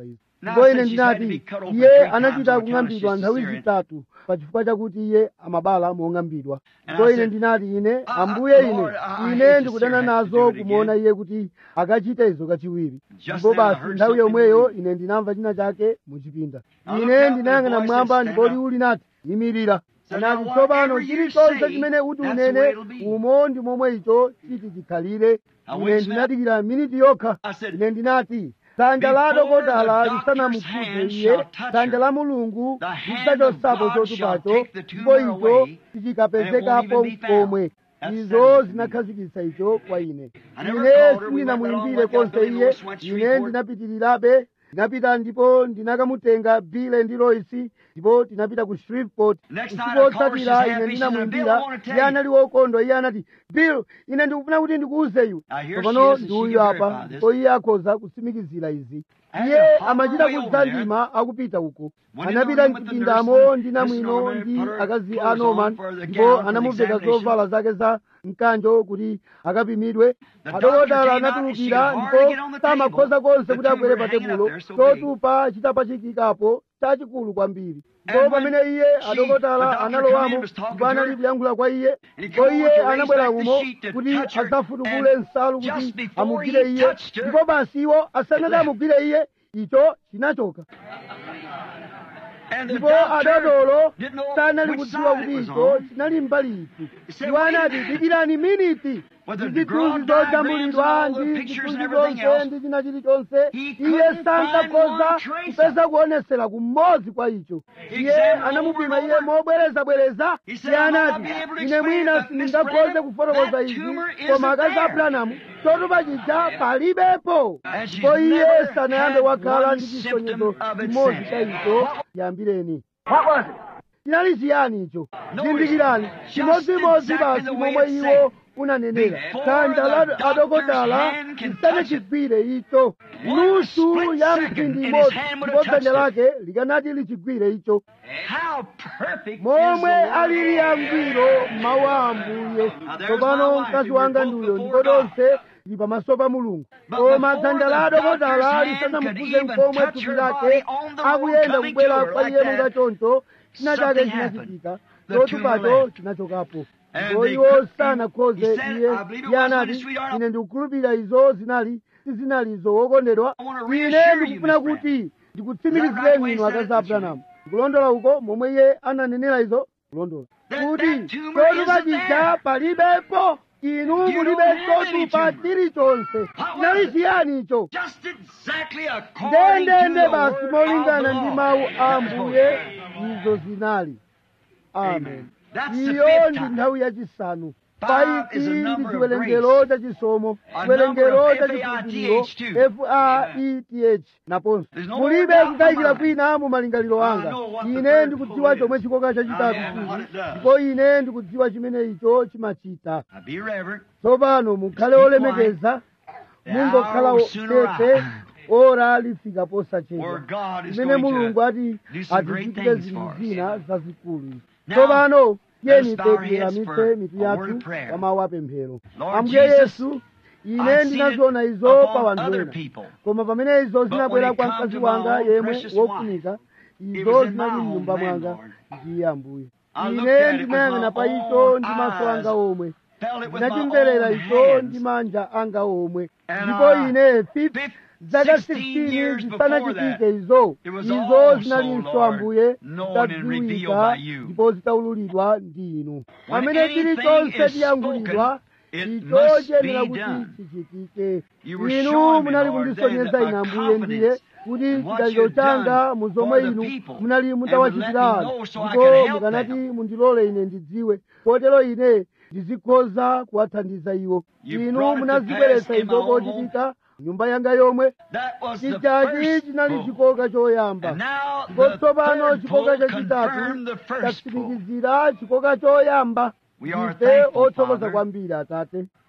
ndipo ine ndinati iye anachita kung'ambidwa nthawi zitatu pachifukwa chakuti iye amabala mong'ambidwa ndipo ine ndinati ine ambuye ine ine ndikudana nazo kumuona iye kuti akachite izo kachiwiri ndipo basi nthawi yomweyo ine ndinamva china chake muchipinda ine ndinayang'ana mmwamba ndipo liwu linati yimirira anati tsopano chilichonse chimene uti unene umo ndi momwe icho chiti chikhalire ine ndinadikira miniti yokha ine ndinati dzanja la dokotala lisanamukhudze iye dzanja la mulungu lisachosapo chotupacho ndipo icho sichikapezekapo komwe izo zinakhazikitsa icho kwa ine ine sindinamuyimbire konse iye ine ndinapitirirabe ndinapita ndipo ndinakamutenga bile ndi loisi ndipo tinapita ku shreveport usiku wotsatira ine ndinamuyimbira iye anali wokondwa iye anati bill ine ndikufuna kuti ndikuwuze iwe tsopano ndi uyu apa ndipo iye akhoza kutsimikizira izi iye amachita kudzandima akupita uko anapita mchipindamo ndi namwino ndi akazi a norman ndipo anamuveka zovala zake za mkanjo kuti akapimidwe adokotala anatulukira ndipo samakhoza konse kuti akwere pa tebulo chotupa chitapachikikapo chachikulu kwambiri ndipo pamene iye adokotala analowamo ndipo anali kuyankhula kwa iye ndipo iye anabwera umo kuti adzafutukule nsalu kuti amugwire iye ndipo basi iwo asanati amugwire iye icho chinachoka ndipo adodolo sanali kudziwa kuti icho chinali mbali iti iwo anati dikirani miniti zithunzi zojambulidwa ndi zithunzi zonse ndi china chilichonse iye sankakhoza kupeza kuonesera kumodzi kwa icho iye anamupima iye mobwerezabwereza iye anati ine mwina sindingakhoze kufotokoza izi koma akazi a branamu chotupa chija palibepo ndipo iye sanayambe wakhala ndi chisonyezo chimodzi cha icho yambireni chinali chiyani icho zindikirani chimodzimodzi basi momwe iwo unanenera dzanja la adokotala lisanachigwire icho nusu ya mphindi imodzi ndipo dzanja lake likanati lichigwire icho momwe alili yangwiro mawu a ambuye tsopano mkazi wanga ndiuyo ndipo lonse lili pamaso pa mulungu koma dzanja la adokotala lisanamukhudze nkomwe thupi lake akuyenda kubwera kwa iye monga choncho china chake chinachitika chotupacho chinachokapo ndipo iwo sanakhoze iye iye anati ine ndikukhulupirira izo zinali sizinalizo wokondedwa ine ndikufuna kuti ndikutsimikizireni inu akazi abrahamu kulondola uko momwe iye ananenera izo kulondola kuti chotupa chija palibepo inu mulibe chotupa chilichonse chinali chiyani icho ndendende basi molingana ndi mawu a ambuye izo zinali amen iyo ndi nthawi yachisanu paiti ndi chiwerengero chachisomo chiwerengero chachikhulupiriro faeth naponso mulibe kukayikira kwina mu malingaliro anga ine ndikudziwa chomwe chikoka chachitatu chili ndipo ine ndikudziwa chimene icho chimachita tsopano mukhale olemekeza mungokhala tete ora lifika posachedwa imene mulungu ati atichitire zinthu zina zazikulu tsopano tiyeni tiweramitse mitu yathu pa mawu apemphero ambuye yesu ine ndinaziona izo pa wanthu ena koma pamene izo zinabwera kwa mkazi wanga yemwe wofunika izo zinali mnyumba mwanga ndiye ambuye ine ndinayang'ana pa icho ndi maso anga omwe ndinachimverera icho ndi manja anga omwe ndipo ine zaka 16 zisanachitike izo izo zinalinso ambuye zitadziwika ndipo zitaululidwa ndi inu pamene chilichonse chiyankhulidwa icho chiyenera kuti chichitike inu munali kundisonyeza ine ambuye ndiye kuti chidaliro changa mu zomwe inu munali mutawachitira ndipo mukanati mundilole ine ndidziwe kotero ine ndizikhoza kuwathandiza iwo inu munazibweretsa izo kochitika nyumba yanga yomwe chijachi chinali chikoka choyamba ndipo tsopano chikoka chachitatu chatsimikizira chikoka choyamba ife othokoza kwambiri atate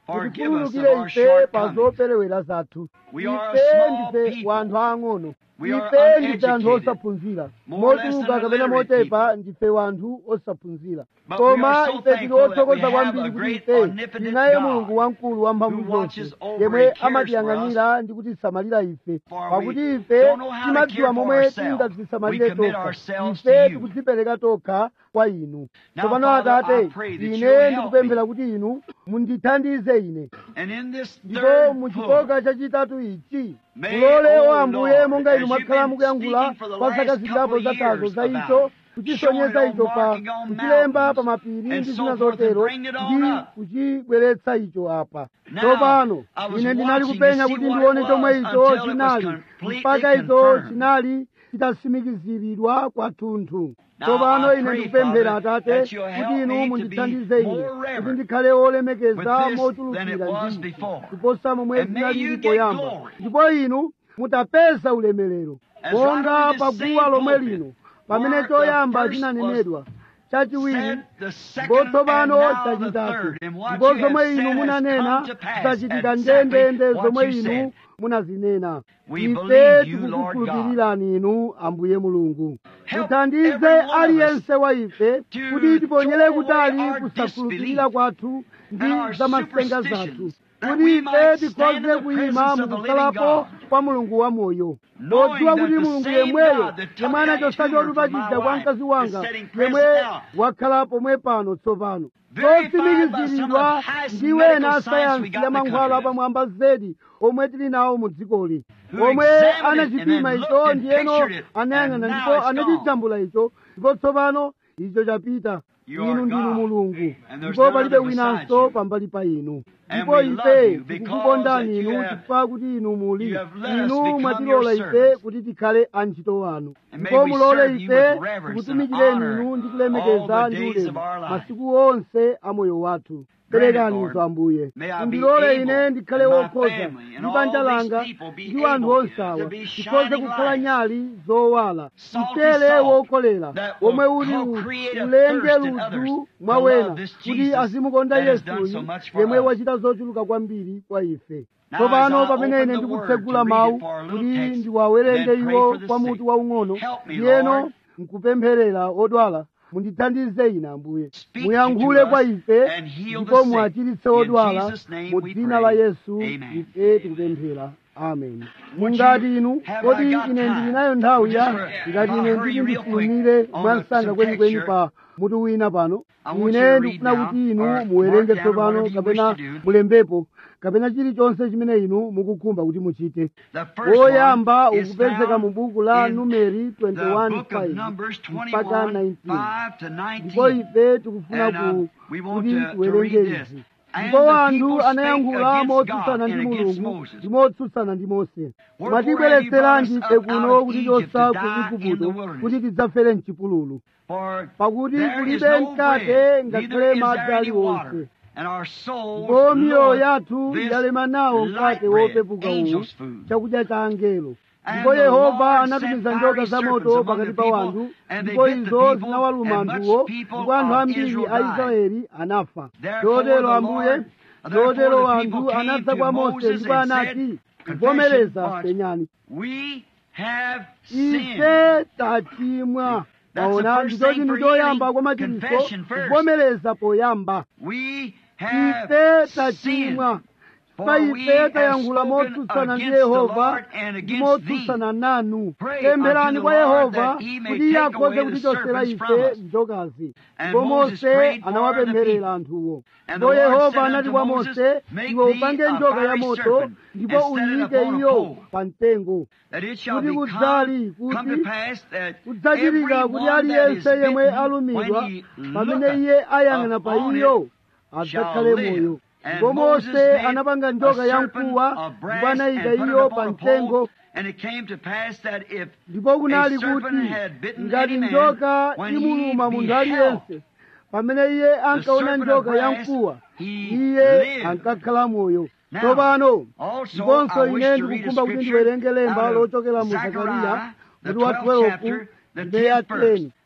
Forgive us of mutikhululukire our ife pa shortcomings. zoperewera zathu We are a ife small ndife people. wanthu ang'ono We are ife ndife anthu uneducated. osaphunzira More or less mochuluka than kapena illiterate motepa ndife wanthu osaphunzira But we koma are so ife tili thankful that we othokoza have kwambiri a kuti great ife omnipotent tinaye God mulungu wamkulu wamphamvu who watches zonse over yemwe and cares amatiyang'anira ndi kutisamalira ife For pakuti we ife don't know how to timadziwa care for momwe ourselves. tingazisamalire We commit tokha ourselves to ife you. tikudzipereka tokha kwa inu Now, tsopano Father, I atate pray that you'll ine help ndikupemphera kuti inu mundithandize ine And in this ndipo third mu book, chikoka chachitatu ichi May, mulole O o ambuye Lord, monga inu as mwakhala you've been mukuyankhula speaking for the kwa zaka last zitatu couple of zatazo years za about icho it, kuchisonyeza showing it icho on pa marking on kuchilemba mountains pa mapiri and ndi so zina forth and zotero bring it on ndi up. kuchibweretsa icho apa Now, tsopano I was ine ndinali watching kupenya to see kuti what ndione it chomwe was icho until it was chinali completely mpaka icho confirmed. chinali chitatsimikiziridwa kwathunthu Now, tsopano I ine pray, ndikupemphera Father, atate that you'll help kuti inu me to mundithandize be ine more kuti reverent ndikhale olemekeza with this than it mochulukira was ndi before. kuposa momwe And may zinali you ndi get poyamba glory. ndipo inu mutapeza ulemerero As monga right on pa this guwa same lomwe pulpit, lino pamene where choyamba the first chinanenedwa chachiwiri said the second ndipo and tsopano now the chachitatu third. And what ndipo you have zomwe said inu has munanena come to pass zidachitika exactly ndendende what zomwe you inu said. munazinena We ife believe you, Lord tikukukhulupirirani inu ambuye mulungu Help muthandize every one of us aliyense wa ife to kuti tiponyere throw kutali away our kusakhulupirira disbelief kwathu ndi and our zamasenga zathu superstitions, that kuti we ife might stand in tikhoze the kuyima presence of the mukukhalapo living God. kwa mulungu wamoyo Knowing podziwa that kuti the mulungu same yemweyo God that took yemwe that anachosa tumor chotupa from my chija kwa wife mkazi is wanga sitting yemwe present now. wakhala pomwe pano tsopano Verified by some of zotsimikiziridwa the highest ndi medical wena science we sayansi got ya in the mankhwala country. apamwamba zedi omwe tili nawo mu dzikoli Who omwe examined it anachipima and then icho looked and ndiyeno pictured it, anayang'ana and now ndipo it's anachijambula icho ndipo tsopano icho chapita You inu are ndinu God, mulungu and there's ndipo none palibe other besides winanso you. pambali pa inu And ndipo we love ife you because tikukukondani that you inu have- chifukwa kuti inu muli you have let us inu become mwatilola your ife servants. kuti tikhale antchito wanu And may ndipo we mulole serve you ife with reverence and tikutumikireni honor inu ndi all kulemekeza the ndi days ulemu of our life. masiku onse a moyo wathu Grant it, perekanizo Lord. ambuye May I be mundilole able, ine ndikhale and my wokhoza family, and ndi banja all these langa people be ndi anthu able onsawa to be tikhoze shining kukhala lights, nyali zowala salty mchere salt wokolera that will omwe uli co-create a ulenge thirst in ludzu others mwa to wena love this kuti Jesus azimukonda that has done yesuyu so much for yemwe us. wachita zochuluka kwambiri kwa ife Now, tsopano as I pamene open ine the word ndikutsegula to read mawu it for a little kuti text, ndiwawerenge and then pray iwo for the kwa sick. mutu waung'ono Help me, ndiyeno Lord. nkupempherera odwala mundithandize ine ambuye Speak muyankhule to kwa us ife and heal ndipo the sick. muachiritse In odwala Jesus' name mu we dzina pray. la yesu Amen. ife tikupemphera amen Would mungati you- inu have kodi I got ine time? ndili nayo nthawi ya Just for- ngati I'll ine hurry nditi you real quick ndifulumire on mwansanga some kwenikweni text pa mutu wina pano I want you to ine read ndikufuna now, kuti inu or muwerenge mark down tsopano whatever you kapena wish to do. mulembepo kapena chilichonse chimene inu mukukhumba kuti muchite The first woyamba one is ukupezeka found mu buku la in numeri the book of 21:5 Numbers mpaka 21, 19 5 to ndipo 19. ife tikufuna And, ku um, we want kuti to- to tiwerenge read this. izi And ndipo the anthu people spake anayankhula against motsutsana God ndi and against mulungu Moses. ndi motsutsana ndi mose Wherefore have you mwatibweretseranji brought us ife up out kuno of kuti Egypt tosa to ku die in igupto the wilderness? kuti tidzafere mchipululu For pakuti there is kulibe no mkate bread, ngakhale neither is madzi there any aliwonse water. And our souls ndipo miyoyo love yathu this yalema nawo light mkate bread, wopepuka uwu angel's food. chakudya cha angelo And ndipo the yehova Lord anatumiza sent njoka fiery za moto serpents pakati among pa the wanthu people, and they ndipo bit the izo people, zinawaluma and much anthuwo people ndipo anthu of ambiri Israel a died. israeli anafa Therefore chotero the ambuye Lord- therefore chotero the anthu people came anadza to kwa mose Moses ndipo and anati said, kuvomereza Confession, penyani We have sinned. ife tachimwa That's the maona first ndicho thing chinthu for choyamba healing. kwa machiritso Confession first. kuvomereza poyamba We have ife sinned. tachimwa For pa we ife have tayankhula spoken motsutsana ndi against the yehova Lord and ndi against thee. motsutsana nanu Pray pempherani unto the kwa Lord yehova that he may kuti take iye away akhoze the kutichotsera serpents from ife us. njokazi And ndipo Moses mose prayed for the anawapempherera people. anthuwo And ndipo the Lord yehova said anati unto kwa Moses, mose Make iwe thee upange a njoka ya fiery moto serpent, ndipo and set it uyike upon a iyo pole. pa mtengo That it shall Kuti become, kudzali come kuti to pass that kudzachitika every kuti one that is aliyense yemwe bitten, alumidwa when he pamene iye ayang'ana pa upon iyo it, adzakhale shall live. moyo And ndipo Moses mose made anapanga a njoka ya serpent mkuwa of ndipo brass anayika and put it iyo upon pa a mtengo pole, and it came to pass that if ndipo kunali a serpent kuti had bitten ngati any man, njoka when imuluma he munthu beheld aliyense pamene iye ankaona serpent of njoka ya brass, mkuwa he iye lived. ankakhala moyo Now, tsopano Also, ndiponso I wish ine to read a ndikukhumba kuti scripture ndiwerenge lemba out of lochokera mu Zechariah, zakariya the mutu wa 12th 12 chapter, the ndiye ya 10th verse. 10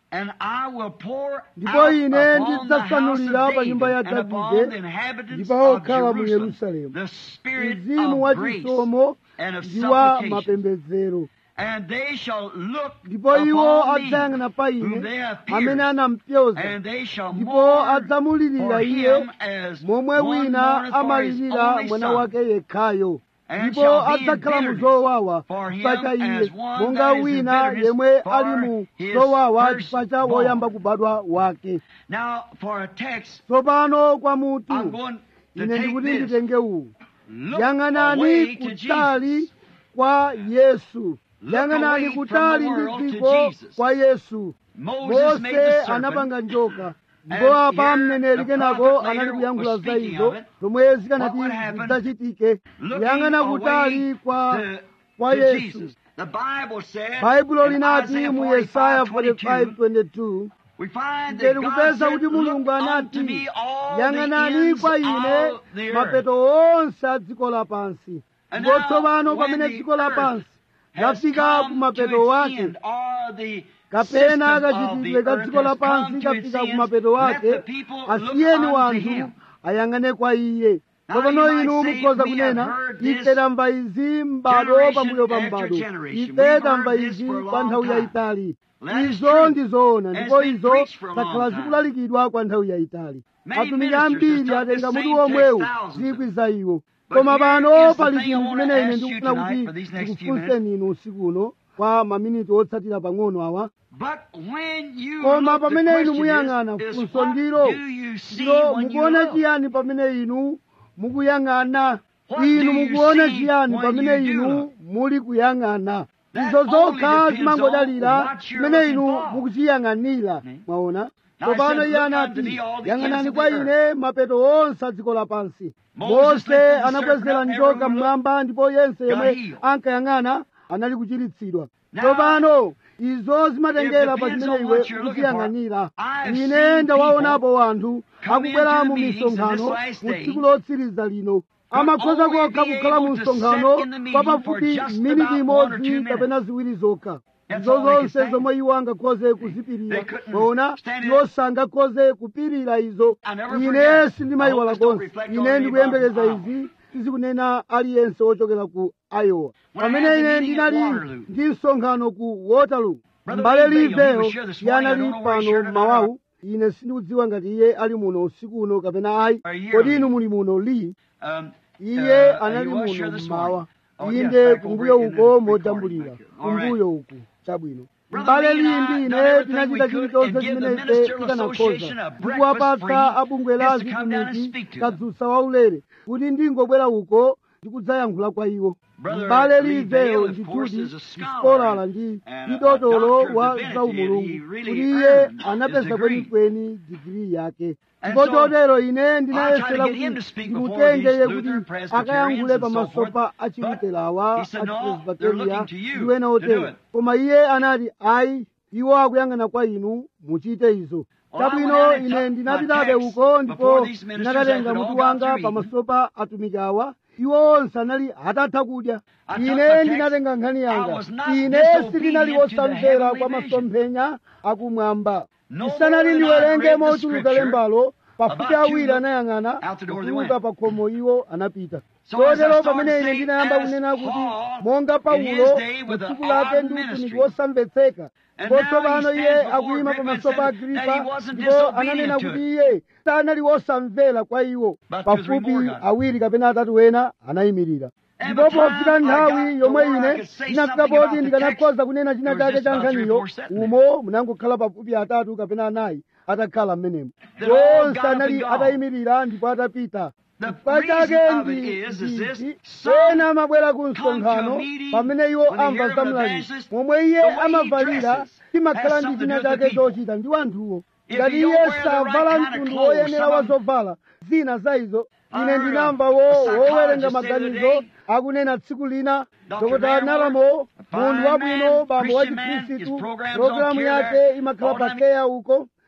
And I will pour ndipo out ine upon the house ndidzasanulira of pa nyumba ya David and davide upon the inhabitants ndipo of okhala mu Jerusalem yerusalemu the spirit mzimu wa of grace chisomo and of ndi wa supplication. mapembedzero And they shall look ndipo iwo upon me, adzayang'ana pa whom ine they have amene pierced, anampyoza and they shall ndipo mourn adzamulirira for iye him as momwe one wina mourneth for his amalirira only mwana son. wake yekhayo And ndipo shall be in adzakhala mu bitterness zowawa for him chifukwa cha iye as one monga that is in wina bitterness yemwe for ali mu his zowawa first chifukwa cha born. woyamba kubadwa wake Now, for a text, tsopano kwa I'm mutu going to ine take ndikuti this. nditenge uwu Look yang'anani away to kutali Jesus. kwa yesu Look yang'anani away from kutali the ndi world to dziko Jesus. kwa yesu Moses made the mose serpent. anapanga njoka And ndipo apa here mneneri the kenako prophet later anali kuyankhula was za speaking izo of it. zomwe zikanati What would happen? zidzachitike Looking kuyang'ana away kutali kwa to, kwa to yesu Jesus. The Bible said baibulo in linati Isaiah mu yesaya 45:22, 45:22 we find ife that God tikupeza said, kuti mulungu Look unto anati me all the yang'anani ends kwa ine of the earth. mapeto onse a dziko lapansi And ndipo now, tsopano when pamene the dziko lapansi has lafika come ku mapeto to its wake end, or the kapena system of the kachitidwe ka earth dziko has come lapansi to its kafika ku ends, mapeto let the wake people look asiyeni unto wanthu him. ayang'ane kwa iye Now tsopano you might inu say, mukhoza we have kunena heard this ife tamva izi m'bado generation pambuyo pa after m'bado generation. ife We've tamva heard this izi for a kwa long nthawi time. yayitali That is izo true. ndi zoona And ndipo it's been izo preached for a long zakhala time. zikulalikidwa kwa nthawi yayitali Many atumiki ministers ambiri have taught atenga the mutu same womwewu text thousands of zikwi za iwo But koma here pano is the pali thing I chinthu wanna chimene ine ask you ndikufuna tonight kuti for these next few ndikufunseni inu usiku uno kwa maminiti otsatira pang'ono awa But when you koma look, the pamene inu question muyang'ana is, is funso what ndilo do you see ndilo when you mukuona look? chiyani pamene inu mukuyang'ana What inu do you mukuona see chiyani when pamene you do inu look? muli kuyang'ana That izo only zokha depends zimangodalira on what you're chimene looking inu for. mukuchiyang'anira Hmm? mwaona Now I tsopano said, iye "Look anati unto me all the yang'anani ends of kwa the ine mapeto onse a dziko lapansi Moses mose lifted the anakwezera serpent up, njoka everyone mmwamba ndipo yense yemwe healed. ankayang'ana anali kuchiritsidwa Now, tsopano izo zimatengera it pa depends chimene on iwe what you're looking ukuziyang'anira for. I have ine seen ndawaonapo wanthu come akubwera into mu the meetings in misonkhano this last mu day tsiku lotsiriza lino could amakhoza only kokha be kukhala mu able to msonkhano sit in the meeting kwa for pafupi just miniti about one or imodzi two minutes. kapena ziwiri zokha That's izo all they can zonse say. zomwe iwo angakhoze kuzipirira They couldn't mwaona stand it. iwo sangakhoze kupirira izo I never ine forget. sindimayiwala I hope this don't konse reflect ine on anybody ndikuyembekeza from izi sizikunena aliyense wochokera ku iowa When I pamene had the ine meeting at ndinali Waterloo. ndi msonkhano ku waterloo Brother mbale Lee Vail, he liveyo was here this iye morning. I anali don't know where he pano shared it or mmawawu ine sindikudziwa ngati iye ali muno usiku uno kapena ayi Are you kodi here? inu muli muno li Um, iye uh, anali he was muno here this mmawa morning. Oh, yes, inde back over kumbuyo in the uko recording mojambulira back here. All right. kumbuyo uku chabwino Brother mbale Lee and I lindi done ine everything tinachita we could chilichonse and give chimene the ife Ministerial Association tikanakhoza a breakfast ndikuwapatsa free abungwe la just to come down and zitumiki speak to them. kadzutsa waulere kuti ndingobwera uko ndikudzayankhula kwa iwo Brother mbale Lee liveyo Vail, of course, ndituti is a scholar sikolara ndi and a- ndi dotolo a doctor of wa divinity, zaumulungu and he really kuti iye earned his anapeza degree. kwenikweni digiri yake And ndipo so, chotero ine I tried to ndinayesera get him to kuti speak before ndimutenge these iye Lutheran kuti Presbyterians akayankhule and so pamaso forth. pa achiluterawa But he said, "No, they're achipresbiteria looking to you ndi ena to do otero it." koma iye anati ayi iwo akuyang'ana kwa inu muchite izo Well, I chabwino went and ine took ndinapitabe my text uko ndipo before these ministers ndinakatenga had all mutu got wanga through pamaso pa atumiki awa iwo onse anali atatha kudya I took my ine text. ndinatenga nkhani I yanga was not ine disobedient sindinali to the wosamvera heavenly kwa vision. masomphenya akumwamba No ndisanali more than I ndiwerenge read the mochuluka scripture, lembalo pafupi about two awiri look anayang'ana out the door they kutuluka went. pa khomo iwo anapita So as I chotero started pamene ine saying, ndinayamba as kunena kuti Paul, monga in paulo his day mu with tsiku an lake odd ndi utumiki ministry. wosamvetseka And ndipo now tsopano he iye stands before akuyima Agrippa and pamaso pa said that agripa he wasn't ndipo disobedient ananena to kuti it. iye sanali wosamvera kwa iwo But there was pafupi reward on it. awiri kapena atatu wena anayimirira And ndipo by the time pofika I nthawi got yomwe to where I ine could say ndinafika something poti about the ndikanakhoza kunena china there was chake just cha about three or nkhaniyo four sitting there. umo munangokhala pafupi atatu kapena anayi atakhala mmenemo They all onse got up anali and gone. atayimirira ndipo atapita The chifukwa chake reason of ndi it is, is this, ichi some ena amabwera ku come to msonkhano a meeting pamene iwo when they amva hear of za an mlaliki evangelist, momwe iye the way he amavalira dresses chimakhala has ndi something china to do with chake the people. chochita ndi wanthuwo If ngati you don't iye wear the right savala kind of mtundu clothes, woyenera some wa of them- zovala zina za izo I ine heard a- ndinamva a wo psychologist wowerenga the other maganizo day, akunena tsiku lina Dr. dr Van nalamo Wert, a fine munthu wabwino man, bambo wa Christian man, chikhristu his programs on programu care yake there, imakhala all pa time- keya uko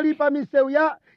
anali pa misewu ya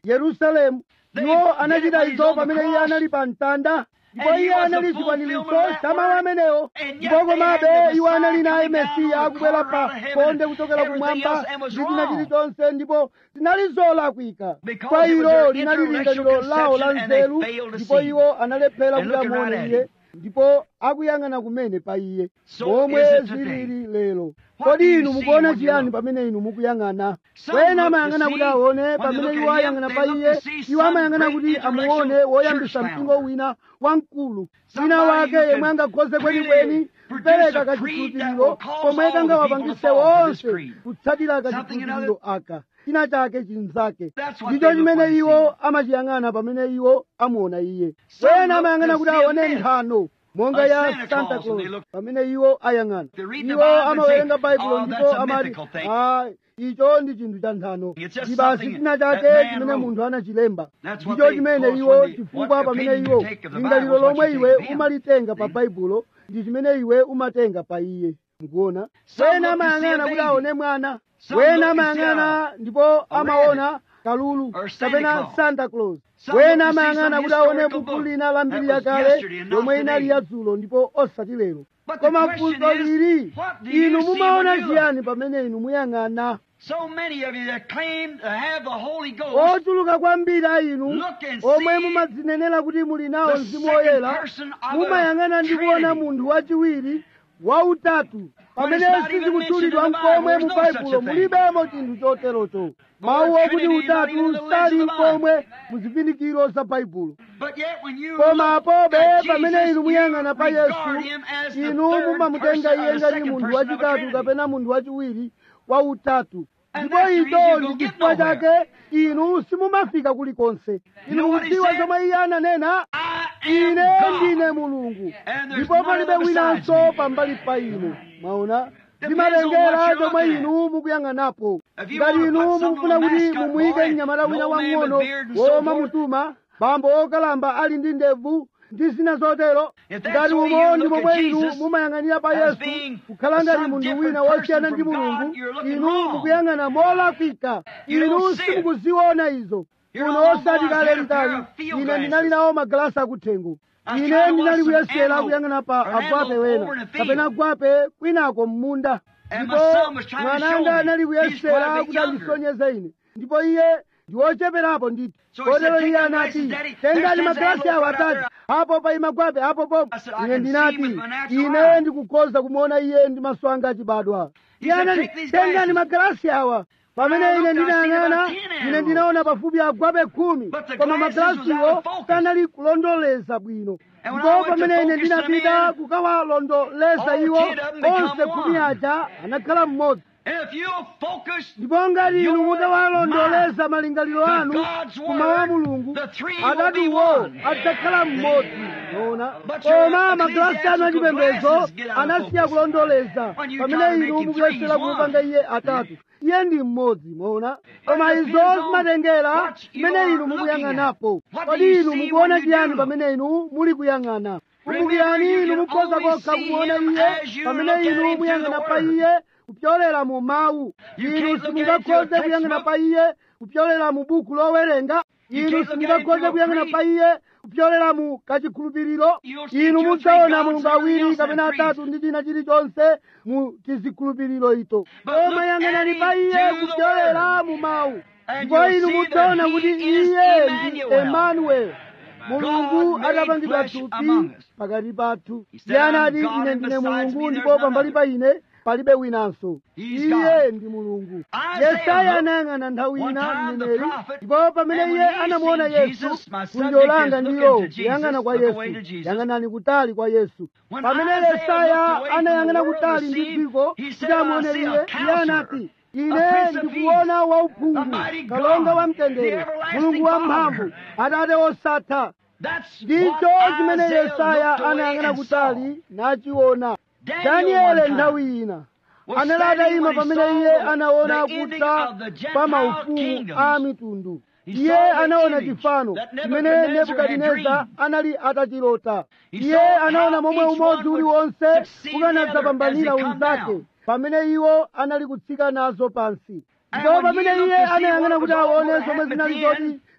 yerusalemu They iwo did anachita it when izo he's on the pamene iye cross. anali pa mtanda ndipo And he iye was the anali fulfillment chikwaniritso of that cha mawu word. amenewo And yet ndipo they had komabe the iwo anali Messiah naye coming down mesiya on the akubwera corner pa out of heaven, konde kuchokera everything kumwamba else, and was ndi china wrong. chilichonse ndipo zinali zolakwika Because kwa it was ilo their linali intellectual lingaliro lawo la conception and they nzeru failed to ndipo see. iwo analephera And kuti looking right amuone at iye him. ndipo akuyang'ana kumene pa iye So momwe is it today. zilili lero What do kodi you inu see mukuona when you chiyani look? pamene inu mukuyang'ana Some wena look to amayang'ana kuti see, aone when they pamene look iwo at him, ayang'ana they pa look iye to see iwo some amayang'ana great kuti intellectual amuone woyambisa church mpingo founder. wina wamkulu wina Somebody wake who yemwe can angakhoze really kwenikweni produce kupereka a creed that kachikhulupiriro will cause komwe all the kangawapangise people to fall for this wonse creed. kutsatira Something kachikhulupiriro aka china chake chinzake That's what ndicho they look chimene when they iwo see amachiyang'ana pamene iwo amuona iye Some wena look amayang'ana to kuti see a aone myth. nthano monga A ya Santa santa Claus, and they claus look- pamene iwo ayang'ana They read the iwo Bible and amawerenga say, baibulo "Oh, ndipo that's a amati mythical thing." "Ah, icho ndi chinthu cha nthano It's just ndi basi something china that chake man chimene wrote. munthu anachilemba That's what ndicho they chimene cause iwo when they- chifukwa what pamene opinion iwo you take of the lingaliro Bible is what lomwe you iwe take of him. umalitenga pa See? baibulo ndi chimene iwe umatenga pa iye mukuona Some wena look to see a amayang'ana kuti baby. aone mwana Some wena look to see amayang'ana a- ndipo a amaona kalulu or Santa kapena Claus. santa claus Some wena look to see amayang'ana some kuti aone historical buku book lina la mbiri that was yakale yesterday and not yomwe inali today. yadzulo ndipo osati lero But the koma question funso is, lili what do you inu see mumaona when you look? chiyani pamene inu muyang'ana So many of you that claim to have the Holy Ghost ochuluka kwambiri a inu Look and omwe see mumadzinenera kuti muli nawo the mzimu second woyera person of the mumayang'ana ndi kuona Trinity. munthu wachiwiri wautatu pamene it's not even sizikutchulidwa mentioned in the mkomwe Bible, mu there's no such baibulo a thing. mulibemo chinthu choterocho mawu okuti Trinity is not even in utatu the sali legends of the mkomwe mu zipindikiro za baibulo But yet when you koma look apobe at pamene Jesus, inu you muyang'ana pa regard yesu him as the inu third mumamutenga person or iye the ngati second munthu person of a wachitatu Trinity. kapena munthu wachiwiri wautatu And ndipo that's the reason icho you ndi don't get chifukwa nowhere. chake inu simumafika kulikonse You inu know what he mukudziwa said? zomwe iye ananena I ine am ndine God. mulungu And there's ndipo none palibe other besides winanso me. pambali pa inu mwaona Depends on what zimatengera you're zomwe looking at. inu mukuyang'anapo If you ngati wanna inu put some mukufuna little kuti mascot mumuyike boy, mnyamata wina no man with wang'ono beard and so woma forth. mutuma bambo okalamba ali ndi ndevu ndi zina zotero If that's ngati the way umo you ndi look momwe at inu Jesus mumayang'anira pa as yesu being kukhala ngati some munthu different wina person wosiyana ndi from God, mulungu you're looking inu wrong. mukuyang'ana molakwika You inu don't see it. simukuziona izo You're kuno all osati boys kale had a pair mtali of field ine glasses. ndinali nawo magalasi akuthengo I ine tried to ndinali watch some kuyesera antelope kuyang'ana pa or an agwape antelope wena over in a field. kapena agwape kwinako m'munda And my ndipo son was trying to show mwananga me. anali He's quite a kuyesera bit kuti younger. andisonyeze ine ndipo iye ndi wocheperapo nditi So he said, kotero "Take iye them anati glasses, Daddy. tengani There's ten magalasi awo antelope right atatu apo pa magwape apo po I said, "I ine can see ndinati with my natural ine eye." ndikukhoza kumuona iye ndi maso anga achibadwa He iye said, anati "Take these tengani glasses." magalasi awa pamene I ine looked, I seen ndinayang'ana about ten ine antelope. ndinaona pafupi agwape khumi But the koma glasses was out magalasiwo of focus. kanali kulondoleza bwino And when ndipo I went to pamene ine focus them ndinapita in, kukawalondoleza all iwo ten of them become onse khumi one. aja anakhala mmodzi And if you focus ndipo ngati inu Your mutawalondoleza malingaliro the anu God's kuma wa word, mulungu the three will be atatuwo one. adzakhala mmodzi ona But your koma magalasi anu ecclesiastical achipembedzo glasses get out of anasiya focus. kulondoleza When you pamene try to make inu him mukuyesera three, kumupanga he's iye atatu iye ndi mmodzi mwaona koma But it izo depends on zimatengera what you mmene are inu looking mukuyang'anapo at. What do kodi you inu see mukuona when you chiyani do? pamene inu muli kuyang'ana kumbukirani you inu can mukhoza only kokha see kumuona him iye as you pamene look at inu him through muyang'ana the pa word. iye kupyolera mu mawu You inu can't look at it simungakhoze through a kuyang'ana textbook. pa iye kupyolera mu buku lowerenga You inu can't look at it simungakhoze through a kuyang'ana creed. pa iye kupyolera mu kachikhulupiriro You'll see inu two or mudzaona three mulungu gods and everything awiri else kapena in creeds. atatu ndi china chilichonse mu tizikhulupiriro ito But koma look yang'anani at pa him iye through the kupyolera mu mawu And ndipo you'll inu see mudzaona that kuti he is iye ndi Emmanuel. emanuel mulungu made atapangidwa flesh thupi among us. pakati pathu He said, iye "I'm anati God, ine and ndine besides mulungu me ndipo there's none pambali other." pa ine palibe winanso He's iye God. ndi mulungu Isaiah yesaya looked anayang'ana nthawi one ina time the mneneri prophet, ndipo pamene and when iye he anamuona seen yesu Jesus, my funjo subject langa is ndilo looking to Jesus, kuyang'ana kwa look yesu away to Jesus. yang'anani kutali kwa yesu When pamene Isaiah yesaya looked away from anayang'ana the world kutali to ndi see, dziko he kuti said, "I amuone see a iye iye counselor, anati a ine prince of ndikuona peace, wauphungu a mighty God, kalonga wa the mtendere everlasting mulungu wa Father." mphamvu atate osatha That's ndicho what chimene Isaiah yesaya looked away anayang'ana and kutali nachiona Daniel daniele one time nthawi ina was anali standing atayima when he pamene saw iye the- anaona the ending kutha of the Gentile pa maufumu kingdoms. a mitundu He iye saw the anaona image chifano that chimene Nebuchadnezzar had nebukadineza dreamed. anali atachilota He iye saw anaona how momwe each umodzi one would uliwonse succeed the ukanadzapambanira other as they come unzake down. pamene iwo anali kutsika nazo pansi And ndipo when pamene he looked iye to see anayang'ana what kuti was all aone gonna zomwe happen zinali at the zoti end,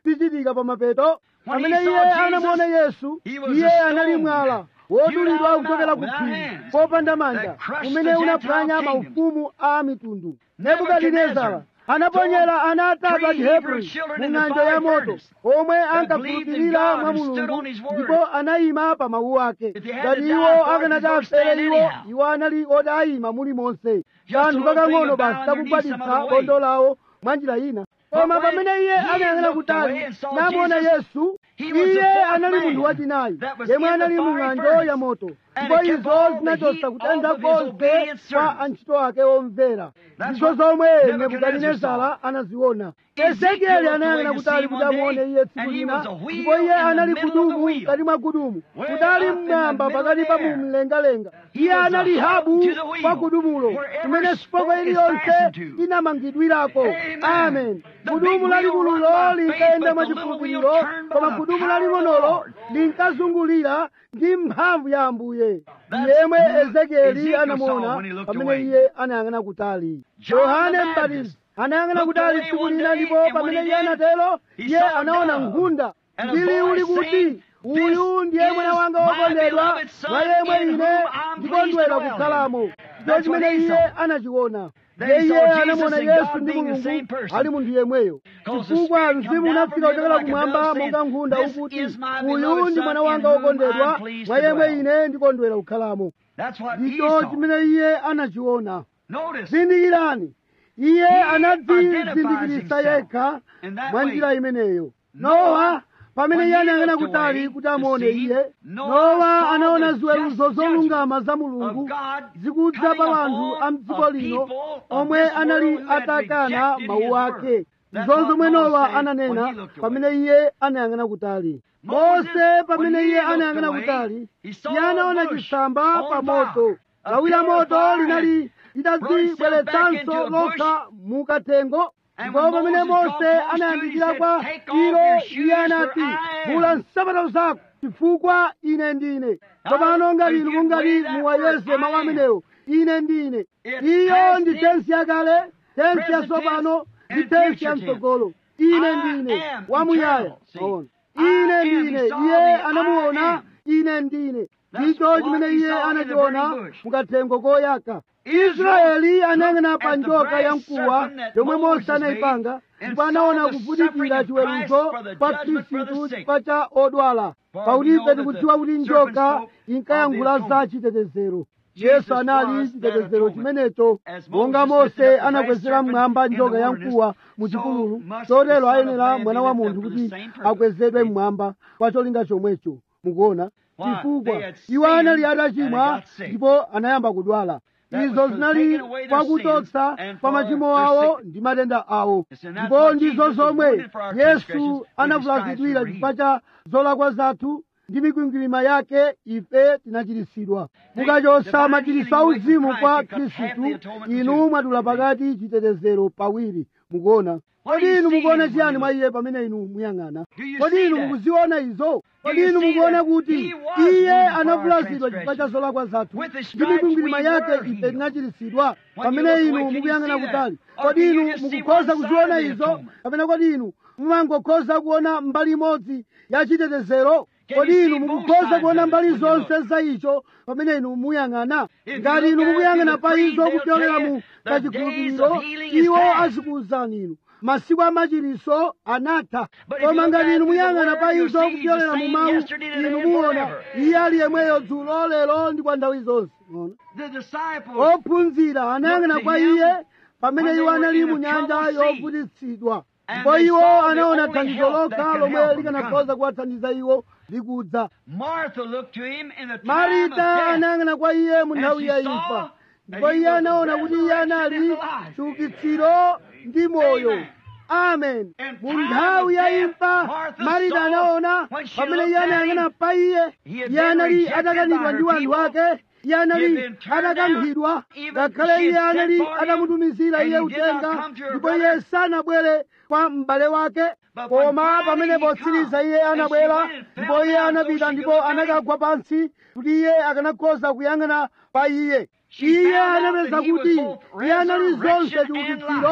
zichitika pa mapeto When he pamene saw iye Jesus, anamuona yesu he was iye a anali stone mwala wodulidwa hewled kuchokera out ku without phiri hands popanda manja that crushed umene the unaphwanya Gentile maufumu a mitundu Nebuchadnezzar nebukadinezara anaponyera ana atatu a three Hebrew chihebrew children mu in the ng'anjo ya fiery moto furnace omwe believed in ankakhulupirira God mwa and stood mulungu on his word. ndipo anayima pa mawu ake If they had ngati to iwo die for it, akanati they first afere stand iwo anyhow. iwo anali odayima mulimonse Just a kanthu little kakang'ono thing basi about underneath some takugwaditsa other way. bondo lawo mwa njira ina But koma when pamene iye he anayang'ana looked away kutali and saw namona Jesus, yesu he was the iye fourth anali man munthu wachinayi that was yemwe in the anali mu fiery ng'anjo furnace. ya moto And ndipo it kept izo all the zinachotsa heat kutentha off of his konse obedient kwa servants. antchito ake omvera That's ndizo what zomwe Nebuchadnezzar nebukadinezara anaziona Ezekiel ezekieli looked anayang'ana away to kutali see kuti one amuone day, iye tsiku and he lina was a wheel ndipo iye in the anali middle of the kudumu wheel. mkati mwa gudumu Way kutali up in the mmwamba middle pakati of pa the air. mumlengalenga He iye was anali a hub habu to the wheel, kwa gudumulo wherever kumene spoke spoko is iliyonse fastened to. inamangidwirako Amen. amen The gudumu big wheel lalikululo run by linkayenda faith, mwa but the little wheel chikhulupiriro turned by koma the gudumu power of the laling'onolo Lord. linkazungulira ndi mphamvu ya ambuye That's yemwe who ezekieli Ezekiel anamuona saw when he looked pamene away. iye anayang'ana kutali John yohane the mbatizi Baptist anayang'ana looked kutali away tsiku one lina day, ndipo and when pamene he iye did, anatero he iye saw a anaona dove, nkhunda and a ndili voice uli kuti saying, uyu "This ndiye mwana is wanga my wokondedwa beloved son mwa yemwe in ine whom I'm ndikondwera pleased to dwell kukhalamo in." ndicho That's what chimene he iye saw. anachiona Then iye he saw iye Jesus anamuona and yesu God ndi being the same mulungu person. ali munthu yemweyo 'Cause the chifukwa Spirit mzimu come down unafika from heaven kuchokera like a kumwamba dove saying, monga nkhunda "This ukuti is my uyu beloved ndi son mwana in wanga whom wokondedwa I'm pleased mwa to yemwe dwell." ine ndikondwera kukhalamo That's what he ndicho saw. chimene iye anachiona Notice, zindikirani iye He anadzizindikirisa identifies yekha in that mwa way. njira imeneyo Noah, nowa pamene when iye he anayang'ana looked kutali away kuti to amuone see, iye Noah nowa saw anaona the ziweruzo just zolungama za of mulungu God zikudza coming pa anthu upon a mdziko a lino people of omwe this anali world who had atakana rejected mawu his ake word. That's ndizo what zomwe Noah nowa said when ananena he looked away. pamene iye anayang'ana kutali Moses, mose pamene when he iye looked anayang'ana away, kutali he saw iye anaona a bush chisamba on pa fire. moto A lawi la pillar of moto fire linali lidadzibweretsanso back into a bush. lokha mukathengo And ndipo when pamene Moses mose got close to it, anayandikira he kwa said, "Take off ilo your shoes, iye for anati I am." vula nsapato zako chifukwa ine ndine tsopano ngati if inu you mungati weigh that muwayeze word, mawu I am. amenewo ine ndine It's iyo past ndi tense, tensi yakale tensi present yatsopano tense, ndi and tensi future ya tense. mtsogolo ine I ndine am wamuyaya eternal. See, Maona. I ine am, ndine he saw iye me, I anamuona am. ine ndine That's ndicho what chimene he iye saw in the anachiona burning bush. mukathengo koyaka Israel israeli anayang'ana looked pa at the njoka brass ya mkuwa serpent that yomwe mose Moses anayipanga made ndipo and anaona saw the kuvutikira suffering of chiweruzo Christ for the pa judgment for the khristu sick. chifukwa cha odwala For pakuti we know ife that tikudziwa the kuti serpent njoka spoke inkayankhula of the za atonement. chitetezero Jesus yesu anali was chitetezero that chimenecho As monga Moses lifted mose up the anakwezera brass mmwamba serpent in njoka the ya wilderness, mkuwa mu so chipululu must chotero the Son of ayenera Man be mwana wa lifted munthu up for kuti the same purpose. akwezedwe See? mmwamba kwa cholinga chomwecho mukuona Why? chifukwa They had iwo anali sinned and atachimwa got sick. ndipo anayamba kudwala That was izo for zinali taking away their kwakutotsa sins and pa for machimo their awo sickness. ndi matenda awo Yes, and that's ndipo what ndizo Jesus was zomwe wounded for our transgressions, yesu with his stripes anavulazidwira we were chifukwa cha zolakwa zathu ndi mikwingwirima yake ife tinachiritsidwa mukachotsa machiritso auzimu kwa khristu inu mwadula pakati chitetezero pawiri mukuona kodi inu mukuona chiyani mwa iye pamene inu muyang'ana kodi inu mukuziona izo kodi inu mukuona kuti iye anavulazidwa chifukwa cha zolakwa zathu ndi mikwingwirima yake ife tinachiritsidwa pamene inu mukuyang'ana kutali kodi inu mukukhoza kuziona izo kapena kodi inu mumangokhoza kuona mbali imodzi ya chitetezero kodi inu mukukhoza kuona mbali zonse za icho pamene inu muyang'ana ngati inu mukuyang'ana pa izo kupyolera mu kachikhulupiriro iwo azikuwuzani inu masiku a machiritso anatha koma ngati inu muyang'ana pa izo kupyolera mu mawu inu muona iye ali yemweyo dzulo lero ndi kwa nthawi zonse Muona? The disciples ophunzira anayang'ana kwa iye pamene iwo anali mu nyanja yovutitsidwa ndipo iwo anaona thandizo lokha lomwe likanakhoza kuwathandiza iwo likudza Martha looked to him in the time of marita death. anayang'ana kwa iye mu And nthawi she ya saw imfa that ndipo he iye was anaona kuti iye anali resurrected and alive. chiukitsiro ndi moyo Amen. amen In mu time nthawi of ya death, imfa Martha marita saw anaona when she pamene iye looked at anayang'ana him, pa iye he had iye been anali rejected atakanidwa by ndi her wanthu people. ake iye anali He had been turned atakankhidwa down. Even ngakhale she iye had anali sent for him, atamutumizira and iye he did not uthenga come to her ndipo brother. iye sanabwere kwa m'bale wake But when koma finally pamene he potsiriza come, iye and she anabwera went and ndipo fell iye down so anapita she ndipo could look at him. anakagwa pansi kuti iye akanakhoza kuyang'ana pa iye She iye found out anapeza that he was kuti both iye anali zonse resurrection and chiukitsiro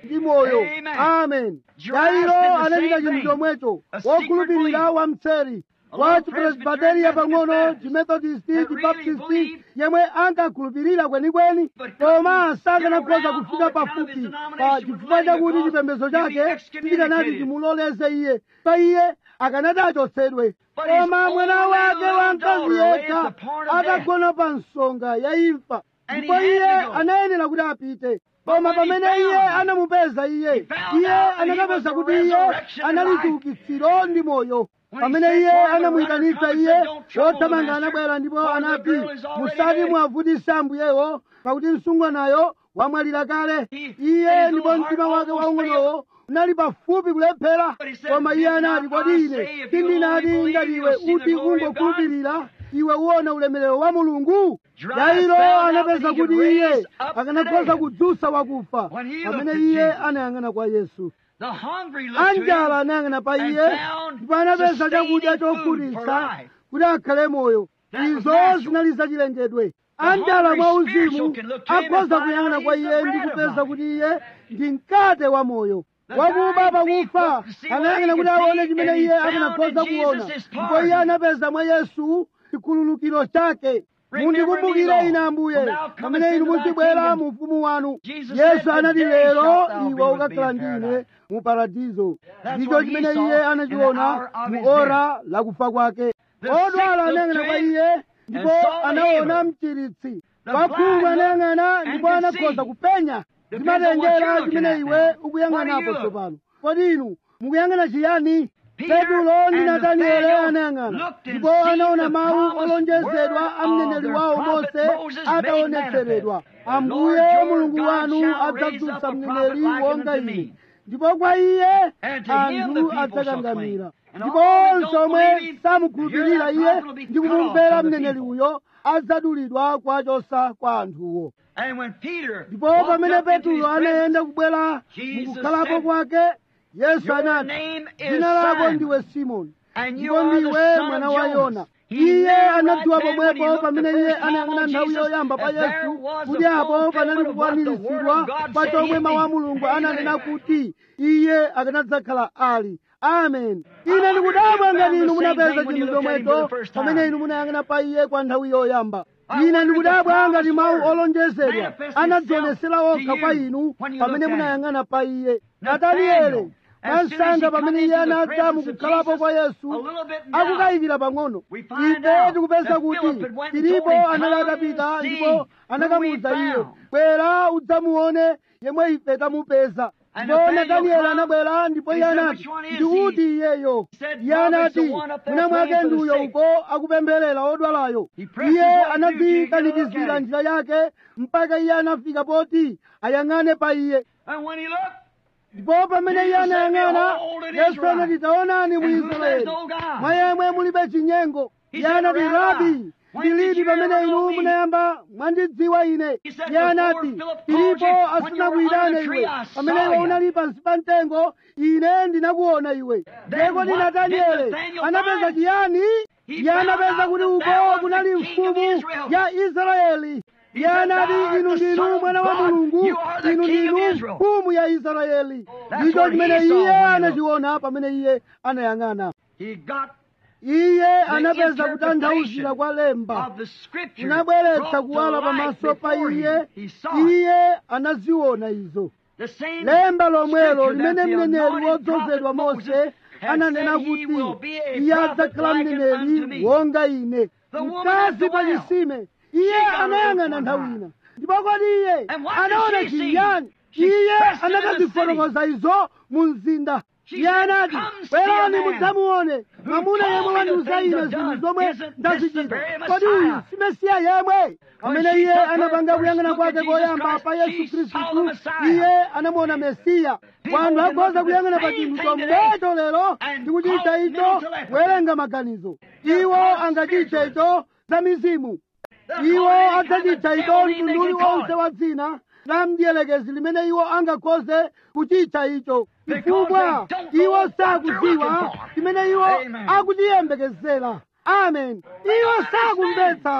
ndi moyo Amen. amen Jairus yairo did the anachita same chinthu thing. chomwecho A secret wokhulupirira believer. wamseri A wa little chipresbiteriya Presbyterian pang'ono Baptist chimethodisti that really chibaptisti believed. yemwe ankakhulupirira kwenikweni But koma couldn't sakanakhoza get around kufika on account of his pafupi pa denomination chifukwa with chakuti money chipembedzo because he'd be chake sichikanati excommunicated. chimuloleze iye pa iye akanati achotsedwe But his koma mwana only wake little wamkazi daughter lays yekha upon a atagona pa nsonga ya imfa And ndipo he had iye to go. anayenera kuti apite But koma when he pamene iye found him, anamupeza iye he found iye out that he anakapeza was the kuti iye resurrection and anali life. chiukitsiro ndi moyo When he pamene said, iye "Lord, the anamuyitanitsa runner comes iye and don't trouble the wothamanga master, anabwera ndipo for the anati girl is already musati dead." mwavutise ambuyewo pakuti msungwanayo wamwalira kale He- iye and his ndipo little mtima heart wake almost waung'onowo unali pafupi kulephera But he said, koma iye "Did not anati I kodi say, ine if you sindinati only ngati believe, iwe you'll see the uti glory of God?" ungokhulupirira iwe uwona ulemerero wa mulungu Jairus yairo found out anapeza that he kuti could iye raise up akanakhoza today. kudzutsa wakufa When he pamene looked at iye Jesus. anayang'ana kwa yesu The hungry looked to anjala him. anayang'ana pa and iye found ndipo anapeza sustaining chakudya food for chokhutitsa life. kuti akhale moyo That was izo natural. zinali zachilengedwe The anjala hungry mwa spiritual uzimu can look to him and akhoza find kuyang'ana out kwa he's iye the ndi bread of kupeza life. kuti iye ndi mkate wa moyo The wakuba dying pakufa thief looked to see what anayang'ana he kuti could aone see, chimene and he iye found akanakhoza in Jesus kuona his ndipo iye pardon. anapeza mwa yesu chikhululukiro chake Remember mundikumbukire me, ine Lord, ambuye when thou comest pamene inu into thy muzibwera kingdom. mu ufumu wanu Jesus yesu said, anati "Today lero shalt thou be iwe with ukakhala me in ndine paradise." mu paradizo That's ndicho what he chimene saw iye in the anachiona hour of mu his ora lakufa kwake The odwala sick looked anayang'ana to kwa him iye ndipo and saw the anaona healer. mchiritsi The wakhungu blind anayang'ana looked ndipo and could anakhoza see. kupenya Depends on what zimatengera you're looking chimene at iwe now. What do ukuyang'anapo you look? tsopano kodi inu mukuyang'ana chiyani Peter petulo ndi and nataniele Nathaniel anayang'ana looked and ndipo seen anaona the mawu promised olonjezedwa word a mneneri of their wawo prophet mose Moses made ataonetseredwa manifest. ambuye Lord your mulungu God wanu shall raise adzadzutsa up a mneneri prophet like wonga unto ine me. ndipo kwa iye And to him the anthu people shall adzakangamira cling. And ndipo all that onse don't omwe believe him, samukhulupirira hear that iye prophet will be ndi cut off kumumvera from the mneneri people. uyo adzadulidwa kwachosa kwa anthuwo And when Peter ndipo walked pamene up into his petulo presence, anayenda kubwera Jesus mukukhalapo said, kwake yesu Your anati name is dzina lako Simon, ndiwe simoni and you ndipo are the ndiwe son mwana of wa Jonas. yona He iye knew right anadziwa then when he pomwepo looked the pamene iye first time anayang'ana on nthawi Jesus yoyamba pa that there yesu was the kuti apo panali fulfillment of what the word kukwaniritsidwa of God pa said chomwe he'd mawu a be. mulungu Amen. ananena kuti iye akanadzakhala ali amen ine wonder ndikudabwa if you ngati found inu the same munapeza thing when you chinthu looked at him for chomwecho the first pamene time. inu munayang'ana pa iye kwa nthawi yoyamba I ine wonder if the ndikudabwa ngati promised mawu word olonjezedwa manifested anadzionesera itself okha to kwa you inu when you pamene looked at him. munayang'ana pa iye Nathaniel, nataniele as soon as he mwansanga come pamene iye into the anadza presence of mukukhalapo Jesus, kwa a yesu little bit now, akukayikira pang'ono we find ife out tikupeza that kuti Philip had went and filipo told him, anali "Come atapita see ndipo who anakamuwuza we iye found." bwera udzamuone yemwe ife tamupeza And ndipo Nathaniel natanieli come, anabwera ndipo and iye he said, anati "Which one is ndi he?" uti iyeyo He said, iye "Probably it's the anati one up there mwina mwake praying for the ndi uyo sick." uko akupempherera odwalayo He pressed iye his way through anadzikanikizira till he could njira yake mpaka iye anafika poti ayang'ane pa iye And when he looked, ndipo pamene iye Jesus said, anayang'ana "Behold, it is yesu right. anati taonani mu In whom there is israeli no God." mwa yemwe mulibe chinyengo He iye said, anati "Rabbi, rabi when did ndilidi you pamene ever inu know me?" munayamba mwandidziwa ine He said, iye "Before anati Philip called filipo you, when you were asinakuyitane under the iwe tree, I pamene saw iwe you." unali pansi pa mtengo ine ndinakuona iwe ndeko ndi what nataniele did Nathaniel anapeza find? chiyani He iye found anapeza out kuti that uko there was kunali the king of mfumu Israel. ya israeli iye said, anati "Thou art inu the ndinu Son of mwana wa God. mulungu You are the inu King of ndinu Israel." mfumu ya israeli That's ndicho what he chimene saw iye when he looked. anachiona pamene iye anayang'ana he got iye anapeza kutanthauzira kwa lemba of the scripture kunabweretsa brought to kuwala light pamaso pa before iye him. He saw it. iye anaziona izo The same lemba lomwelo scripture limene that the mneneri anointed wodzozedwa prophet mose Moses had ananena said he will kuti be a iye prophet adzakhala like unto mneneri me. wonga ine The woman mkazi at the pa well. chisime iye She got a anayang'ana look nthawi one ina ndipo kodi iye And what did anaona she see? chiyani She iye pressed him in the anakazifotokoza izo mu mzinda She iye said, anati "Come see a bwerani man mudzamuone mwamuna told yemwe me the wandiuza things ine I've zinthu done. zomwe Isn't this the ndazichita very kodi uyu Messiah?" si mesiya yemwe pamene she iye took her anapanga first kuyang'ana look kwake at Jesus koyamba Christ, pa yesu she saw the khristu Messiah. iye anamuona mesiya People wanthu can look akhoza at the kuyang'ana pa same chinthu thing chomwecho lero and ndi kuchita call it icho mental telepathy. kuwerenga maganizo They're iwo called angachite spiritualists. icho za mizimu They're iwo called any kind of adzachita icho devil name they mtundu can call uliwonse it. wa dzina la mdiyelekezi limene iwo angakhoze kuchita icho Because chifukwa they don't know iwo what they're sakudziwa looking for. chimene iwo Amen. akuchiyembekezera amen iwo sakumvetsa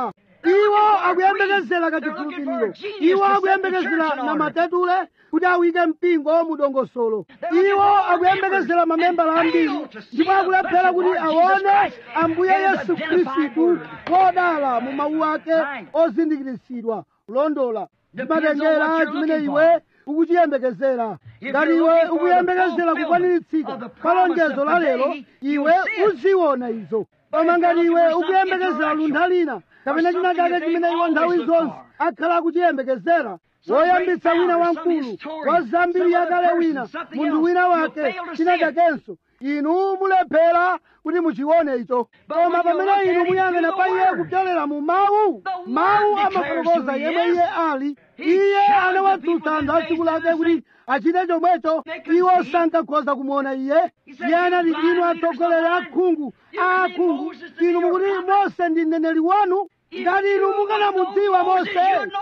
iwo akuyembekezera kachikhulupiriro iwo akuyembekezera na matetule kuti awike mpingo mu dongosolo iwo akuyembekezera mamembala ambiri ndipo akulephera kuti aone ambuye yesu khristu kodala mu mawu ake ozindikiritsidwa kulondola ndimatengera chimene iwe ukuchiyembekezera ngati iwe ukuyembekezera kukwaniritsidwa kwa lonjezo la lero iwe uziona izo koma ngati iwe ukuyembekezera luntha lina kapena china chake chimene iwo nthawi zonse akhala akuchiyembekezera woyambitsa wina wamkulu wa zambiri yakale wina munthu wina wake china chakenso inu mulephera kuti muchione icho koma pamene inu muyang'ana pa iye kupyolera mu mawu mawu amafotokoza yemwe iye ali iye anawatsutsa anthu a tsiku lake kuti achite chomwecho iwo sankakhoza kumuona iye iye anati inu atsogoleri akhungu aakhungu inu mukuti mose ndi mneneri wanu ngati inu mukanamudziwa mose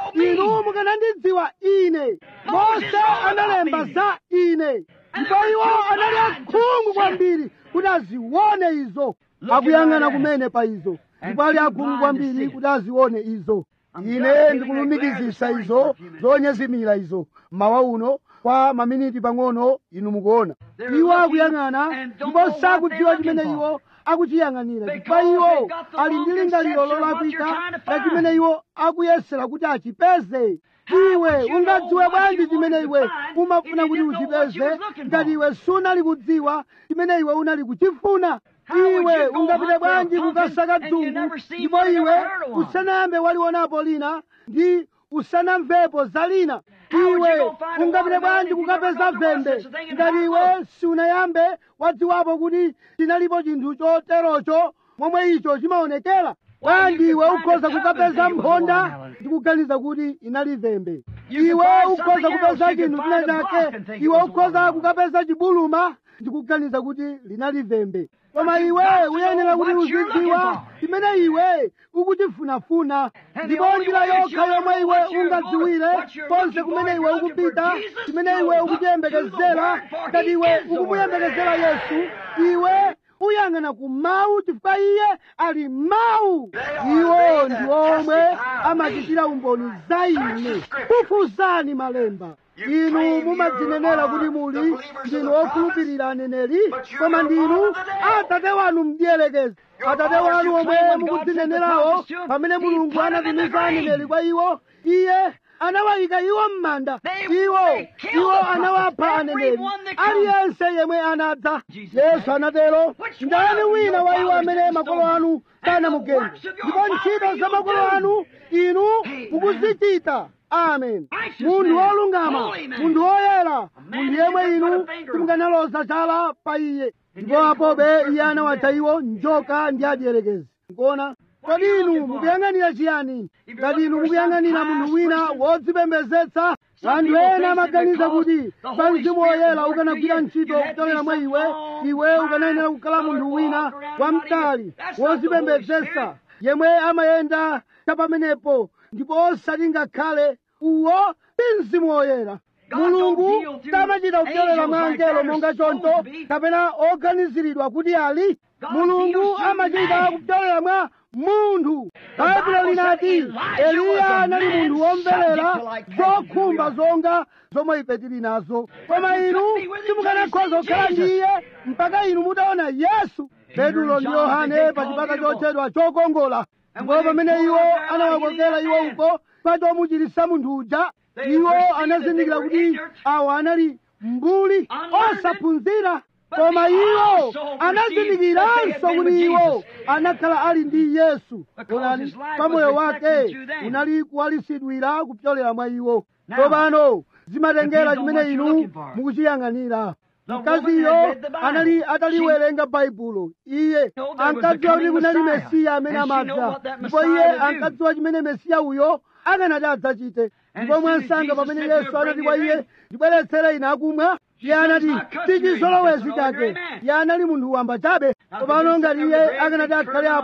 inu mukanandidziwa ine mose analemba za ine ndipo iwo anali akhungu kwambiri kuti azione izo akuyang'ana kumene pa izo ndipo ali akhungu kwambiri kuti azione izo ine ndikulumikizisa izo zonyezimira izo mawa uno kwa maminiti pang'ono inu mukuona iwo akuyang'ana ndipo sakudziwa chimene iwo akuchiyang'anira chifukwa iwo ali ndi lingaliro lolakwika la chimene iwo akuyesera kuti achipeze iwe ungadziwe bwanji chimene iwe umafuna kuti uchipeze ngati iwe sunali kudziwa chimene iwe unali kuchifuna iwe ungapite bwanji kukasaka dzungu ndipo iwe usanayambe walionapo lina ndi usanamvepo za lina iwe ungapite bwanji kukapeza vembe ngati iwe siunayambe wadziwapo kuti chinalipo chinthu choterocho momwe icho chimaonekera bwanji iwe ukhoza kukapeza mphonda ndi kuganiza kuti inali vembe iwe ukhoza kupeza chinthu china chake iwe ukhoza kukapeza chibuluma ndi kuganiza kuti linali vembe koma iwe uyenera kuti uzidziwa chimene iwe ukuchifunafuna ndipo njira yokha yomwe iwe ungadziwire konse kumene iwe ukupita chimene iwe ukuchiyembekezera ngati iwe ukumuyembekezera yesu iwe uyang'ana ku mawu chifukwa iye ali mawu iwo ndi omwe amachitira umboni za ine kufuzani malemba inu mumadzinenera kuti muli ndinu okhulupirira aneneri koma ndinu atate wanu mdierekezi atate wanu omwe mukudzinenerawo pamene mulungu anatumiza aneneri kwa iwo iye anawayika iwo m'manda iwo iwo anawapha aneneri aliyense yemwe anadza yesu anatero ndani wina wa iwo amene makolo anu sanamugende ndipo ntchito za makolo anu inu mukuzichita amen munthu wolungama munthu woyera munthu yemwe inu simukanaloza chala pa iye ndipo apobe iye anawatcha iwo njoka ndi adierekezi nkuona kodi inu mukuyang'anira chiyani ngati inu mukuyang'anira munthu wina wodzipembezetsa anthu ena amaganiza kuti pa mzimu woyera ukanagwira ntchito kutolera mwa iwe iwe ukanayenera kukhala munthu wina wamtali wodzipembezetsa yemwe amayenda chapamenepo ndipo osati ngakhale uwo ndi mzimu woyera mulungu samachita kupyolera mwa angelo monga choncho kapena oganiziridwa kuti ali mulungu amachita kupyolera mwa munthu baibulo linati eliya anali munthu womverera zokhumba zonga zomwe ife tili nazo koma inu simukanakhoza kukhala ndi iye mpaka inu mutaona yesu petulo ndi yohane pa chipata chotchedwa chokongola ndipo pamene iwo anawakokera iwo uko pachomuchiritsa munthu uja iwo anazindikira kuti awa anali mbuli osaphunzira koma iwo anazindikiranso kuti iwo anakhala ali ndi yesu onani pamoyo wake unali kuwalisidwira kupyolera mwa iwo tsopano zimatengera chimene inu mukuchiyang'anira mkaziyo anali ataliwerenga baibulo iye ankadziwa kuti kunali mesiya amene amadza ndipo iye ankadziwa chimene mesiya uyo akanati adzachite ndipo mwansanga pamene yesu anati kwa iye ndibweretsere ine akumwa iye anati tichizolowezi chake iye anali munthu wamba chabe tsopano ngati iye akanati akhale apo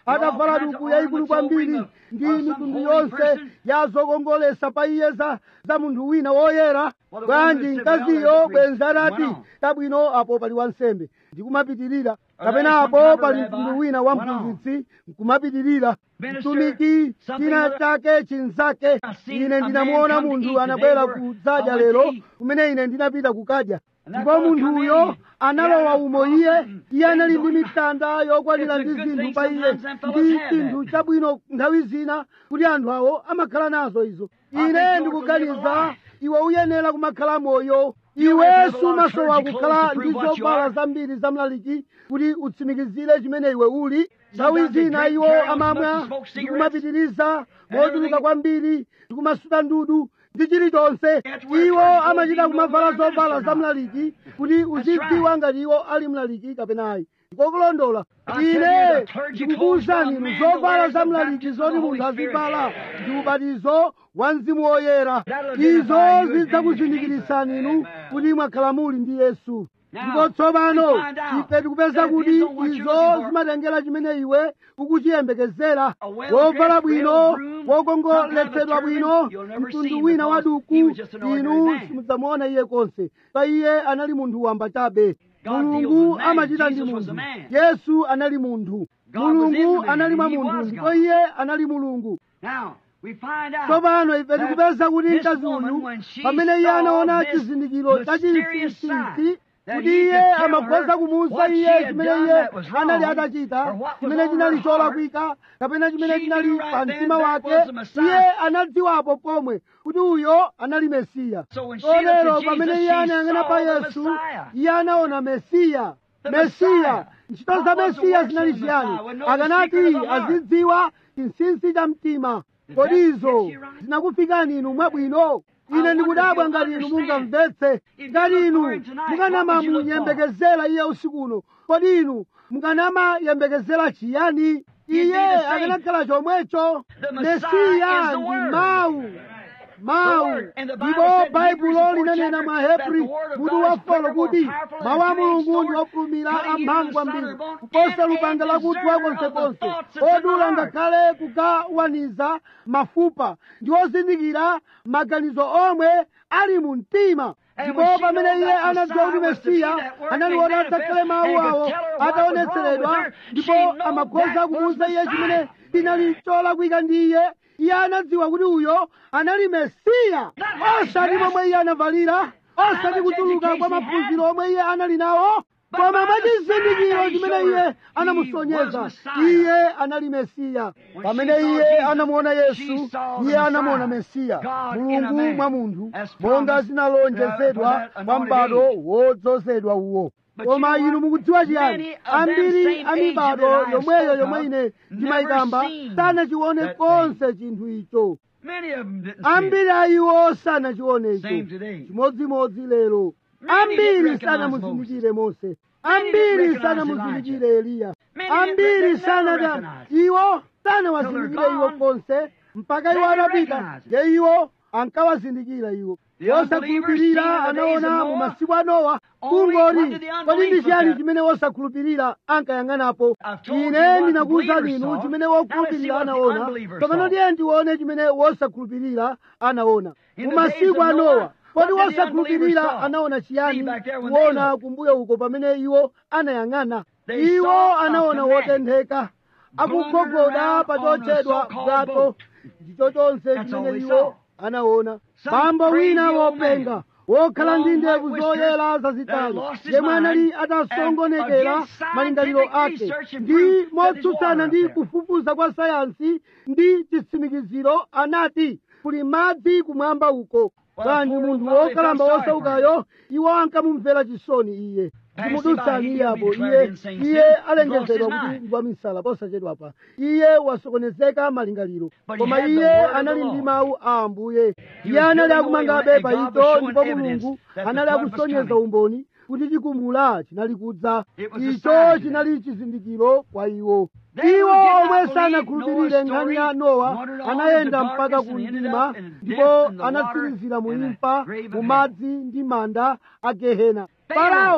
atavala duku yayikulu kwambiri ndi mitundu yonse ya zokongolesa pa iye za za munthu wina woyera bwanji mkaziyo bwenzi anati tabwino apo pali wansembe ndikumapitirira kapena apo pali mtundu wina wa mphunzitsi nkumapitirira mtumiki china chake chinzake ine ndinamuona munthu anabwera kudzadya lero kumene ine ndinapita kukadya ndipo munthuyo analowa umo iye iye anali ndi mitanda yokwanira ndi zinthu pa iye ndi chinthu chabwino nthawi zina kuti anthu awo amakhala nazo izo ine ndikuganiza iwe uyenera kumakhala moyo iwe sumasowa kukhala ndi zovala zambiri zamlaliki kuti utsimikizire chimene iwe uli nthawi zina iwo amamwa ndikumapitiriza motuluka kwambiri ndikumasuta ndudu ndi chilichonse iwo amachita kumavala zovala zamlaliki kuti uzidziwa ngati iwo ali mlaliki kapenayi ndikokulondola ine ndikukuwuzani inu zovala zamlaliki zoti munthu azivala ndi ubatizo wa mzimu woyera izo zidzakuzindikirisani inu kuti mwakhala muli ndi yesu ndipo tsopano ife tikupeza kuti izo zimatengera chimene iwe ukuchiyembekezera wovala bwino wokongoletsedwa bwino mtundu wina wa duku inu simudzamuona iye konse pa iye anali munthu wamba chabe mulungu amachita ndi munthu yesu anali munthu mulungu anali mwa munthu ndipo iye anali mulungu tsopano ife tikupeza kuti mkazi uyu pamene iye anaona chizindikiro chachinsinsinsi kuti iye amakhoza kumuwuza iye chimene iye anali atachita chimene chinali cholakwika kapena chimene chinali pa mtima wake iye anadziwapo pomwe kuti uyo anali mesiya kotero pamene iye anayang'ana pa yesu iye anaona mesiya mesiya ntchito za mesiya zinali chiyani akanati azidziwa chinsinsi cha mtima kodi izo zinakufikani inu mwabwino ine ndikudabwa ngati inu mungamvetse ngati inu mukanamamunyembekezera iye usiku uno kodi inu mukanamayembekezera chiyani iye akanakhala chomwecho mesiya ndi mawu mawu ndipo baibulo linanena mwa hebri mutu wa folo kuti mawu a mulungu ndi ofulumira amphamvu kwambiri kuposa lupanga lakuthwa konsekonse odula ngakhale kugawaniza mafupa ndi ozindikira maganizo omwe ali mu mtima ndipo pamene iye anadziwa kuti mesiya anali woti adzakhale mawu awo ataonetseredwa ndipo amakhoza kumuwuza iye chimene chinali cholakwika ndi iye iye anadziwa kuti uyo anali mesiya osati momwe iye anavalira osati kutuluka kwa maphunziro omwe iye anali nawo koma mwachizindikiro chimene iye anamusonyeza iye anali mesiya pamene iye anamuona yesu iye anamuona mesiya mulungu mwa munthu monga zinalonjezedwa kwa m'bado wodzozedwa uwo koma inu mukudziwa chiyani ambiri a mibado yomweyo yomwe ine ndimayikamba sanachione konse chinthu icho ambiri a iwo sanachione icho chimodzimodzi lero ambiri sanamuzindikire mose ambiri sanamuzindikire eliya ambiri sanada iwo sanawazindikire iwo konse mpaka iwo anapita ye iwo ankawazindikira iwo wosakhulupirira anaona mu masiku a nowa kungoti kodi ndi chiyani chimene wosakhulupirira ankayang'anapo ine ndinakuwuzani inu chimene wokhulupirira anaona tsopano tiye ndione chimene wosakhulupirira anaona mu masiku a nowa kodi wosakhulupirira anaona chiyani kuona kumbuyo uko pamene iwo anayang'ana iwo anaona wotentheka akugogoda pa chotchedwa bwato ndicho chonse chimene iwo anaona bambo wina wopenga wokhala ndi ndevu zoyera zazitali yemwe anali atasongonekera malingaliro ake ndi motsutsana ndi kufufuza kwa sayansi ndi chitsimikiziro anati kuli madzi kumwamba uko bwanji munthu wokalamba wosaukayo iwo ankamumvera chisoni iye ndimudutsani iye apo iye iye alengezedwa kuti ndi wamisala posachedwapa iye wasokonezeka malingaliro koma iye anali ndi mawu a ambuye iye anali akumangabe pa ito ndipo mulungu anali akusonyeza umboni kuti chigumula chinali kudza icho chinali chizindikiro kwa iwo iwo omwe sanakhulupirire nkhani ya nowa anayenda mpaka ku mdima ndipo anatsirizira mu imfa mu madzi ndi manda a gehena farao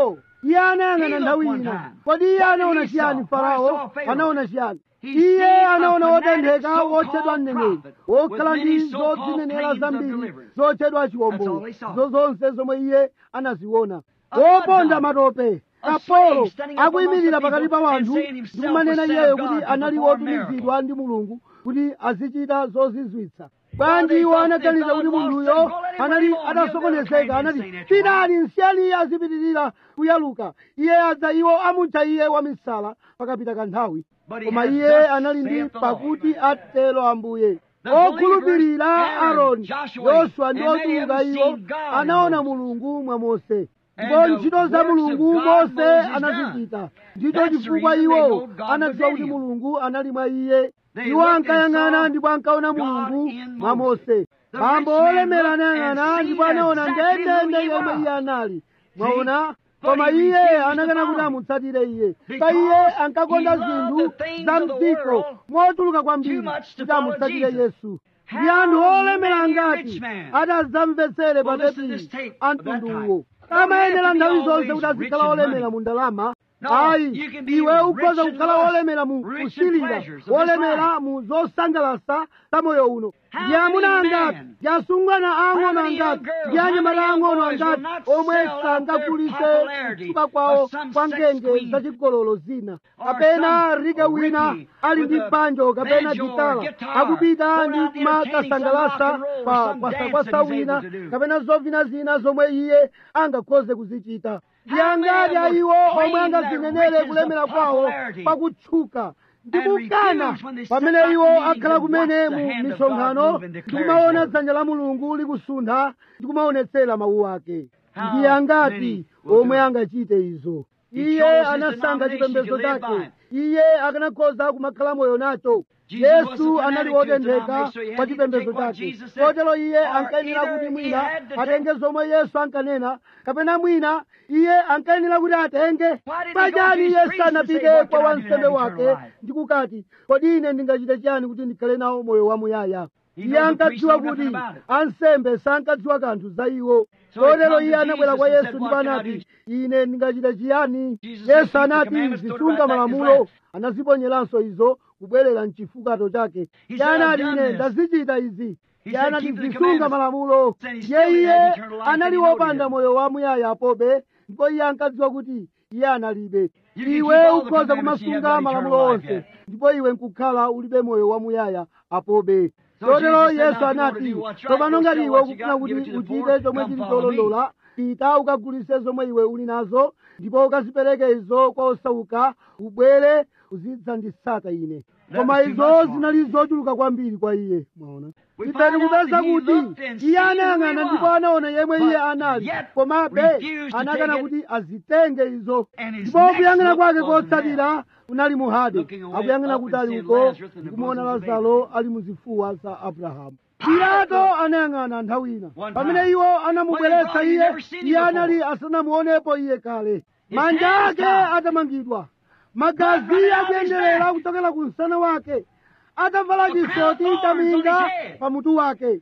iye anayang'ana nthawi ina kodi iye anaona chiyani farao anaona chiyani iye anaona wotentheka wotchedwa mneneri wokhala ndi zodzinenera zambiri zotchedwa chiwombolo zo zonse zomwe iye anaziona woponda matope kapolo akuyimirira pakati pa wanthu ndikumanena iyeyo kuti anali wotumizidwa ndi mulungu kuti azichita zozizwitsa bwanji iwo anaganiza kuti munthuyo anali atasokonezeka anati pitani nsiyani iye azipitirira kuyaluka iye adza iwo amutcha iye wamisala pakapita kanthawi koma iye anali ndi pakuti atero ambuye okhulupirira aaroni yoswa ndi otuluka iwo anaona mulungu mwa mose ndipo ntchito za mulungu mose anazichita ndicho chifukwa iwo anadziwa kuti mulungu anali mwa iye iwo ankayang'ana ndipo ankaona mulungu mwa mose bambo olemera anayang'ana ndipo anaona ndendende yomwe iye anali mwaona koma iye anakana kuti amutsatire iye pa iye ankakonda zinthu za mdziko motuluka kwambiri kuti amutsatire yesu ndi anthu olemera ngati atazamvetsere pa tepili a mtunduwo amayenera nthawi zonse kuti azikhala olemera mu ndalama ayi iwe ukhoza kukhala wolemera mu kusilira wolemera mu zosangalasa za moyo uno ndi amuna angati ndi asungwana ang'ono angati ndi anyamata ang'ono angati omwe sangagulitse kutchuka kwawo kwa ngenge zachigololo zina kapena rike wina ali ndi banjo kapena gitala akupita ndi kumakasangalasa pa kwasakwasa wina kapena zovina zina zomwe iye angakhoze kuzichita ndi angati ayiwo omwe angazinenere kulemera kwawo pakutchuka ndikukana pamene iwo akhala kumene mu misonkhano ndikumaona dzanja la mulungu likusuntha ndikumaonetsera mawu ake ndi angati omwe angachite izo iye anasankha chipembedzo chake iye akanakhoza kumakhala moyo nacho yesu anali wotentheka pa chipembedzo chake kotero iye ankayenera kuti mwina atenge zomwe yesu ankanena kapena mwina iye ankayenera kuti atenge pachani yesu anapite kwa wansembe wake ndikukati kodi ine ndingachite chiyani kuti ndikhale nawo moyo wamuyaya iye ankadziwa kuti ansembe sankadziwa kanthu za iwo kotero iye anabwera kwa yesu ndipo anati ine ndingachite chiyani yesu anati zisunga malamulo anaziponyeranso izo kubwerera mchifukato chake iye anati ine ndazichita izi iye anati zisunga malamulo ye iye anali wopanda moyo wamuyaya apobe ndipo iye ankadziwa kuti iye analibe iwe ukhoza kumasunga malamulo onse ndipo iwe nkukhala ulibe moyo wamuyaya apobe chotero yesu anati tsopano ngati iwe ukufuna kuti uchite chomwe chili cholondola pita ukagulitse zomwe iwe uli nazo ndipo ukazipereke izo kwa osauka ubwere uzidzanditsata ine koma izo zinali zochuluka kwambiri kwa iye mwaona ife tikupeza kuti iye anayang'ana ndipo anaona yemwe iye anali komabe anakana kuti azitenge izo ndipo kuyang'ana kwake kotsatira kunali muhade akuyang'ana kuti ali uko ndikumuona lazaro ali muzifuwa za abrahamu pilato anayang'ana nthawi ina pamene iwo anamubweretsa iye iye anali asanamuonepo iye kale manja ake atamangidwa magazi akuyenderera kuchokera ku msana wake atavala chisoti chaminga pamutu wake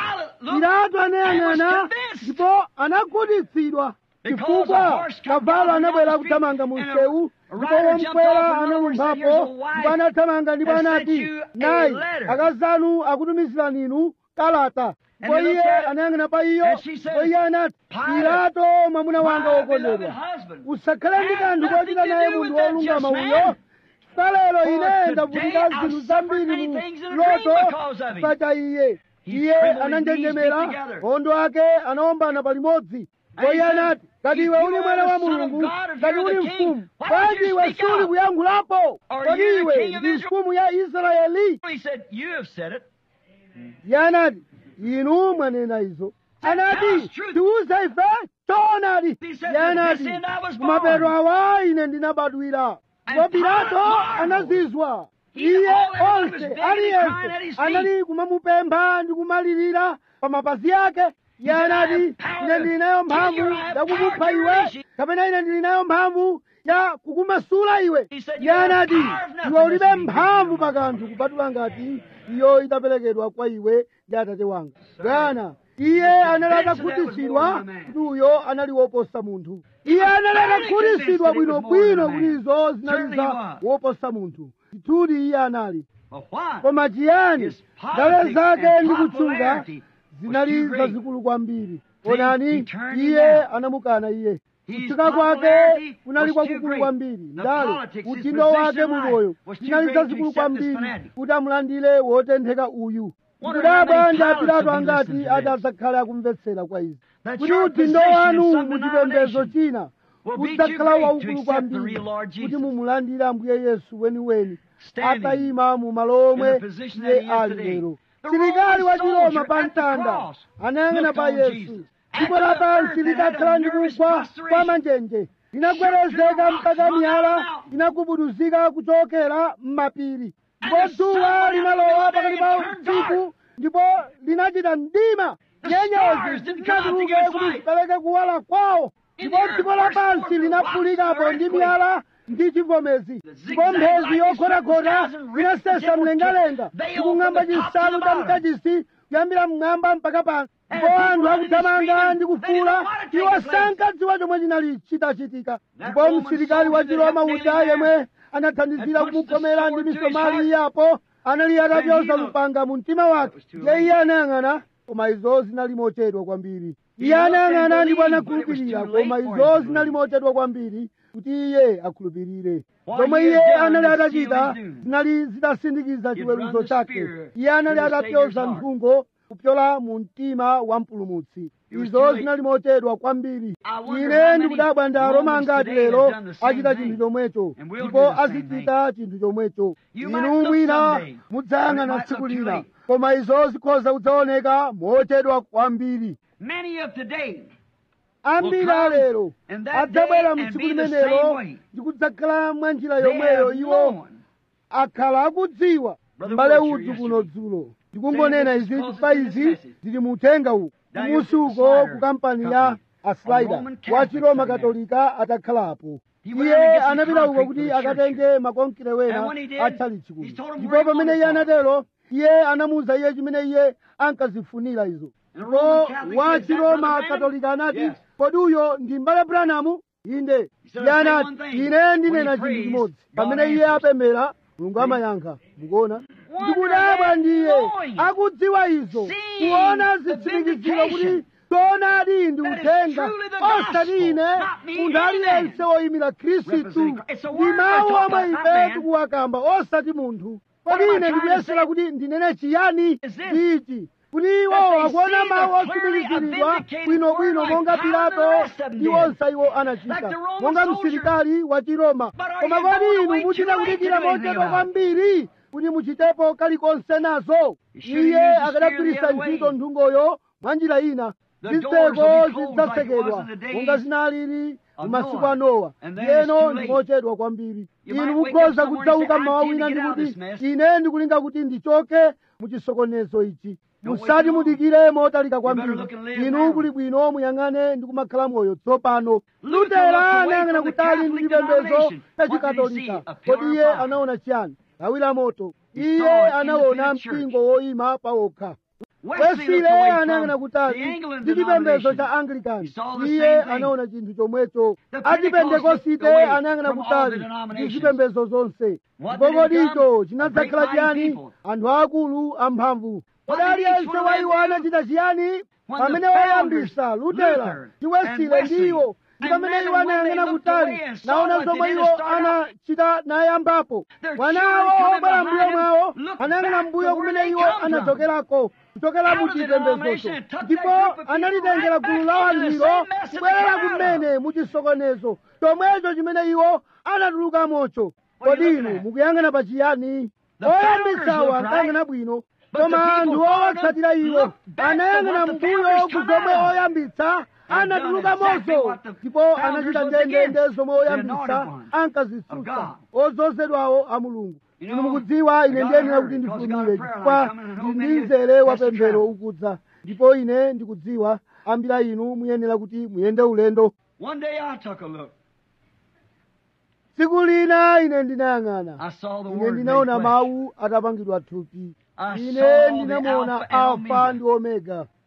pilato anayang'ana ndipo anakhutitsidwa chifukwa kavalo anabwera kuthamanga mu msewu ndipo womkwera analumphapo ndipo anathamanga ndipo anati nayi akazanu akutumizirani inu kalata ndipo iye anayang'ana pa iyo ndipo iye anati pilato mwamuna wanga wokondedwa usakhale ndi kanthu kochita naye munthu wolungama uyo salero ine ndavutika zinthu zambiri mu loto pacha iye iye ananjenjemera ondo ake anaombana palimodzi ndipo iye anati ngati iwe uli mwana wa mulungu ngati uli mfumu bwanji iwe suli kuyankhulapo kodi iwe ndi mfumu ya israeli iye anati inu mwanena izo anati tiuze ife choonadi iye anati kumapeto awa ine ndinabadwira ndipo pilato anazizwa iye onse aliyense anali kumamupempha ndi kumalirira pa mapazi ake iye anati ine ndili nayo mphamvu yakukupha iwe kapena ine ndili nayo mphamvu ya kukumasula iwe iye anati iwe ulibe mphamvu pa kanthu kupatula ngati iyo itaperekedwa kwa iwe ndi atate wanga bwana iye anali atakhutitsidwa kuti uyo anali woposa munthu iye anali atakhutitsidwa bwinobwino kuti izo zinali za woposa munthu ndithudi iye anali koma chiyani ndale zake ndi kutchuka zinali zazikulu kwambiri onani iye anamukana iye kutchuka kwake kunali kwakukulu kwambiri ndale udindo wake mumoyo zinali zazikulu kwambiri kuti amulandire wotentheka uyu kudabwa ndi apilato angati ati adzakhale akumvetsera kwa izi kuti udindo wanu muchipembedzo china udzakhala waukulu kwambiri kuti mumulandire ambuye yesu weniweni atayima mu malo omwe iye ali lero silikali wa chiroma pa mtanda anayang'ana pa yesu dziko lapansi lidakhala ndi kugwa kwa manjenje linagwerezeka mpaka miyala inagubuduzika kuchokera m'mapiri ndipo dzuwa linalowa pakati pa usiku ndipo linachita mdima nyenyezi zinatuluke kuti zipereke kuwala kwawo ndipo dziko lapansi linaphulikapo ndi miyala ndi chivomezi ndipo mphezi yokhotakhota inasesa mlengalenga ndikung'amba chisanu cha mkachisi kuyambira mmwamba mpaka pansi ndipo anthu akuthamanga ndi kufuula iwo sankadziwa chomwe chinali chitachitika ndipo msilikali wa chiroma uja yemwe anathandizira kumukomera ndi misomali iyapo anali atapyoza lupanga mu mtima wake iye iye anayang'ana koma izo zinali mochedwa kwambiri iye anayang'ana ndipo anakhulupirira koma izo zinali mochedwa kwambiri kuti iye akhulupirire zomwe iye anali atachita zinali zitasindikiza chiweruzo chake iye anali atapyoza nthungo kupyola mu mtima wa mpulumutsi izo zinali mochedwa kwambiri ine ndikudabwa ndi aroma angati lero achita chinthu chomwecho ndipo azichita chinthu chomwecho inu mwina mudzayang'ana tsiku lina koma izo zikhoza kudzaoneka mochedwa kwambiri ambiri alero adzabwera mtsiku limenelo ndi kudzakhala mwa njira yomweyo iwo akhala akudziwa m'bale udzu kuno dzulo ndikungonena izi chifukwa izi zili mu uthenga uwu kumusi uko ku kampani ya aslaida wa chiroma katolika atakhalapo iye anapita uko kuti akatenge makonkere wena atchalichi kuno ndipo pamene iye anatero iye anamuwuza iye chimene iye ankazifunira izo ndipo wa chiroma katolika anati kodi uyo ndi mbale branamu inde iye anati ine ndinena chinthu chimodzi pamene iye apemera mulungu amayankha mukuona ndikudabwa ndiye akudziwa izo kuona zitsimikiziro kuti choonadi ndi uthenga osati ine munthu aliyense woyimira khristu ndi mawu omwe ife tikuwakamba osati munthu kodi ine ndikuyesera kuti ndinene chiyani ndichi kuti iwo akuona mawu otsimikiziridwa bwinobwino monga pilato ndi onse iwo anachita monga msilikali wa chiroma koma kodi inu muchita kudikira mochedwa kwambiri kuti muchitepo kalikonse nazo iye akadagwiritsa ntchito nthungoyo mwa njira ina zitseko zidzasekedwa monga zinalili mu masiku a nowa ndiyeno ndi mochedwa kwambiri inu mukhoza kudzauka mmawa wina ndi kuti ine ndikulinga kuti ndichoke mu chisokonezo ichi musati mudikire motalika kwambiri inu kuli bwino muyang'ane ndi kumakhala moyo tsopano lutera anayang'ana kutali ndi chipembedzo cha chikatolika kodi iye anaona chiyani lawi la moto iye anaona mpingo woyima pawokha wesile anayang'ana kutali ndi chipembedzo cha anglikani iye anaona chinthu chomwecho achipentekosite anayang'ana kutali ndi zipembedzo zonse ndipo kodicho chinadzakhala chiyani anthu akulu amphamvu kodi aliyense wa iwo anachita chiyani pamene woyambisa lutera ndi wesile ndi iwo ndi pamene iwo anayang'ana kutali naona zomwe iwo anachita nayambapo mwana awo obwera mbuyo mwawo anayang'ana mbuyo kumene iwo anachokerako kuchokera mu chipembedzocho ndipo analitengera gulu la wanthulo kubwerera kumene mu chisokonezo chomwecho chimene iwo anatulukamocho kodi inu mukuyang'ana pa chiyani oyambitsawo ankayang'ana bwino koma anthu owatsatira iwo anayang'ana mbuyo kuzomwe oyambitsa anatulukamonso ndipo anachita ndendende zomwe oyambitsa ankazitsutsa ozozedwawo a mulungu inu mukudziwa ine ndiyenera kuti ndifulumire chifukwa ndi mzere wa pemphero ukudza ndipo ine ndikudziwa ambiri inu muyenera kuti muyende ulendo One day I took a look. tsiku lina ine ndinayang'ana I saw the ine word ndinaona made flesh. mawu atapangidwa thupi I ine saw the ndinamuona Alpha and alfa Omega. ndi omega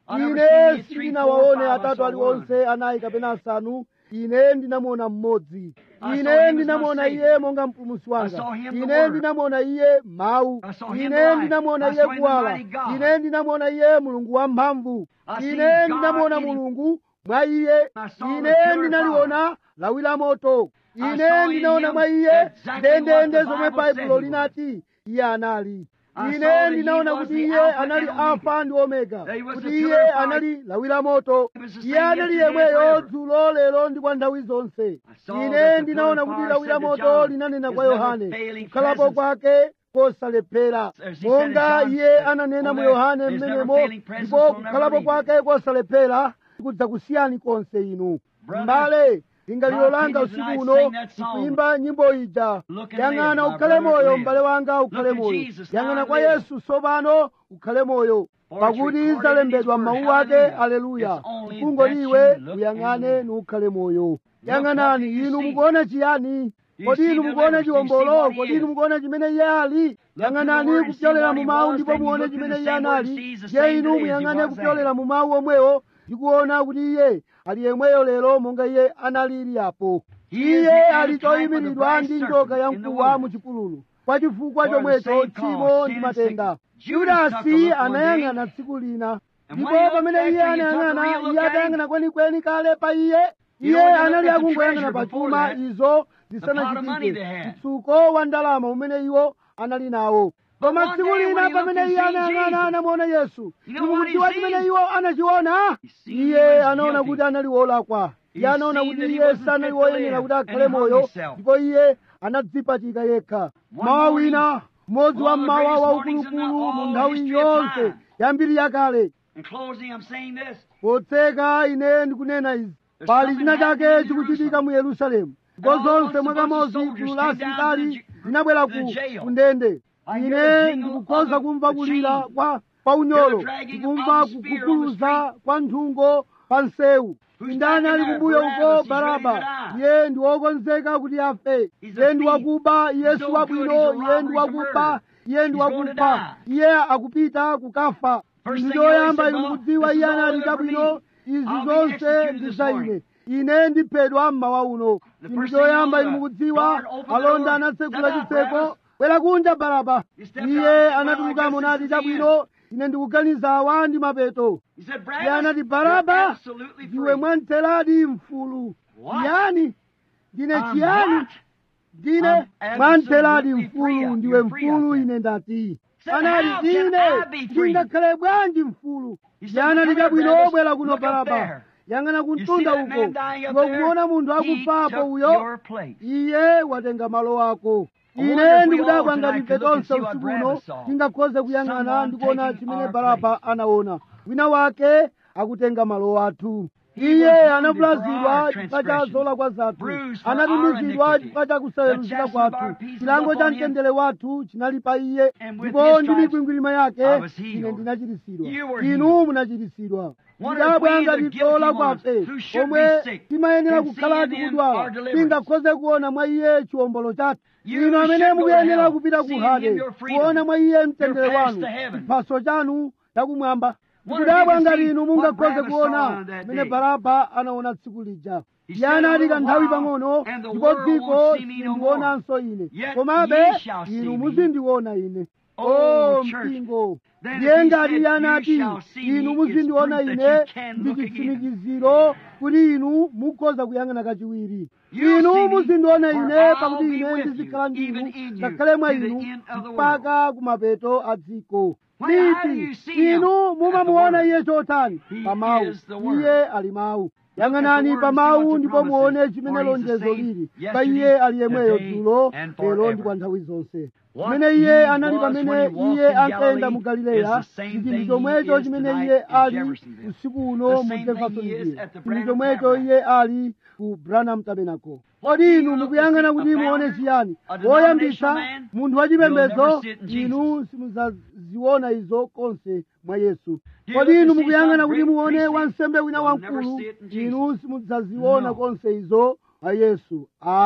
I never ine seen any three, sindinawaone four, five, I atatu saw aliwonse anayi kapena asanu ine ndinamuona mmodzi I saw ine him as ndinamuona my iye Savior. monga mpulumutsi wanga I saw him the ine Word. ndinamuona iye mawu I saw him the ine light. ndinamuona I iye saw him the kuwala mighty God. ine ndinamuona iye mulungu wamphamvu I seen ine God ndinamuona in him. mulungu mwa iye I saw the ine pillar of ndinaliona lawi la moto I ine saw in ndinaona him mwa iye exactly what ndendende the zomwe Bible said baibulo he linati iye anali I ine saw that he ndinaona was kuti the iye Alpha anali and Omega. alfa ndi omega That he was kuti the iye pillar of fire. anali lawi la moto He was the iye same anali yesterday, yemweyo forever. dzulo lero ndi kwa nthawi zonse saw ine that the ndinaona pillar of kuti fire lawi la said to moto John, linanena his kwa never yohane failing kukhalapo presence. kwake kosalephera As he said in monga John, iye uh, ananena mu well, yohane his mmenemo never failing presence ndipo will never kukhalapo leave kwake kosalephera kudza kusiyani konse inu Brother, mbale lingaliro my langa opinion usiku tonight, uno sing that song. kuimba nyimbo ija Look and yang'ana live, my ukhale brother, moyo live. m'bale wanga ukhale Look at moyo Jesus now yang'ana and kwa live. yesu tsopano ukhale moyo For it's pakuti recorded zalembedwa in his word. m'mawu ake Hallelujah. aleluya It's only kungoliwe that you look uyang'ane and- nukhale moyo Look yang'anani what you inu see. mukuona chiyani You kodi see inu the mukuona letters. You see chiwombolo what he kodi is. inu mukuona chimene iye ali Look to the yang'anani word and see kupyolera what mu he mawu was, ndipo then you muone look to chimene the iye same word and anali see he's the je same inu today as he muyang'ane was kupyolera then. mu mawu omwewo ndikuona kuti iye ali yemweyo lero monga iye analili apo He is iye the ali antitype of the choyimiridwa brass ndi serpent njoka ya in the mkuwa wilderness. mu chipululu kwa chifukwa For the chomwecho same tchimo cause, ndi sin and matenda sickness. Judas took a yudasi look one anayang'ana tsiku lina And ndipo when he looked pamene after iye he took a anayang'ana real look iye at him, atayang'ana kwenikweni kale pa iye You iye know, when they anali looked at the akungoyang'ana treasure pa before chuma that, izo pot of money they zisanachitike had. mtsuko wa ndalama umene iwo anali nawo But koma one tsiku day lina when he pamene looked iye and seen anayang'ana Jesus, anamuona yesu You know what he ndikukudziwa seen? chimene iwo anachiona He seen iye he was anaona guilty. kuti anali wolakwa iye He anaona seen kuti that he iye wasn't sanali fit to woyenera live, kuti and akhale he hung moyo himself. ndipo iye anadzipachika yekha One mawa morning, wina mmodzi wa one of the mmawa greatest mornings in the waukuluukulu mu all nthawi history of yonse time. yambiri yakale In closing, I'm saying this. potseka ine ndikunena izi There's pali something china happening chake in chikuchitika Jerusalem. mu yerusalemu And ndipo all zonse once a bunch of mwakamodzi soldiers gulu la came down to the asilikali ju- linabwera to the ku jail. kundende I hear ine the jingle ndikukhoza of the- kumva the kulira chain. kwa kwa unyolo Hear the dragging ndikumva of the spear on the kukukuluza kwa nthungo pa nsewu Who's ndani back in ali there? kumbuyo Barabbas, uko he's ready baraba to die. iye ndi wokonzeka kuti afe He's a iye ndi thief. wakuba iye He's si no wabwino good. He's a iye robber. ndi He's a wakuba murderer. iye ndi He's going to wakufa die. iye akupita kukafa First ndi thing you know, he choyamba said, inu "Well, mukudziwa this iye is all anali ever chabwino me. izi I'll be zonse executed ndi this za morning." ine ine ndiphedwa mmawa uno The chinthu first thing you choyamba know, inu the mukudziwa guard opened the alonda door, anatsegula "Step out, chitseko Barabbas." bwera kunja baraba He stepped iye out and said, "Well, I anatulukamo guess nati this is the chabwino ine ndikuganiza awa ndi mapeto He said, iye Barabbas, anati you're baraba absolutely ndiwe free. mwantheradi mfulu What? chiyani ndine I'm chiyani what? ndine I'm mwantheradi absolutely free. mfulu ndiwe You're free, I mfulu said. ine ndati Said, anati "How can ine I be free?" ndingakhale bwanji mfulu He said, iye anati "Come here, chabwino Barabbas. bwera kuno Look up baraba there. yang'ana You see kumtunda that uko man dying up ndipo there? kumuona munthu He akufapo took uyo your place. iye watenga malo ako I wonder ine if we ndikudabwa all ngati tonight ife could look and tonse see what usiku uno Barabbas saw. tingakhoze kuyang'ana Someone ndikuona taking chimene our baraba place. anaona wina wake akutenga malo athu He iye was wounded anavulazidwa for our chifukwa cha transgressions, zolakwa zathu bruised for our anatumizidwa iniquity. chifukwa cha kusayeruzika The chastisement of kwathu our peace was chilango cha upon him. mtendere wathu chinali pa iye And with ndipo his ndi stripes mikwingwirima yake I was healed. ine ndinachiritsidwa You were inu healed. munachiritsidwa Wonder if ndabwa we, the ngati guilty tola ones, kwafe who should omwe be sick, timayenera can see kukhala in him tikudwala our deliverance. tingakhoze kuona mwa iye chiwombolo chathu You inu amene should go to mukuyenera hell, kupita ku seeing hade him your freedom, kuona mwa iye mtendere your path wanu to heaven. chiphaso chanu chakumwamba Wonder if kudabwa you can ngati see inu what mungakhoze Barabbas kuona saw on that mene day. baraba anaona tsiku lija He iye said, "A anati little kanthawi while, pang'ono and the ndipo world dziko won't see me no sindionanso ine Yet komabe ye shall see inu me. muzindiona ine Oh, o church. mpingo Then if ndiye he ngati said, iye "You anati shall see inu me," muzindiona it's proof ine that you can ndi look again. chitsimikiziro kuti inu mukhoza kuyang'ana kachiwiri You'll inu see me, muzindiona for ine I'll pakuti be ine with ndizikhala you, ndinu even in you, ngakhale mwa to the inu end of the mpaka kumapeto a dziko When- how do you liti see him? inu At the mumamuona Word. iye chotani He pa mawu is the Word. iye ali mawu Look at the yang'anani Word pa and see what mawu the ndipo promise muone is. chimene For he's the lonjezo same lili pa yesterday, iye ali yemweyo today, dzulo and lero forever. ndi kwa nthawi zonse What pamene iye he anali was pamene when he walked iye in ankayenda mu Galilee galileya is the same ndi thing chinthu he chomwecho is chimene tonight iye in ali Jeffersonville. usiku uno The mu same thing jeffersonville he is at the chinthu Branham chomwecho Tabernacle. iye ali ku branham tabernacle What do kodi you inu look to mukuyang'ana see? kuti A muone founder? chiyani A woyambisa denominational man? munthu wachipembedzo You'll never sit in Jesus. inu simudzaziona izo konse mwa yesu Do you kodi look inu to see mukuyang'ana some kuti great muone priest? wansembe wina You'll never wamkulu see it in Jesus. inu simudzaziona No. konse izo mwa yesu ayi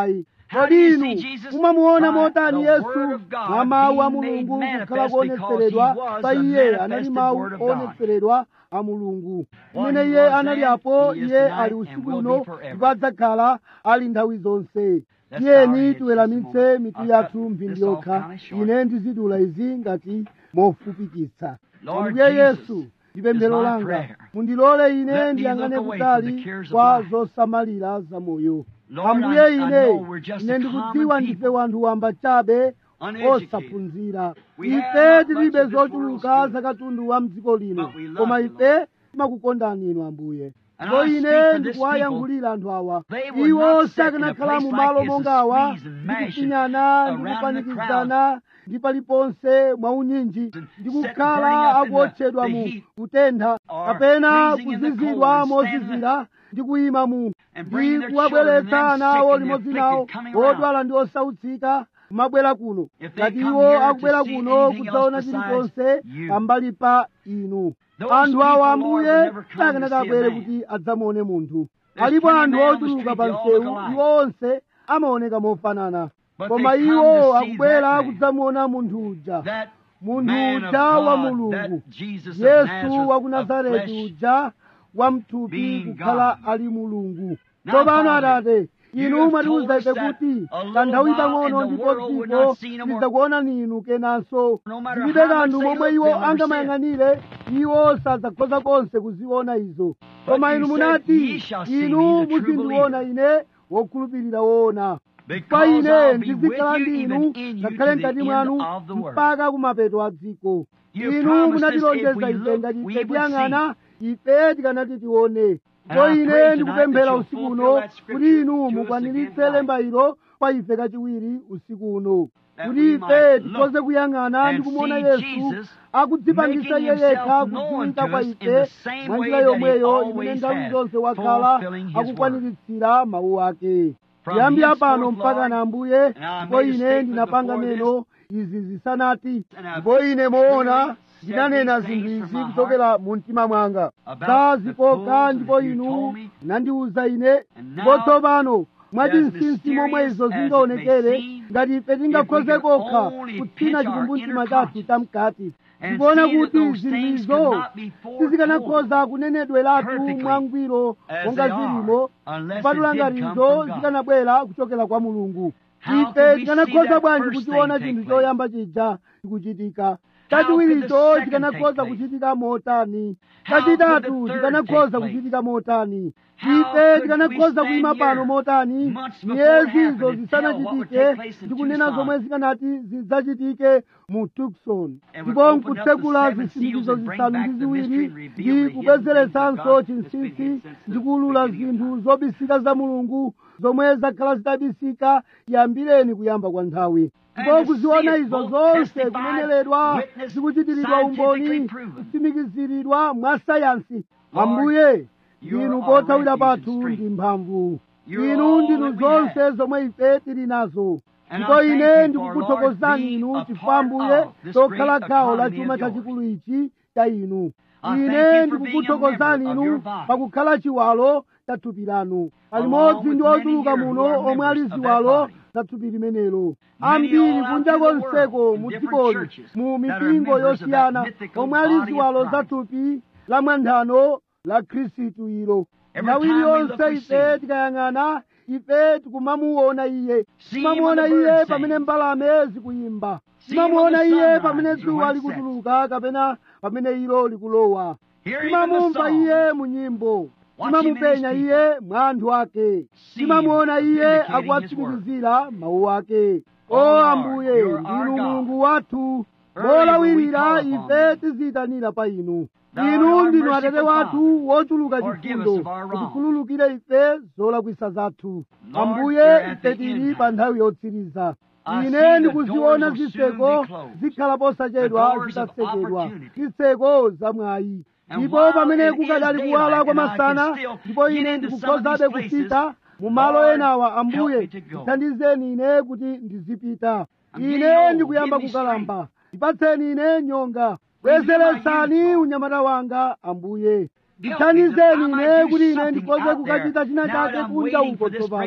How do kodi you inu see Jesus? mumamuona By motani the yesu Word of God mwa mawu a being made mulungu manifest kukhala because kuonetseredwa he was pa the iye anali manifested mawu Word of God. onetseredwa a mulungu What mmene he iye was anali then, apo he is iye tonight ali and usiku will uno be forever. ndipo adzakhala ali nthawi zonse Let's bow our tiyeni heads tiweramitse just a moment. mitu I'll yathu cut mphindi this off yokha kinda short. ine ndizidula izi ngati mofupikitsa Lord ambuye Jesus, yesu ndi pemphero is my langa prayer. mundilole ine Let me ndiyang'ane look away kutali from the cares of kwa life. zosamalira za moyo Lord, ambuye I- I ine know we're just ine a ndikudziwa common ndife people. wanthu wamba chabe Uneducated. osaphunzira We ife have not tilibe much of this zochuluka world's za katundu wa mdziko lino But we love koma you, ife timakukondani inu ambuye And ndipo I speak ine for this ndikuwayankhulira anthu awa They would iwo not sit in a sakanakhala place mu like malo this monga and awa squeeze and ndi mash kupinyana and ndi around the kupanikizana ndi paliponse mwaunyinji And ndi set kukhala burning up in the- akuotchedwa the mu heat kutentha or kapena freezing in the kuzizidwa cold and standing mozizira ndi kuyima mu and bringing ndi their kuwabweretsa children and ana them awo sick and limodzi the nawo afflicted coming around. odwala ndi osautsika kumabwera kuno If they ngati come iwo here to akubwera see kuno anything kudzaona else chilichonse besides you. pambali pa inu Those anthu awa people, Lord, ambuye would never come to sakanaka see a abwere man. kuti adzamuone munthu There's alipo plenty anthu men on the ochuluka street, pa they all msewu look alike. iwo onse amaoneka mofanana But koma they come iwo to see akubwera that man. kudzamuona munthu uja That munthu man of uja wa God, mulungu that Jesus of yesu Nazareth, wa ku of nazareti flesh, uja wa mthupi being kukhala God. ali mulungu Now, tsopano Father, atate you inu have mwatiuza told us ife that kuti a little kanthawi while pang'ono and the ndipo world would dziko not see no more. lidzakuonani inu kenanso No matter zilibe how much kanthu they momwe look, iwo they'll never angamayang'anire iwo sadzakhoza konse kuziona izo koma you inu said, munati "Ye shall see inu me, the true muzindiona ine wokhulupirira woona pa Because ine I'll be ndizikhala with you ndi even inu in you ngakhale to the mkati end mwanu of the world. mpaka kumapeto a dziko You inu promised us munatilonjeza if we ife look, ngati we ife would tiyang'ana ife tikanati tione And ndipo I ine pray ndikupemphera tonight that usiku you'll uno fulfill that kuti scripture inu to us mukwaniritse again lemba ilo kwa ife kachiwiri usiku uno That kuti we ife might tikhoze look kuyang'ana and ndi kumuona see yesu Jesus akudzipangisa making iye yekha himself known kudziwika to kwa us in ife the same mwa way njira that he yomweyo imene always nthawi has, zonse wakhala fulfilling his word. akukwaniritsira mawu ake From kuyambira pano henceforth, mpaka Lord, na ambuye and I ndipo made a ine statement ndinapanga before neno izi zisanati And I've ndipo ine moona truly ndinanena said zinthu these izi things from my kuchokera mu mtima mwanga About za the zikoka fools ndipo as you inu told me. nandiwuza ine And ndipo now, tsopano mwachinsinsi mysterious momwe izo as it zingaonekere may seem, ngati ife tingakhoze if we can kokha only kutsina pinch our chikumbumtima inner chathu conscience tamkati and ndikuona see that kuti those zinthu things izo could not be foretold sizikanakhoza kunenedweratu perfectly mwangwiro as monga they are, zilimo unless kupatula it did ngati come izo from God. zikanabwera kuchokera kwa mulungu How could ife we see tikanakhoza that bwanji first kuchiona thing chinthu take place? choyamba chija chikuchitika How could the chachiwiricho second chikanakhoza take place? kuchitika motani How could chachitatu the third chikanakhoza take place? kuchitika motani How ife could tikanakhoza we kuyima stand pano here motani months before it miyezi happened izo and tell what would zisanachitike take place in ndikunena Tucson? zomwe zikanati zidzachitike mu tucson And would ndipo open up the nkutsekula seven zisindikizo seals and bring zisanu back ndi the mystery ziwiri and reveal the ndi hidden kubwezeretsanso things of God that's been chinsinsi hid since the ndi kuulula beginning of zinthu zobisika za mulungu zomwe zakhala zitabisika yambireni kuyamba kwa nthawi ndipo And to kuziona see it izo both zonse testified, kuneneledwa witnessed, zikuchitiridwa umboni scientifically proven. kutsimikiziridwa mwa sayansi Lord, ambuye you're inu our pothawira refuge and pathu strength. ndi mphamvu You're inu all ndinu that we have. zonse zomwe ife tili nazo And ndipo I thank ine you for, ndikukuthokozani Lord, inu being a chifukwa part ambuye of this tokhala great gawo la economy chuma of yours. chachikulu ichi cha inu I thank ine you for being a ndikukuthokozani member of inu your body. pakukhala chiwalo cha thupi lanu palimodzi with ndi many ochuluka here muno who are omwe ali members of that ziwalo body. za thupi limenelo Many ambiri all out kunja through the konseko world, in mu different dzikoli churches mu that are mipingo members of that yosiyana mythical omwe ali body of ziwalo za Christ. thupi la mwanthano la khristu ilo Every nthawi time we iliyonse look, we ife see. tikayang'ana ife tikumamuona iye See him when timamuona the iye birds pamene sing. mbalame zikuyimba See him when timamuona the sun iye rises pamene or dzuwa when it sets. likutuluka kapena pamene ilo likulowa Hear him in the timamumva song. iye mu nyimbo Watch him in timamupenya his iye mwa anthu ake See him timamuona iye vindicating akuwatsimikizira mawu ake Oh, o Lord, ambuye you're our ndinu God. mulungu wathu Early will we molawirira call upon ife thee. tiziyitanira pa inu Thou art inu our ndinu merciful atate wathu wochuluka Forgive us chifundo of our wrongs. kutikhululukira ife zolakwisa zathu Lord, ambuye you're at ife the tili end pa time. nthawi yotsiriza I see ine the ndikuziona doors will zitseko soon be closed. zikhala The posachedwa doors of zitatsekedwa opportunity. zitseko zamwayi And ndipo while pamene it is kukadali kuwala daylight kwa and I can masana still ndipo get ine into some of ndikukhozabe these places, kupita mu malo Lord, enawa help ambuye me to go. thandizeni ine kuti ndizipita I'm getting ine old. ndikuyamba Give me kukalamba ndipatseni ine nyonga bwezeretsani unyamata wanga ambuye ndithandizeni ine kuti ine ndikhoze kukachita china chake kunja uko tsopano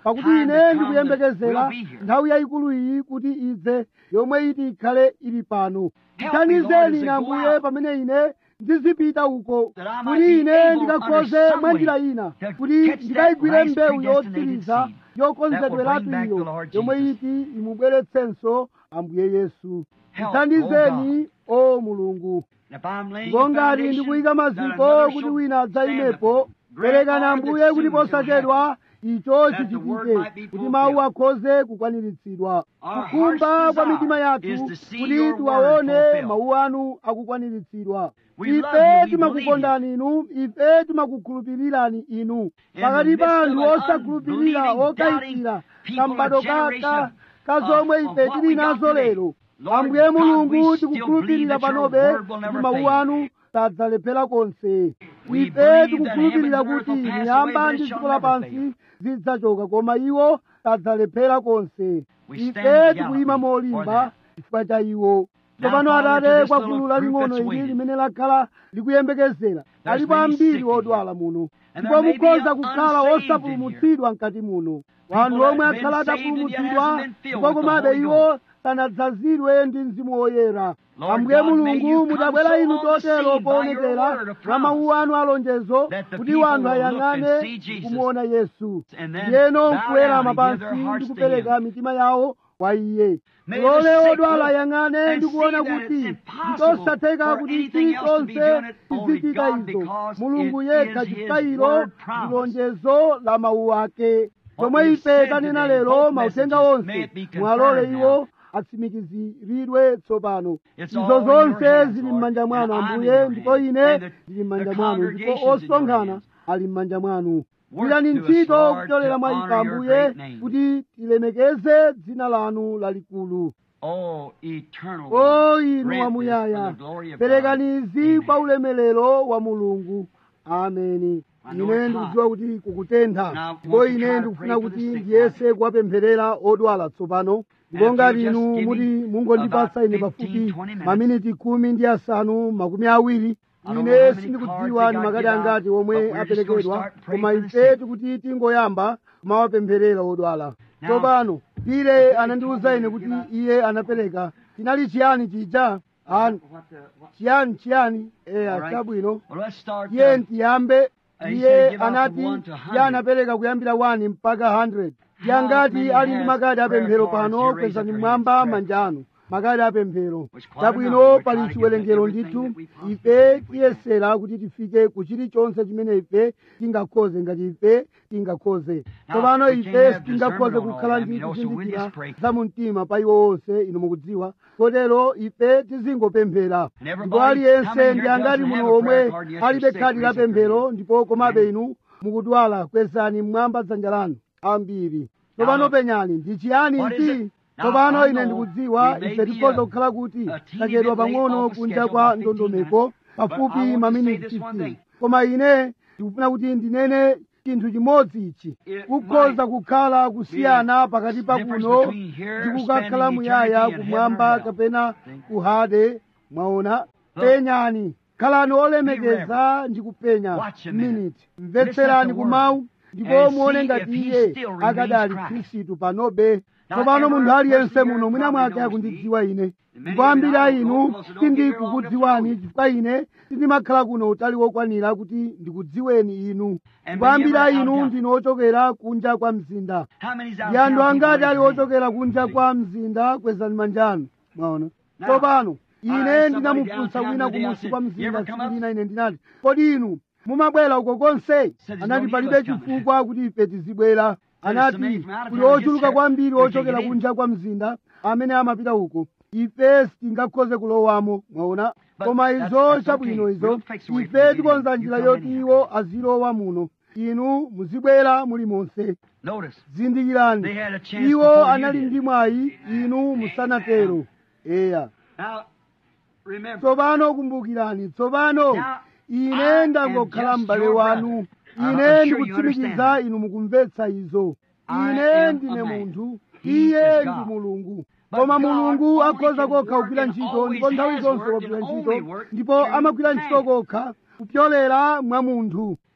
pakuti time ine to come ndikuyembekezera that we'll be here. nthawi yayikulu iyi kuti idze yomwe iti ikhale ili pano Help me, Lord, thandizeni as I ine go ambuye out. pamene ine ndizipita uko That I might kuti be ine able ndikakhoze under some mwa njira way ina to kuti catch that ndikayigwire last mbewu predestinated yotsiriza seed yokonzedweratu that will bring back the iyo Lord yomwe Jesus. iti imubweretsenso ambuye yesu Help, thandizeni o mulungu If I'm laying a ngongati foundation ndikuyika that maziko another kuti shall wina adzayimepo stand upon. perekani Grant, ambuye Lord, kuti that soon posachedwa icho that the word chichitike might be kuti fulfilled. mawu akhoze kukwaniritsidwa Our kukhumba heart's kwa mitima desire yathu is to see kuti your word tiwaone fulfilled. mawu anu akukwaniritsidwa We love you, ife we timakukondani inu ife timakukhulupirirani inu In pakati the midst pa of anthu an osakhulupirira unbelieving, okayikira doubting people, kambado a generation kaka of- ka of- zomwe of ife what tili we got nazo today. lero Lord ambuye God, mulungu we still tikukhulupirira believe that your panobe word will kuti never mawu fail. anu sadzalephera konse We ife believe tikukhulupirira that heaven and kuti earth will pass miyamba away, ndi but it dziko shall lapansi never zidzachoka koma iwo sadzalephera konse We ife stand tikuyima gallantly for molimba that. chifukwa cha iwo Now, tsopano Father, to atate this kwa little gulu group laling'ono that's ili waiting. limene lakhala likuyembekezera There's alipo many ambiri sick in here. odwala muno And ndipo there may be mukhoza kukhala unsaved in osapulumutsidwa mkati muno People wanthu that omwe have been akhala saved and yet atapulumutsidwa hasn't been filled ndipo with the komabe Holy iwo sanadzazidwe ndi mzimu woyera Lord ambuye God, may you mulungu come mudabwera so inu on the chotero scene by your poonekera word of mwa mawu anu alonjezo that the kuti people wanthu will look and ayang'ane see Jesus. kumuona yesu And then ndiyeno bow nkuwerama down and give pansi their ndi hearts to kupereka him. mitima yawo kwa iye May lole the sick odwala look ayang'ane and ndi kuona see that kuti it's impossible ndizosatheka for kuti anything else to be chilichonse done it, only chizichita God, izo because mulungu it yekha is His chifukwa word promise. ndilonjezo la mawu ake What chomwe we've ife said tanena today, lero both mauthenga messages, may onse it be confirmed mwalole now. iwo atsimikiziridwe tsopano It's all izo in your zonse hands, zili Lord, m'manja mwanu and I'm in ambuye your ndipo hands, ine and the- ndili m'manja the mwanu ndipo congregation's in your osonkhana hands. ali m'manja mwanu Work gwirani to us, ntchito Lord, kupyolera to mwa honor ife your ambuye great name. kuti tilemekeze dzina lanu lalikulu Oh, eternal o God, inu grant this wamuyaya for the glory of God. perekani izi Amen. kwa ulemelero wa mulungu ameni I know ine it's ndikudziwa kuti kukutentha Now, ndipo want to ine try to ndikufuna pray for kuti the sick ndiyese kuwapempherera odwala tsopano ndipo if ngati you just inu give muti me mungondipatsa about ine 15, pafupi 20 minutes. maminiti khumi ndi asanu makumi awiri I don't know ine how many sindikudziwa cards ndi they got makadi give out, angati omwe but we're just gonna aperekedwa start praying koma for the ife sick. tikuti tingoyamba kumawapempherera odwala Now, tsopano pire Billy anandiwuza told me ine to kuti give out- iye anapereka chinali chiyani chija Ah, What the- what- chiyani chiyani eya All right. chabwino Well, let's start. iye uh, ntiyambe Uh, he iye said give out from anati one to iye 100. anapereka kuyambira 1 mpaka 100 How yangati many ali ndi has makadi prayer apemphero cards? pano You raise kwezani up your mwamba hands, manja anu makadi apemphero Which quite chabwino enough. We're pali trying to chiwerengero get everything ndithu that we possibly ife think we can. tiyesera kuti tifike ku chilichonse chimene ife tingakhoze ngati ife tingakhoze Now, tsopano we ife can't have sitingakhoze discernment on kukhala all them, ndi you know, so we kuzindikira just pray. za mumtima pa iwo onse inu mukudziwa kotero ife tizingopemphera And ndipo everybody aliyense coming ndi here angati doesn't muno have a prayer omwe card, yet alibe you're sick, khadi la raise up your pemphero hand. ndipo komabe Amen. inu mukudwala kwezani mmwamba dzanja lanu ambiri tsopano Now, penyani ndi chiyani what is ichi it? Now, tsopano I ine know ndikudziwa we may ife be tikhoza a- kukhala kuti a teeny tachedwa bit late pang'ono off the kunja schedule, kwa about 15 ndondomeko minutes. But I pafupi want to maminiti say this one 15 thing. koma ine ndikufuna kuti ndinene chinthu chimodzi ichi It kukhoza might kukhala kusiyana pakati pa difference kuno between here, ndi kukakhala spending muyaya eternity in kumwamba heaven or hell. kapena See? kuhade mwaona Look. penyani khalani olemekeza ndi kupenya Watch a minute. minute mvetserani Listen to kumawu word. ndipo And muone see ngati if he iye still remains akadali Christ. khristu panobe Now, tsopano every munthu aliyense person muno here mwina probably mwake knows akundidziwa ine many ndipo of you ambiri now a don't inu because you don't get here long enough to sindikukudziwani know you. chifukwa ine sindimakhala kuno utali wokwanira kuti ndikudziweni inu And ndipo ambiri a many of you inu out ndinu ochokera kunja kwa mzinda How many's out ndi of anthu town people angati raise ali your hand? ochokera kunja kwa mzinda kwezani manjanu mwaona Now, tsopano I ine asked ndinamufunsa somebody wina downtown kumusi today, kwa I said, "You mzinda ever come tsiku up?" lina ine ndinati kodi inu mumabwera uko konse there's no anati need palibe of us coming. chifukwa kuti ife tizibwera There's anati so many from out of kuli town ochuluka gets kwambiri here. They ochokera can't get in. kunja kwa mzinda amene amapita uko ife sitingakhoze kulowamo mwaona But koma that's- izo that's chabwino okay. izo We'll fix a way for you ife to get tikonza in. njira You come yoti anyhow. iwo azilowa muno inu muzibwera muli monse Notice, zindikirani They had a chance iwo before you anali did. ndi mwayi inu musanatero eya now, remember, tsopano kumbukirani tsopano Now, ine I ndangokhala am just m'bale your wanu brother. I'm ine sure you ndikutsimikiza understand. inu mukumvetsa izo I ine am ndine a man. munthu He iye is ndi God. mulungu But koma God mulungu only akhoza can kokha work kugwira and ntchito always ndipo nthawi has zonse worked wagwira and ntchito only worked ndipo through amagwira ntchito man. kokha kupyolera mwa munthu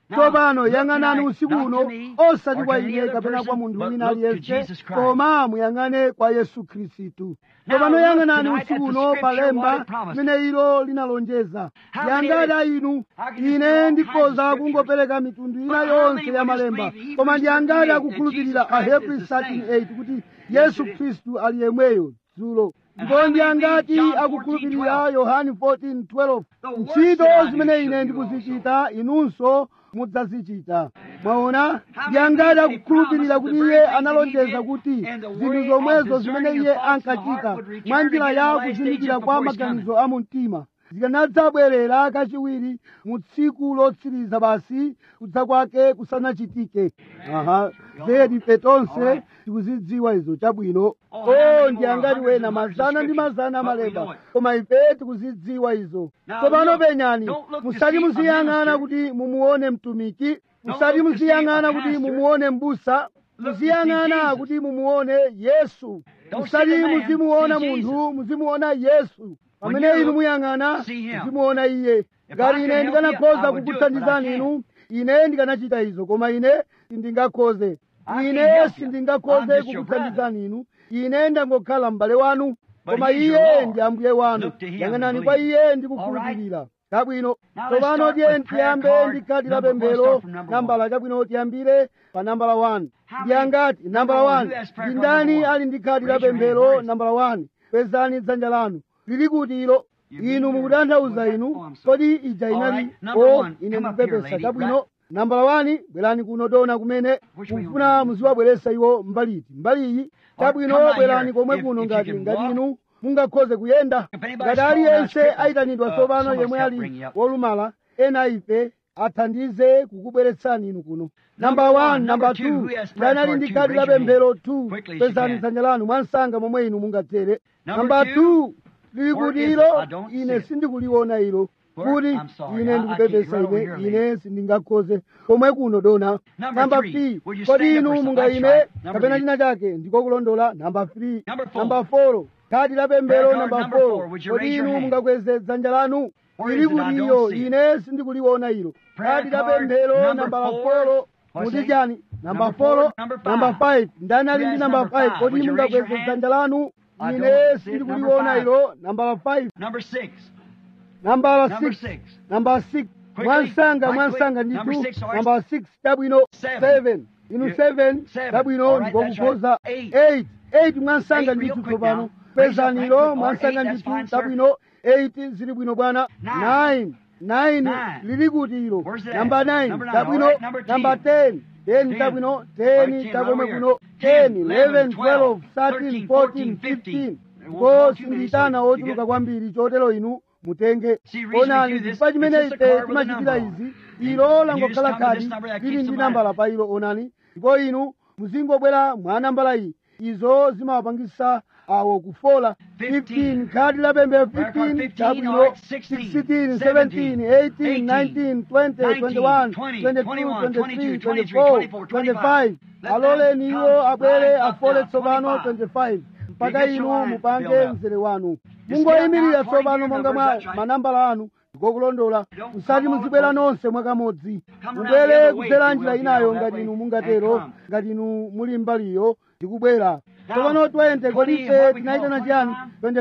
tsopano yang'anani usiku uno osati kwa ine kapena kwa munthu wina aliyense koma muyang'ane kwa yesu khristu tsopano yang'anani usiku uno palemba limene ilo linalonjeza yangati a inu ine ndikhoza kungopereka mitundu ina yonse ya malemba koma ndi angati akukhulupirira ahebrew 13:8 kuti yesu khristu ali yemweyo dzulo ndipo ndi angati akukhulupirira yohani 14:12 ntchito zimene ine ndikuzichita inunso mudzazichita mwaona ndi angati akukhulupirira kuti iye analonjeza kuti zinthu zomwezo zimene iye ankachita mwa njira ya kuzindikira kwa maganizo a mumtima zikanadzabwerera kachiwiri mu tsiku lotsiriza basi kudza kwake kusanachitike aha zedi ife tonse tikuzidziwa izo chabwino o ndi angati wena mazana ndi mazana amalemba koma ife tikuzidziwa izo tsopano penyani musati muziyang'ana kuti mumuone mtumiki musati muziyang'ana kuti mumuone mbusa muziyang'ana kuti mumuone yesu musati muzimuona munthu muzimuona yesu pamene inu muyang'ana muzimuona iye ngati ine ndikanakhoza kukuthandizani inu ine ndikanachita izo koma ine sindingakhoze ine sindingakhoze kukuthandizani inu ine ndangokhala m'bale wanu koma iye ndi ambuye wanu yang'anani kwa iye ndi kukhulupirira chabwino tsopano tiye tiyambe ndi khadi la pemphero nambala chabwino tiyambire pa nambala 1 ndi angati nambala 1 ndi ndani ali ndi khadi la pemphero nambala 1 kwezani dzanja lanu lili kuti ilo inu mukutanthauza inu kodi ija inali o ine ndipepesa chabwino nambala wani bwerani kuno tona kumene mufuna muziwabweretsa iwo mbaliti mbali iyi chabwino bwerani komwe kuno ngati ngati inu mungakhoze kuyenda ngati aliyense ayitanidwa tsopano yemwe ali wolumala ena ife athandize kukubweretsani inu kuno namba 1 namba 2 ndani ali ndi khadi la pemphero 2 kwezani dzanja lanu mwansanga momwe inu mungathere namba 2 lili kuti ilo ine sindikuliona ilo kuti ine ndikupepesa ine ine sindingakhoze komwe kuno dona namba 3 kodi inu mungayime kapena china chake ndikokulondola namba 3 namba 4 khadi la pemphero namba 4 kodi inu mungakweze dzanja lanu lili kuti iyo ine sindikuliona ilo khadi la pemphero namba 4 muti chani namba 4 namba 5 ndani ali ndi namba 5 kodi mungakweze dzanja lanu ine sindikuliona ilo namba 5 Number six. nambala Number 6 six. namba 6 mwansanga right mwansanga quick. Number nditu six, all right. namba 6 tabwino Seven. 7 inu You- 7 seven. tabwino All right, that's ndikokukhoza right. 8 8 mwansanga Eight, real nditu quick tsopano now. Raise up right pezanilo quick. All mwansanga right, eight, that's nditu fine, sir. tabwino 8 zili bwino bwana Nine. 9 9 Nine. lili kuti ilo Where's it at? namba 9 Number nine. tabwino All right, number namba 10. 10 10 Ten. tabwino All right, 10 ten, takomwe right over kuno here. 10 Ten, 11 12 13 13, 14 15. 15 It won't ko go too many, sinditana so you ochuluka get- kwambiri chotero inu mutenge See, reason we onani do this, chifukwa chimene it's just a ife card with a timachitira number on izi it. ilo And you langokhala just come to khadi this number that lili keeps ndi them nambala out. pa ilo onani ndipo inu muzingobwera mwa nambala iyi izo zimawapangisa awo kufola 15 khadi la pembe 15 15, chabwino all right, 16, 16 17 18 19 20 21 22 23 24 25 aloleni iwo abwere afole tsopano 25 mpaka inu mupange mzere wanu mungoyimirira tsopano monga mwa manambala anu ndikokulondola musati muzibwera nonse mwakamodzi mubwere kudzera njira inayo ngati inu mungatero ngati inu muli mbaliyo ndikubwera tsopano 20 kodi ife tinayitana chiyani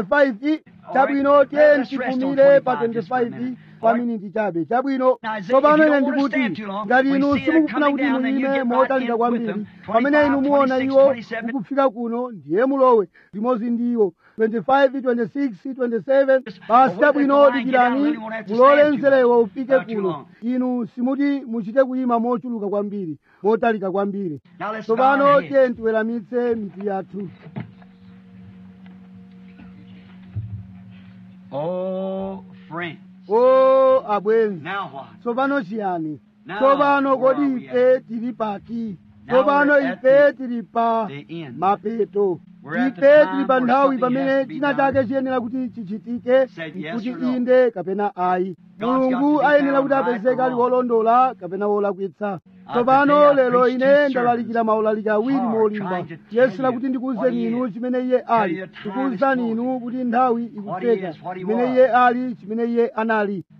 25 chabwino tiye tipumire pa 25 pa miniti chabe chabwino tsopano ine ndikuti ngati inu simukufuna kuti muyime motalika kwambiri pamene inu muona iwo mukufika kuno ndiye mulowe limodzi ndi iwo 25 26 27 basi chabwino dikirani mulole mzerewo ufike kuno inu simuti muchite kuyima mochuluka kwambiri motalika kwambiri Now let's bow our tsopano heads. tiye tiweramitse mitu yathu Oh, friends. o abwenzi Now what? tsopano chiyani Now, tsopano where kodi are we ife tili pati Now tsopano we're at ife the- tili pa the end. mapeto We're at the ife time tili pa where nthawi something has pamene to be china done. chake chiyenera kuti chichitike Said yes kuti or no. inde kapena ayi God's got mulungu to be ayenera found kuti right apezeke or ali wrong. wolondola kapena wolakwitsa Uh, tsopano today I lero preached ine two ndalalikira sermons. maulaliki awiri Hard, molimba trying to tell yesera you kuti what ndikuwuzeni he inu is. chimene iye Tell ali you the time is tikuwuzani close. inu kuti nthawi What he ikufika is, what he chimene was. iye ali chimene iye anali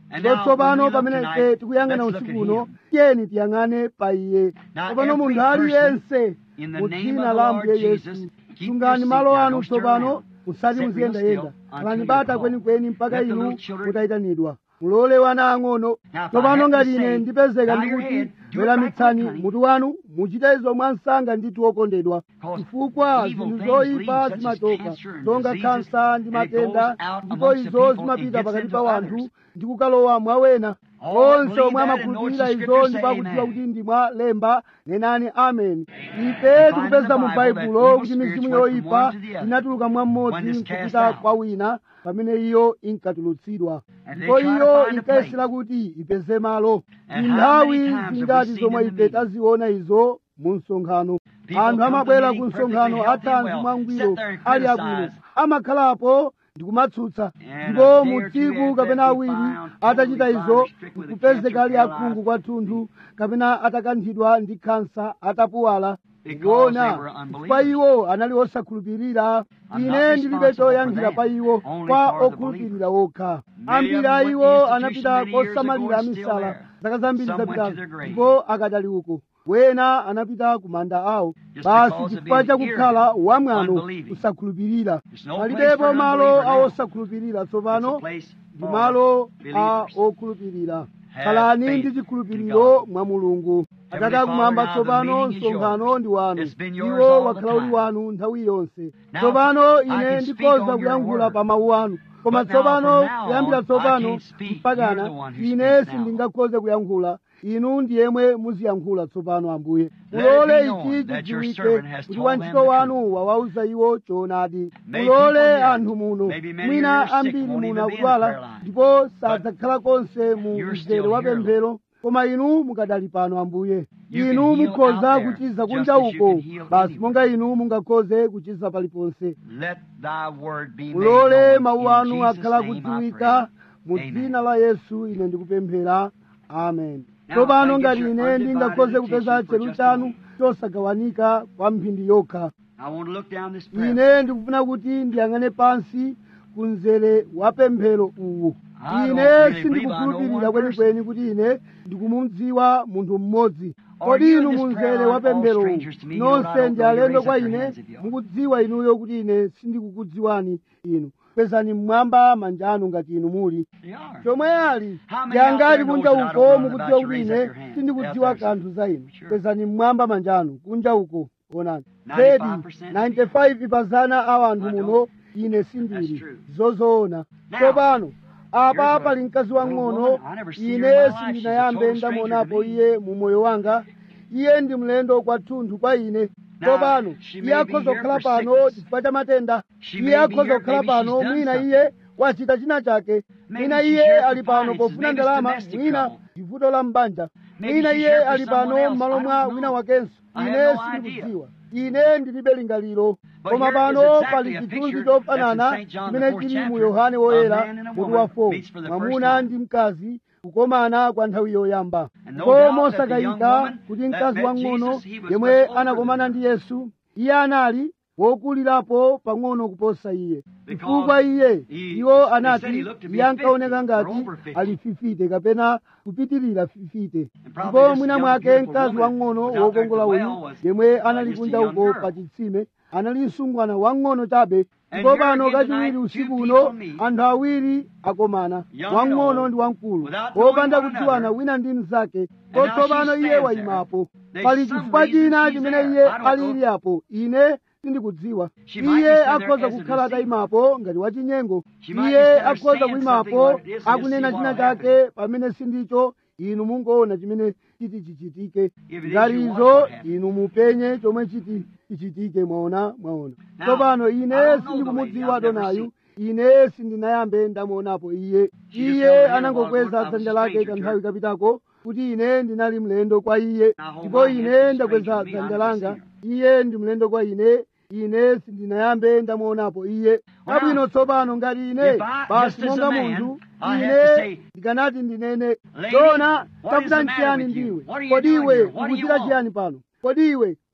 And ndipo now, tsopano when we look pamene tonight, ife tikuyang'ana let's look usiku at uno him. tiyeni tiyang'ane pa iye Now, tsopano every munthu aliyense person, in the mu name dzina of la the Lord ambuye Jesus, yesu keep sungani your malo seat. Now, anu don't stir tsopano around. musati Sit real muziyendayenda still until kalani you're bata called. kwenikweni mpaka Let the inu little children- mutayitanidwa mulole wana ang'ono Now, if I tsopano have to ngati ine say, ndipezeka bow your ndikuti head, do it weramitsani right quick, honey. mutu wanu muchite izo mwansanga ndithu okondedwa Because chifukwa evil zinthu things zoyipa lead, such as zimachoka cancer and zonga diseases, khansa ndi and it goes matenda out ndipo amongst the izo people and zimapita gets pakati into pa wanthu others. ndi kukalowa mwa wena All that onse believe omwe that and know amakhulupirira it's the izo scripture ndipo say akudziwa amen. kuti ndi mwa lemba nenani amen ife find in the tikupeza mu Bible that baibulo evil kuti spirits mizimu went from yoyipa one to the other inatuluka mwa when mmodzi this cast nkupita out. kwa wina pamene iyo inkatulutsidwa And they ndipo try to iyo find a inkayesera kuti ipeze malo And ndi how nthawi many times have we zingati seen zomwe in the ife meeting? taziona izo mu msonkhano People anthu come to amabwera meeting ku msonkhano perfectly healthy and athanzi well, mwangwiro sit there and ali criticize. abwino amakhalapo ndi kumatsutsa And ndipo a day mu or two tsiku after kapena that, awiri we found atachita totally izo fine, stricken with a kupezeka ali cancer, akhungu kwathunthu kapena atakanthidwa ndi khansa atapuwala Because kuona they were unbelievers. kwa iwo anali osakhulupirira I'm ine not ndilibe responsible choyankhira for pa them, iwo only kwa for the okhulupirira okha Many ambiri of them a went to iwo institution anapita many years ago kosamalira and still misala there. zaka zambiri Some went to zapitazo their grave. ndipo akadali uko wena anapita ku manda awo Just basi because of chifukwa being chakukhala irritable, wamwano unbelieving. kusakhulupirira There's no place palibepo for an malo unbeliever a now. osakhulupirira It's tsopano a place ndi for malo a believers. okhulupirira Have khalani faith ndi in chikhulupiriro God. mwa mulungu Heavenly atate akumwamba Father, now the tsopano meeting is msonkhano yours. ndi wanu It's been yours iwo all the wakhala uli time. wanu nthawi yonse Now, tsopano I ine can speak ndikhoza on your kuyankhula word. pa mawu anu koma But now, tsopano from now kuyambira on, tsopano I can't speak. mpakana You're the one who ine speaks now. sindingakhoze kuyankhula inu ndi yemwe muziyankhula tsopano ambuye Let it mulole be known ichi that your chidziwike servant has kuti told wantchito them the wanu wawauza iwo choonadi May mulole people here, anthu muno maybe many mwina here are sick, ambiri won't muno even be in the akudwala prayer line. ndipo sadzakhala konse mu you're mzere still wa here, pemphero koma inu mukadali pano ambuye You can inu heal mukhoza out there, kuchiza just kunja as you uko can heal basi anywhere. monga inu mungakhoze kuchiza paliponse Let thy word be made mulole known. mawu In anu Jesus' akhala name I kudziwika mu pray. dzina la yesu ine ndikupemphera amen Now, tsopano I get ngati your ine undivided ndingakhoze kupeza attention for chelu just a chanu moment. chosagawanika kwa mphindi yokha I want to look down this prayer. ine ndikufuna kuti ndiyang'ane pansi ku mzere wa pemphero uwu I ine don't really sindikukhulupirira believe I know one kwenikweni kuti ine ndikumudziwa munthu mmodzi Are kodi you inu in this mu prayer mzere line wa all pemphero uwu strangers to me? You know, I nonse don't ndi know you. alendo Raise kwa up your ine hands if you are. mukudziwa inuyo kuti ine sindikukudziwani inu pezani mmwamba manja anu ngati inu muli They are. chomwe ali How many out yangati there knows kunja that I don't uko know mukudziwa about you? kuti Raise up ine your hand. sindikudziwa Out there. kanthu za inu Sure. pezani mmwamba manja anu kunja uko onani 95% zedi 95 pazana a anthu I muno don't. ine That's sindili true. zozoona Now, tsopano apa here's a pali mkazi little wang'ono woman. I never seen her in my ine life. She's a sindinayambe total stranger ndamuonapo to me. iye mu moyo wanga iye ndi mlendo kwathunthu kwa ine Now, tsopano she iye may be akhoza here kukhala for pano sickness. chifukwa cha matenda She iye may be akhoza here, kukhala maybe she's pano done mwina something. iye wachita china chake Maybe mwina she's iye here for ali pano finances. pofuna Maybe it's ndalama domestic mwina trouble. chivuto la mbanja Maybe mwina she's iye here for ali someone pano else. m'malo I mwa don't wina know. wakenso I have ine no sindikudziwa ine ndilibe lingaliro But koma here is pano exactly pali a chithunzi picture chofanana that's in St. John, the chimene fourth chili mu chapter. yohane A woyera man and a mutu woman wa 4 meets for the first mwamuna time. ndi mkazi kukomana kwa nthawi yoyamba And no ko doubt that the young mosakayika woman kuti that mkazi met wang'ono Jesus, he was yemwe much older anakomana than ndi her. yesu iye anali wokulirapo pang'ono kuposa iye Because chifukwa iye he- iwo they said anati he looked to be iye ankaoneka 50 or ngati over 50. ali fifite kapena kupitirira fifite And probably ndipo this mwina young, mwake beautiful mkazi woman wang'ono was out there at wokongola the uyu well was, yemwe uh, anali just a kunja young uko girl. pa chitsime anali msungwana wang'ono chabe And ndipo here pano again kachiwiri tonight, usiku two uno people meet. anthu awiri akomana Young wang'ono and ndi wamkulu without knowing wopanda one kudziwana another. wina ndi mnzake And now kotsopano she iye stands wayimapo there. pali There's some chifukwa reason china she's chimene there. iye I don't know. alili apo ine sindikudziwa She might be iye standing there akhoza as a kukhala deceiver. atayimapo ngati wachinyengo She might be iye standing there akhoza saying kuyimapo something like this and akunena just see china what'll chake pamene sindicho inu mungoona chimene chiti chichitike If it is, ngati you watch izo what happens. inu mupenye chomwe chiti chichitike mwaona mwaona Now, tsopano I ine don't know the sindikumudziwa lady. I've never adonayu ine sindinayambe ndamuonapo iye She just iye held her hand anangokweza while I was a dzanja lake stranger to kanthawi her. kapitako kuti ine ndinali mlendo kwa iye Now hold ndipo my hand, ine she's ndakweza stranger to me. dzanja I've langa never iye ndi mlendo kwa ine ine sindinayambe ndamuonapo iye Well, kabwino tsopano ngati ine if I- basi just as monga a man, munthu I have to ine say, ndikanati ndinene Lady, dona what is tafuta the matter nchiyani with you? ndiwe What are you kodi doing iwe here? What do you ukuchita want? chiyani pano kodi iwe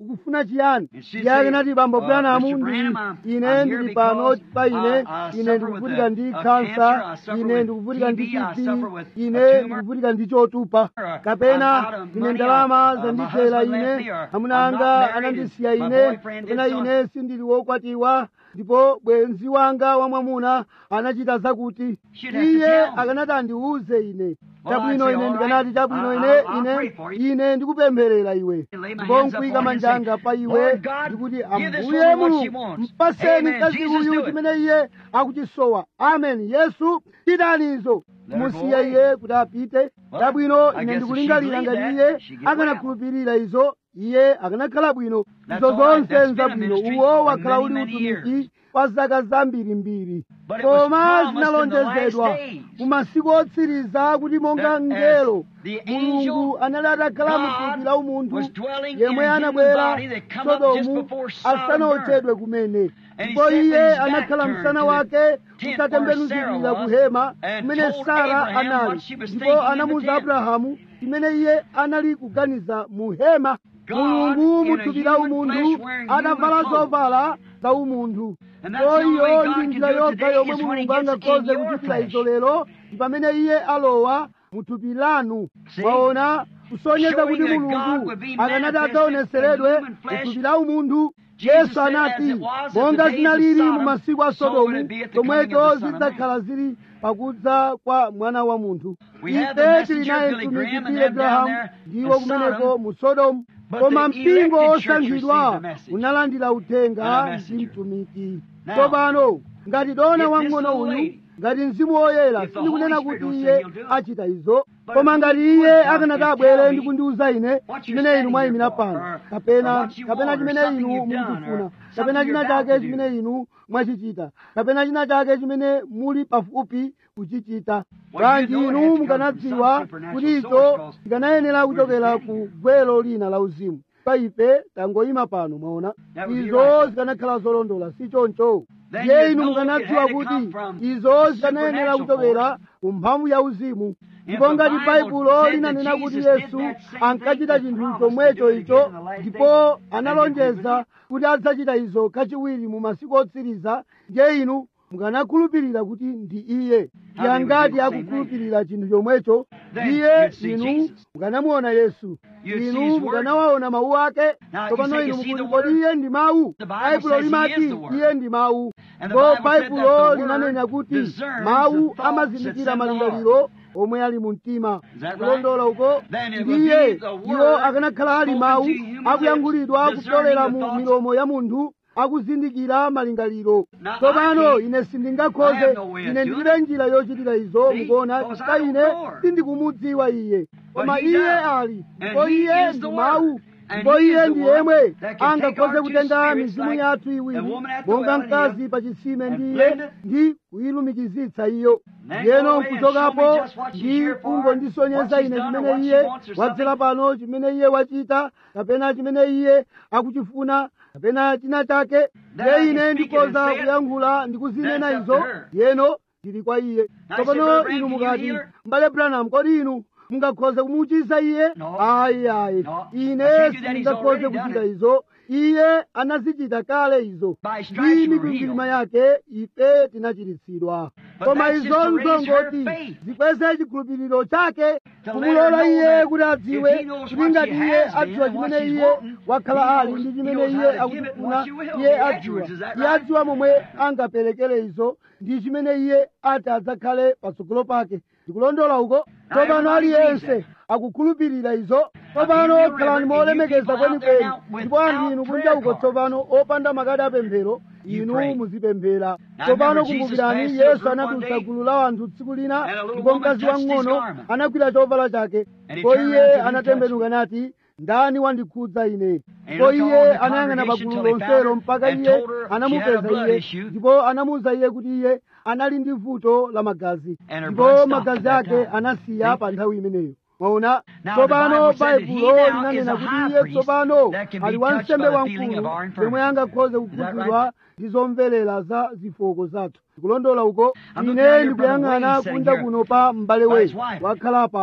ukufuna chiyani And she iye akanati said, bambo uh, branamu Mr. ndi Branham, I'm- ine I'm ndili here pano because, pa ine uh, I ine suffer ndikuvutika with ndi a- a kansa cancer, I suffer ine with ndikuvutika ndi TB, I TB suffer with a ine tumor. ndikuvutika ndi chotupa Or, uh, kapena I'm out of ine money, ndalama uh, my zandithera husband left ine me, or amuna I'm not anga married, anandisiya and my ine boyfriend did kapena so- ine sindili wokwatiwa ndipo bwenzi wanga wamwamuna anachita zakuti She'd have to iye tell me. akanati andiuze ine Well, chabwino I'd say, ine all ndikanati right, chabwino I'll- ine I'll- I'll ine pray for you. ine ndikupempherera iwe And lay my ndipo hands nkuyika upon her and say, manjanga pa iwe Lord God, ndikuti give this ambuye woman what she mulungu wants. mpaseni Amen. mkazi Jesus, uyu do it. chimene iye akuchisowa amen yesu chitanizo Let her go musiye away. iye kuti apite Well, chabwino I ine guess if ndikulingalira she ngati believed iye that, she'd get well. akanakhulupirira izo iye akanakhala bwino That's izo all right. zonse That's been a nzabwino ministry uwo for wakhala many, uli many utumiki years. kwa zaka zambirimbiri But it was koma promised in the zinalonjezedwa last days mu masiku otsiriza kuti monga that as mngelo the mulungu angel anali atakhala mu God thupi la umunthu was dwelling in yemwe a human anabwera body that come up just sodomu before Sodom asanaotchedwe kumene And he ndipo said when iye his back anakhala turned msana to wake the tent where utatembenuzikira Sarah ku was, hema and kumene told sara Abraham anali what she was ndipo thinking in the anamuwuza tent. abrahamu chimene iye anali kuganiza mu hema God mulungu in mu a thupi la human umunthu flesh wearing adavala human clothes. zovala za umunthu And that's the only iyo way God ndi can njira do it yokha today yomwe is when he mulungu gets angakhoze in your kuchitira flesh. izo lero ndi pamene iye alowa mu thupi lanu See? mwaona kusonyeza Showing kuti that mulungu God would be akanati manifested adzaoneseredwe in human mu flesh. thupi la umunthu Jesus yesu said, anati as it was at monga the days of zinalili mu Sodom, masiku a so would sodomu it be at the coming of chomwecho the Son of Man. zidzakhala zili pakudza kwa mwana wa munthu We have the ife tili messenger naye Billy mtumiki Graham and Billy them down Graham there ndiwo in kumeneko Sodom. mu sodomu But koma the mpingo elected church osankhidwa received the message unalandira and uthenga a ndi messenger. mtumiki Now, tsopano ngati dona if this wang'ono little uyu lady, ngati mzimu woyera if the sindikunena Holy kuti Spirit will iye say he'll do it. achita izo But koma if ngati he would iye come akanati and abwere tell ndi me kundiuza ine what you're chimene inu standing mwayimira here for, pano or- or kapena what you kapena want, or chimene something inu you've done, mukufuna or kapena something china you're about chake to do. chimene inu mwachichita kapena china chake chimene muli pafupi kuchichita Well, bwanji you know it inu has to come mukanadziwa from some supernatural kuti source, izo 'cause zikanayenera we're kuchokera just ku standing gwero lina la uzimu pa ife tangoyima pano mwaona That would be izo right. zikanakhala zolondola si choncho Then ndiye you'd inu know it mukanadziwa had to kuti come from izo zikanayenera supernatural kuchokera ku mphamvu ya uzimu If ndipo the ngati Bible baibulo said that linanena kuti Jesus did yesu that same ankachita thing, chinthu that promised chomwecho to do it icho again in the last ndipo days, analonjeza kuti adzachita izo kachiwiri mu masiku otsiriza ndiye inu mukanakhulupirira kuti ndi iye How ndiye they would ngati do the same akukhulupirira chinthu chomwecho Then ndiye you'd see inu Jesus. mukanamuona yesu You'd see inu his word. mukanawaona mawu ake Now, you tsopano say you inu see the mukuti kodi word? iye ndi mawu The Bible baibulo says he limati is the word. iye ndi mawu And the ndipo Bible said that baibulo the linanena word kuti discerns mawu the thoughts amazindikira that's in the malingaliro omwe ali mu mtima Is that right? kulondola uko Then it would ndiye be the word iwo akanakhala ali spoken mawu to human akuyankhulidwa lips, kupyolera discerning the mu thoughts. milomo ya munthu akuzindikira malingaliro Now, tsopano I can't- ine I sindingakhoze have no way of ine doing ndilibe njira yochitira izo See? mukuona Because chifukwa I don't ine know her. sindikumudziwa iye koma he iye does. ali And ndipo he iye is ndi the mawu word. And ndipo he is iye the ndi one yemwe that can take angakhoze our two kutenga spirits mizimu like yathu the iwiri woman at the monga well and mkazi him pa chitsime and ndi iye blend it. ndi kuyilumikizitsa iyo Then ndiyeno go away and show nkuchokapo me just what she's ndi here for, kungondisonyeza what she's ine done or chimene what she iye wants or wadzera pano chimene iye wachita kapena chimene iye akuchifuna kapena china chake I ndiye can ine speak it ndikoza and say it. kuyankhula ndikuzinena That's up izo to her. yeno ndili kwa iye Now, I said, tsopano Brother inu Branham, can you mukati heal her? mbale branham kodi inu mungakhoze kumuchiza iye No. ayi ayi No. I ine can't do that. He's sindingakhoze already done kuchita it. izo iye anazichita kale izo By stripes ndi you were mikwingwirima healed. yake ife tinachiritsidwa But koma that's izo just to raise her nzongoti faith. zikweze chikhulupiriro chake To kumulola let her iye know kuti that adziwe if he knows kuti what ngati she iye has been adziwa and what chimene she's iye wanting, wakhala he ali knows- ndi he chimene knows iye how to give it and akufuna what she will iye be adziwa afterwards. Is that iye right? adziwa momwe angaperekere izo ndi chimene iye ati adzakhale patsogolo pake ndikulondola uko tsopano everybody aliyense believes akukhulupirira izo Now, tsopano you reverend, khalani and you molemekeza people out kwenikweni there now ndipo anthu without inu kunja prayer uko cards. tsopano opanda makadi apemphero You inu pray. muzipemphera Now, tsopano remember, Jesus kumbukirani passed through a yesu group one anatulutsa day, gulu la anthu tsiku lina and a little ndipo woman mkazi touched his wang'ono garment. anagwira chovala chake And he ndipo turned iye around to him, anatembenuka nati ndani wandikhudza ine he ndipo looked iye all over the anayang'ana congregation pagulu till he found lonselo her mpaka and iye told her she had a anamupeza blood iye issue. ndipo anamuwuza iye kuti iye anali ndi vuto la magazi And her ndipo blood stopped magazi at that ake time. anasiya See? pa nthawi imeneyo mwaona Now, tsopano the Bible said that he baibulo now linanena is a kuti high iye priest tsopano that can be ali touched wansembe by the feeling of wamkulu our yemwe infirmities. angakhoze Is that kukhudzidwa ndi zomvelera za zifoko zathu ndikulondola uko I'm looking ine at your brother ndikuyang'ana Wayne sitting kunja here kuno pa m'bale by we his wife. wakhala payu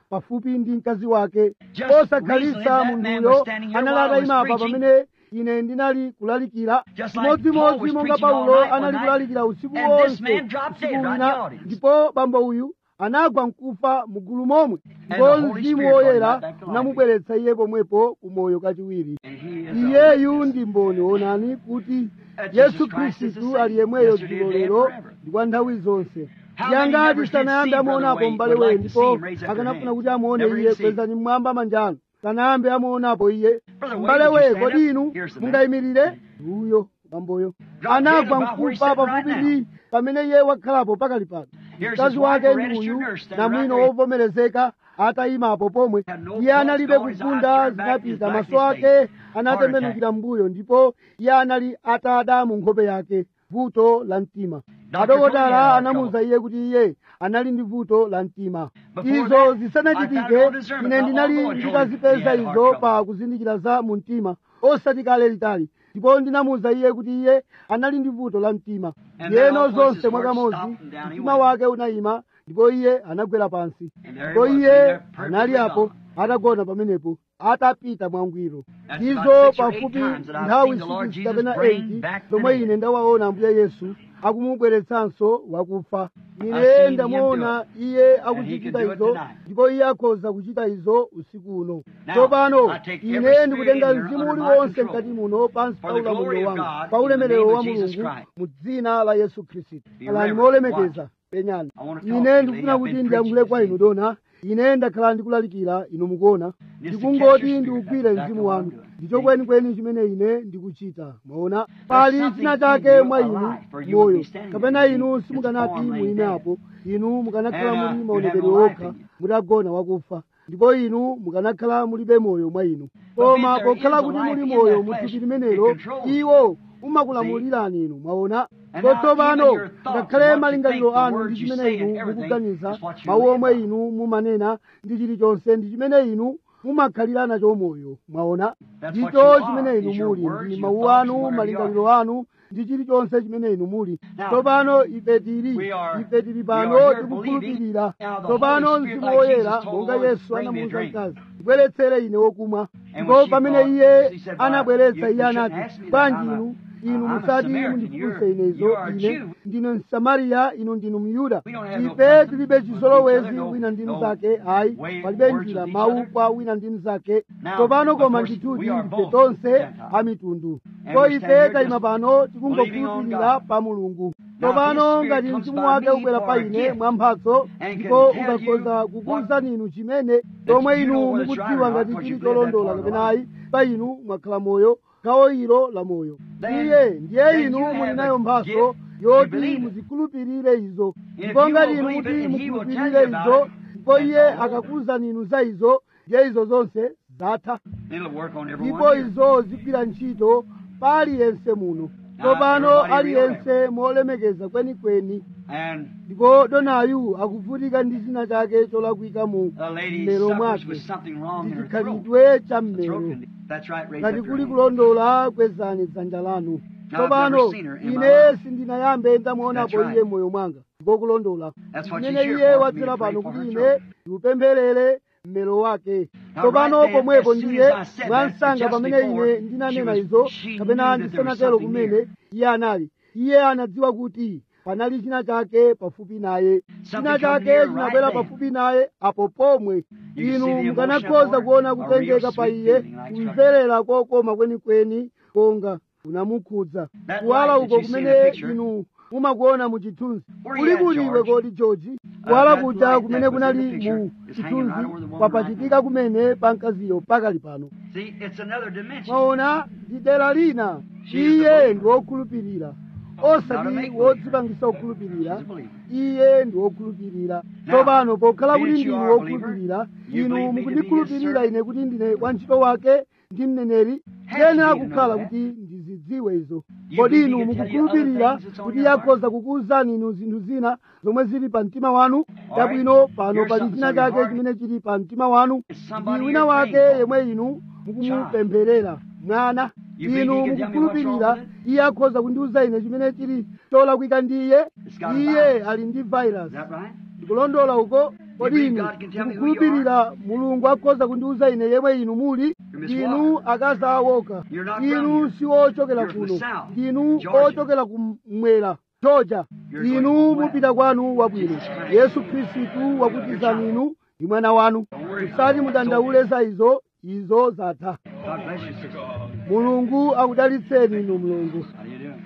pafupi ndi mkazi wake Just osakhalitsa recently that man munthuyo was standing here anali while I was atayima apa preaching. pamene ine ndinali kulalikira Just like Paul chimodzimodzi was monga preaching all paulo night one anali night, kulalikira usiku and this wonse man dropped usiku dead right in the wina audience. ndipo bambo uyu anagwa mkufa mugulu momwe And ndipo the Holy mzimu Spirit brought him woyera right back to life. unamubweretsa iye pomwepo kumoyo kachiwiri And he is a iyeyu witness. ndi mboni onani kuti That yesu Jesus Christ is the khristu same ali yemweyo yesterday, dzulo today, and lero forever. ndi kwa nthawi zonse How many yangati never did sanayambe see Brother amuonapo Wayne m'bale would like wenu to see ndipo him raise up their akanafuna hands? kuti amuone Never iye did see him. kwezani mmwamba manjano sanayambe amuonapo iye Brother Wayne, m'bale did you we stand kodi up? inu Here's the man. mungayimirire uyo bamboyo Dropped dead anagwa about where he's mkufa sitting right pafupi pamene iye wakhalapo pakali pano Here's mkazi his wife, wake a ndi registered uyu nurse, standing namwino right there. wovomerezeka atayimapo pomwe Had no iye pulse analibe going, his eyes kufunda turned back, his zinapita back maso is ake faded. anatembenukira mbuyo ndipo iye anali atada mu nkhope yake vuto la mtima Doctor told me he had adokotala heart anamuwuza iye kuti iye anali ndi vuto la mtima Before izo that, I found zisanachitike no discernment. ine Not ndinali long ago, I told him ndikazipeza he had heart izo trouble. pa kuzindikira za mu mtima osati kale litali ndipo ndinamuwuza iye kuti iye anali ndi vuto la mtima And yeno then all at once zonse his heart mwakamodzi stopped and down he mtima went. wake unayima ndipo iye anagwera pansi And there he ndipo was, iye there perfectly anali apo gone. atagona pamenepo atapita mwangwiro That's izo about six or eight pafupi times that I've nthawi seen the Lord 6 Jesus kapena bring 8 back the zomwe dead. ine ndawaona ambuye yesu akumubweretsanso wakufa I've ine seen him ndamuona do iye And he akuchita can do it izo tonight. ndipo iye akhoza kuchita izo usiku uno Now, tsopano I take every ine spirit ndikutenga in here mzimu under my uliwonse control. mkati muno pansi For pa the glory ulamuliro of wanga God, pa in the ulemerero name wa of Jesus mulungu Christ. mu dzina la yesu khristu Be alani reverent. molemekeza penyani I wanna talk to ine you, ndikufuna lady. kuti I've been ndiyankhule kwa preaching inu this dona ine ndakhala ndikulalikira inu mukuona Just to catch ndikungoti your ndiugwire spirit, that's mzimu all I'm wanu doing. ndicho kwenikweni chimene ine ndikuchita mwaona pali something china in chake you mwa inu alive, for you would moyo be standing kapena there. inu It's simukanati born laying muime dead. apo inu mukanakhala And, uh, muli you maonekedwe have no life okha in you. mutagona wakufa ndipo inu mukanakhala mulibe moyo mwa inu But koma if there pokhala is a kuti life muli in moyo that mu flesh, thupi it limenelo controls you. iwo umakulamulirani inu mwaona And ndipo now tsopano even your thoughts ngakhale and what you malingaliro think, the anu words ndi you chimene say inu and everything mukuganiza is what you mawu live omwe by. inu mumanena ndi chilichonse ndi chimene inu mumakhalira nacho moyo mwaona That's what ndicho you are, chimene inu is your muli words, ndi your mawu thoughts, anu and whatever you malingaliro anu ndi chilichonse chimene inu muli Now, tsopano ife tili we are- ife tili we pano are here tikukhulupirira believing. Now, the tsopano Holy Spirit, mzimu like woyera Jesus told monga the Lord, yesu bring me a anamuwuza drink. mkazi bweretsere ine wokumwa And ndipo when she pamene brought- iye she said, anabweretsa "Well, you- iye you shouldn't anati ask me that. bwanji I'm a- inu inu I'm a musati Samaritan. mundifunse You're- inezo you are a ine Jew. ndine msamariya inu ndinu myuda We don't have no ife custom tilibe with chizolowezi each other, no- wina ndi no mnzake ayi way- palibe words njira with each mawu other. kwa wina ndi mnzake Now, tsopano of koma course, ndithudi we are ndife both tonse Gentiles. a mitundu And so we stand ife here tayima just pano believing on tikungokhulupirira God. pa mulungu Now, tsopano His ngati Spirit comes mzimu by wake me ubwera for pa a ine gift mwa mphatso and ndipo can tell ukakhoza you kukuwuzani inu chimene chomwe you inu know whether it's right mukudziwa or not, ngati because chili you've lived that cholondola part of kapena life. ayi pa inu mwakhala moyo gawo ilo la moyo Then- iye ndiye then inu you muli have nayo a mphatso gift, you yoti believe it. muzikhulupirire izo if ndipo you ngati will inu believe muti it and he will tell mukhulupirire you about izo it, ndipo that's iye all over. akakuwuzani inu za izo ndiye izo zonse zatha It'll work on ndipo everyone here. izo zigwira ntchito pa aliyense muno tsopano everybody aliyense molemekeza kwenikweni And ndipo donayu akuvutika ndi china chake cholakwika mu a lady mmero suffers mwake with something wrong ndi in her throat. chikhalidwe cha The mmero throat can- That's right, raise ngati up your kuli hand. kulondola kwezani dzanja lanu tsopano never seen her in my ine life. sindinayambe ndamuonapo That's right. iye moyo mwanga ndipo kulondola That's what imene she's here iye for, wadzera for me to pano pray kuti for her ine ndiupempherere mmero wake Now, tsopano right then, pomwepo as soon ndiye as I said that, mwansanga just pamene before, ine ndinanena she was- izo she kapena knew that there was ndisanatero something kumene there. iye anali iye anadziwa kuti panali china chake pafupi naye china Something come chake here chinabwera right then. pafupi naye apo pomwe You can see inu the mukanakhoza emotion kuona of her, a real kutengeka pa sweet iye feeling like kumverera kokoma kwenikweni konga kunamukhudza That kuwala light that uko you see in kumene the picture, inu mumakuona mu chithunzi Where kuli you at, kuliwe George? kodi george Uh, kuwala that kuja light kumene that was in kunali the picture mu is hanging right chithunzi over the woman kwapachitika kumene pa mkaziyo pakali pano See, it's another dimension. mwaona ndi dera lina She is a iye believer. ndi wokhulupirira Not a osati make-believe. wodzipangisa kukhulupirira She's a believer. iye ndi wokhulupirira Now, tsopano pokhala kuti being that ndinu you are a believer, wokhulupirira you inu believe me to be his mukundikhulupirira servant. ine kuti ndine wantchito wake ndi mneneri Has tiyenera to be to kukhala know that. kuti ndizidziwe izo You kodi believe inu he can tell you mukukhulupirira other things that's on kuti your heart? yakhoza kukuwuzani inu zinthu zina zomwe zili pa mtima wanu All chabwino right. pano Here's pali something china on your chake heart. chimene chili pa mtima wanu It's somebody ndi wina you're wake praying for. yemwe inu mukumupempherera mwana You think inu he can tell me what's mukukhulupirira wrong with iye akhoza kundiwuza ine chimene chili cholakwika ndi iye It's got a iye virus. ali ndi virus Is that right? ndikulondola uko kodi inu mukukhulupirira mulungu akhoza kundiwuza ine yemwe inu muli inu akazi awoka inu si ochokera kuno inu ochokera kumwera georgia inu mupita kwanu wabwino yesu khristu wakutizani inu ndi mwana wanu musati mudandaule za izo izo zatha God bless you, sister. mulungu akudalitseni inu mulungu How do you do?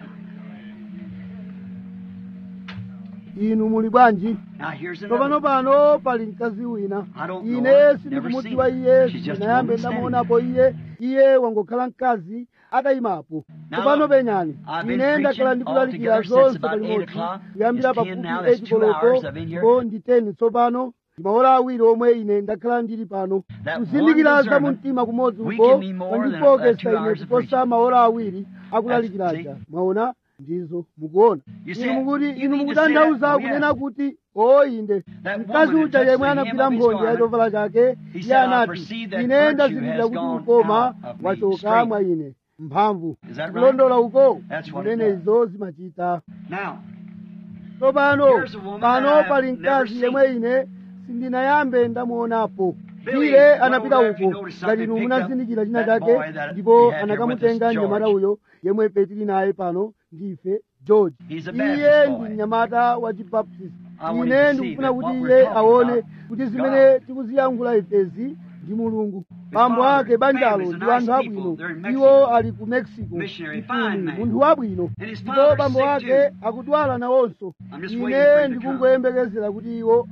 inu muli bwanji Now here's tsopano another. pano pali mkazi wina I don't know ine her, sindikumudziwa never seen iye her. She's just a sinayambe woman standing ndamuonapo iye iye wangokhala mkazi atayimapo Now, tsopano penyani I've been ine ndakhala preaching ndikulalikira altogether since zonse about palimodzi eight o'clock. kuyambira It's ten pafupi now, that's 8 two koloko hours I've been here. ndipo ndi 10 tsopano ndi maola awiri omwe ine ndakhala ndili pano That kuzindikira one za discernment mumtima kumodzi we uko can be more than kwandifokesa two ine hours of kuposa maola awiri akulalikiraja That's- mwaona ndizo mukuona You see, inu mukuti you inu mean to say mukutanthauza that? Oh, kunena yes. kuti o inde That mkazi woman uja that yemwe touched the anagwira hem of his mphonje ya garment, chovala chake he iye said, "I anati perceive that ine virtue ndazindikira has kuti gone ukoma out of me wachoka straight." mwa ine mphamvu Is that right? kulondola uko That's what it zimene does. izo zimachita Now, tsopano Here's a woman that pano I've pali never mkazi seen. yemwe ine sindinayambe ndamuonapo Billy iye went anapita over there, if you uko noticed ngati something, inu picked munazindikira up china that chake boy that ndipo we had here anakamutenga with us, mnyamata George. uyo yemwe tili naye pano ndife george He's a iye Baptist ndi boy. mnyamata wa chibaptist I want him ine to see ndikufuna that kuti what we're iye talking aone about kuti is zimene God. tikuziyankhula ifezi ndi mulungu bambo father, ake banjalo families are ndi nice anthu people. abwino They're in iwo Mexico. ali ku mexico Missionary, Mtumi, fine man. munthu wabwino And his ndipo father's bambo sick ake too. akudwala nawonso I'm just waiting for ine him to ndikungoyembekezera kuti iwo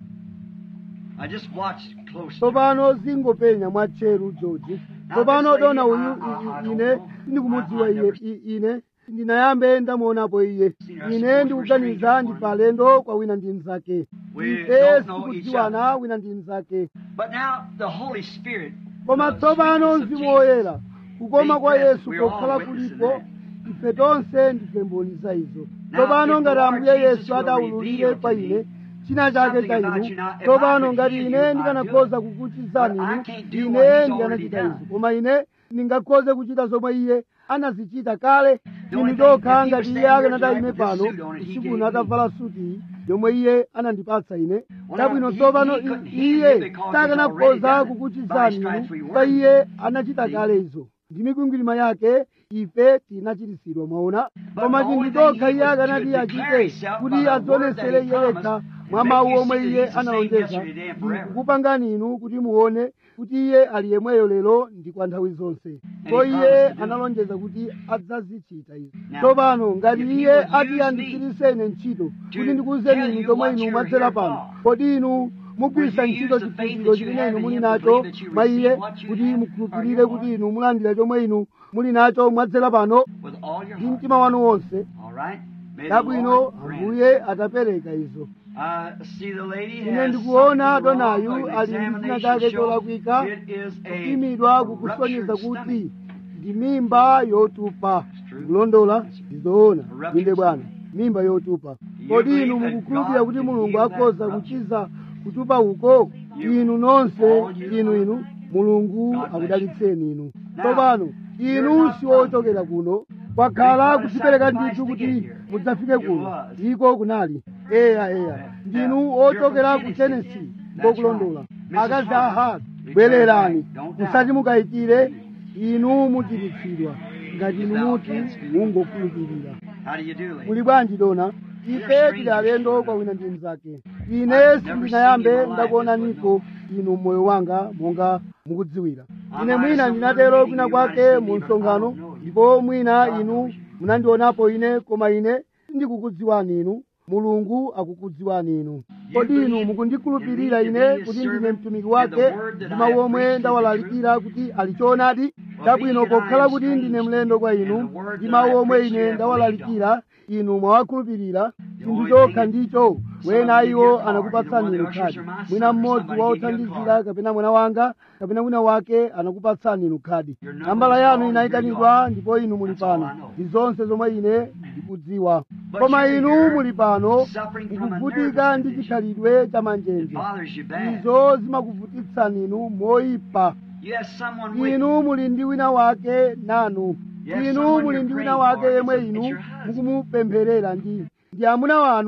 I just watched closely. tsopano zingopenya mwatcheru george tsopano this lady, dona uyu I- I- I i- don't ine know. sindikumudziwa I- I iye never- I- ine ndinayambe ndamuonapo iye Seen her, I ine suppose ndikuganiza we're ndi strangers, palendo kwa wina ndi mnzake We ife don't know sitikudziwana wina ndi mnzake But now the Holy Spirit. koma the tsopano sweetness of mzimu Jesus, woyera kukoma kwa being yesu present, we are all pokhala witnessing kulipo that. ife tonse ndife mboni za izo Now, tsopano if ngati the Lord ambuye Jesus yesu will adawululire reveal kwa to ine me china chake something cha about inu you now, if I tsopano could ngati heal ine you, I'd ndikanakhoza do it. kukuchizani But I inu can't do what ine he's ndikanachita already izo done. koma ine ndingakhoze kuchita zomwe iye anazichita kale The only inu thing, tokha if he ngati was iye standing here akanati tonight ime with this pano suit on it, he usiku gave uno me. atavala suti yomwe iye anandipatsa ine Well, chabwino he- tsopano he couldn't heal you iye because he's sakanakhoza already done it. By kukuchizani his stripes we inu were pa iye healed. anachita See? kale izo ndi mikwingwirima yake ife tinachiritsidwa mwaona But koma the chinthu only thing chokha he iye would akanati do is declare achite himself by kuti the word adzionesere that he iye yekha promised, mwa make mawu you omwe see that iye he's the same analonjeza yesterday, today, and forever. kukupangani inu kuti muone kuti iye ali yemweyo lero ndi kwa nthawi zonse ko he iye promised to do it. analonjeza kuti adzazichita izi Now, tsopano ngati if he iye would use ati me andichiritse ine ntchito to kuti ndikuwuzeni tell inu you zomwe what inu you're mwadzera here pano for. kodi inu mugwiritsa Would you ntchito use the faith chikhulupiriro that you chimene have inu in muli him to nacho believe that you mwa iye receive what you kuti have mukhulupirire for your kuti life? inu mulandira chomwe inu muli nacho mwadzera pano With all your ndi heart. mtima wanu wonse All right? May the chabwino Lord grant. ambuye atapereka izo Uh, see, the lady ine has ndikuona something wrong. donayu An ali ndi china examination chake shows cholakwika it is a kupimidwa ruptured kukusonyeza stomach. kuti ndi mimba yotupa true. kulondola ndizoona A ruptured inde bwana stomach. mimba yotupa You kodi believe inu that mukukhulupirira God kuti can mulungu heal that akhoza rupture? kuchiza kutupa uko You- inu nonse all you- inu inu mulungu God bless akudalitseni inu Now, tsopano you're inu not si from ochokera kuno kwakhala Because kudzipereka sacrifice ndithu to kuti get here. mudzafike It kuno was. iko kunali eya eya ndinu You're ochokera from ku Tennessee. tennessee That's ngokulondola right. Mrs. akazi Hart, ahati declare bwererani right. Don't doubt. musati mukayikire inu muchiritsidwa ngati inu Thou muti canst believe. mungokhulupirira How do you do, lady? muli bwanji dona ife strangers tili alendo to kwa us. wina ndi mnzake I've ine never seen sindinayambe you in my life ndakuonaniko this inu mmoyo wanga monga mukudziwira I ine might mwina have ndinatero some kwina meeting, you might kwake have mu seen me, but I msonkhano don't know you. ndipo mwina God inu knows you. munandionapo ine koma ine sindikukudziwani inu mulungu akukudziwani inu kodi inu believe mukundikhulupirira in me to ine be his kuti ndine servant mtumiki and wake the word that ndi I mawu have omwe preached is the ndawalalikira kuti ali choonadi chabwino being that I pokhala am kuti strange, ndine mlendo kwa and inu the word ndi that mawu I omwe preach you ine have ndawalalikira inu mwawakhulupirira chinthu only chokha thing is, ndicho some wena of you iwo get anakupatsani card. inu Either one of the khadi ushers or my mwina son or mmodzi somebody wa gave you a othandizira card. kapena mwana wanga kapena wina wake anakupatsani inu khadi Your number nambala was yanu called, inayitanidwa here you ndipo inu muli That's all pano I know. ndi zonse zomwe ine ndikudziwa But koma you're inu here muli pano suffering from a mukuvutika nervous ndi condition. chikhalidwe cha It manjenje bothers you bad. izo zimakuvutitsani inu moyipa You have someone with you. inu muli ndi wina wake nanu Yes, inu someone muli you're ndi wina praying wake for. yemwe It's- it's inu your husband. mukumupempherera ndi ndi amuna wanu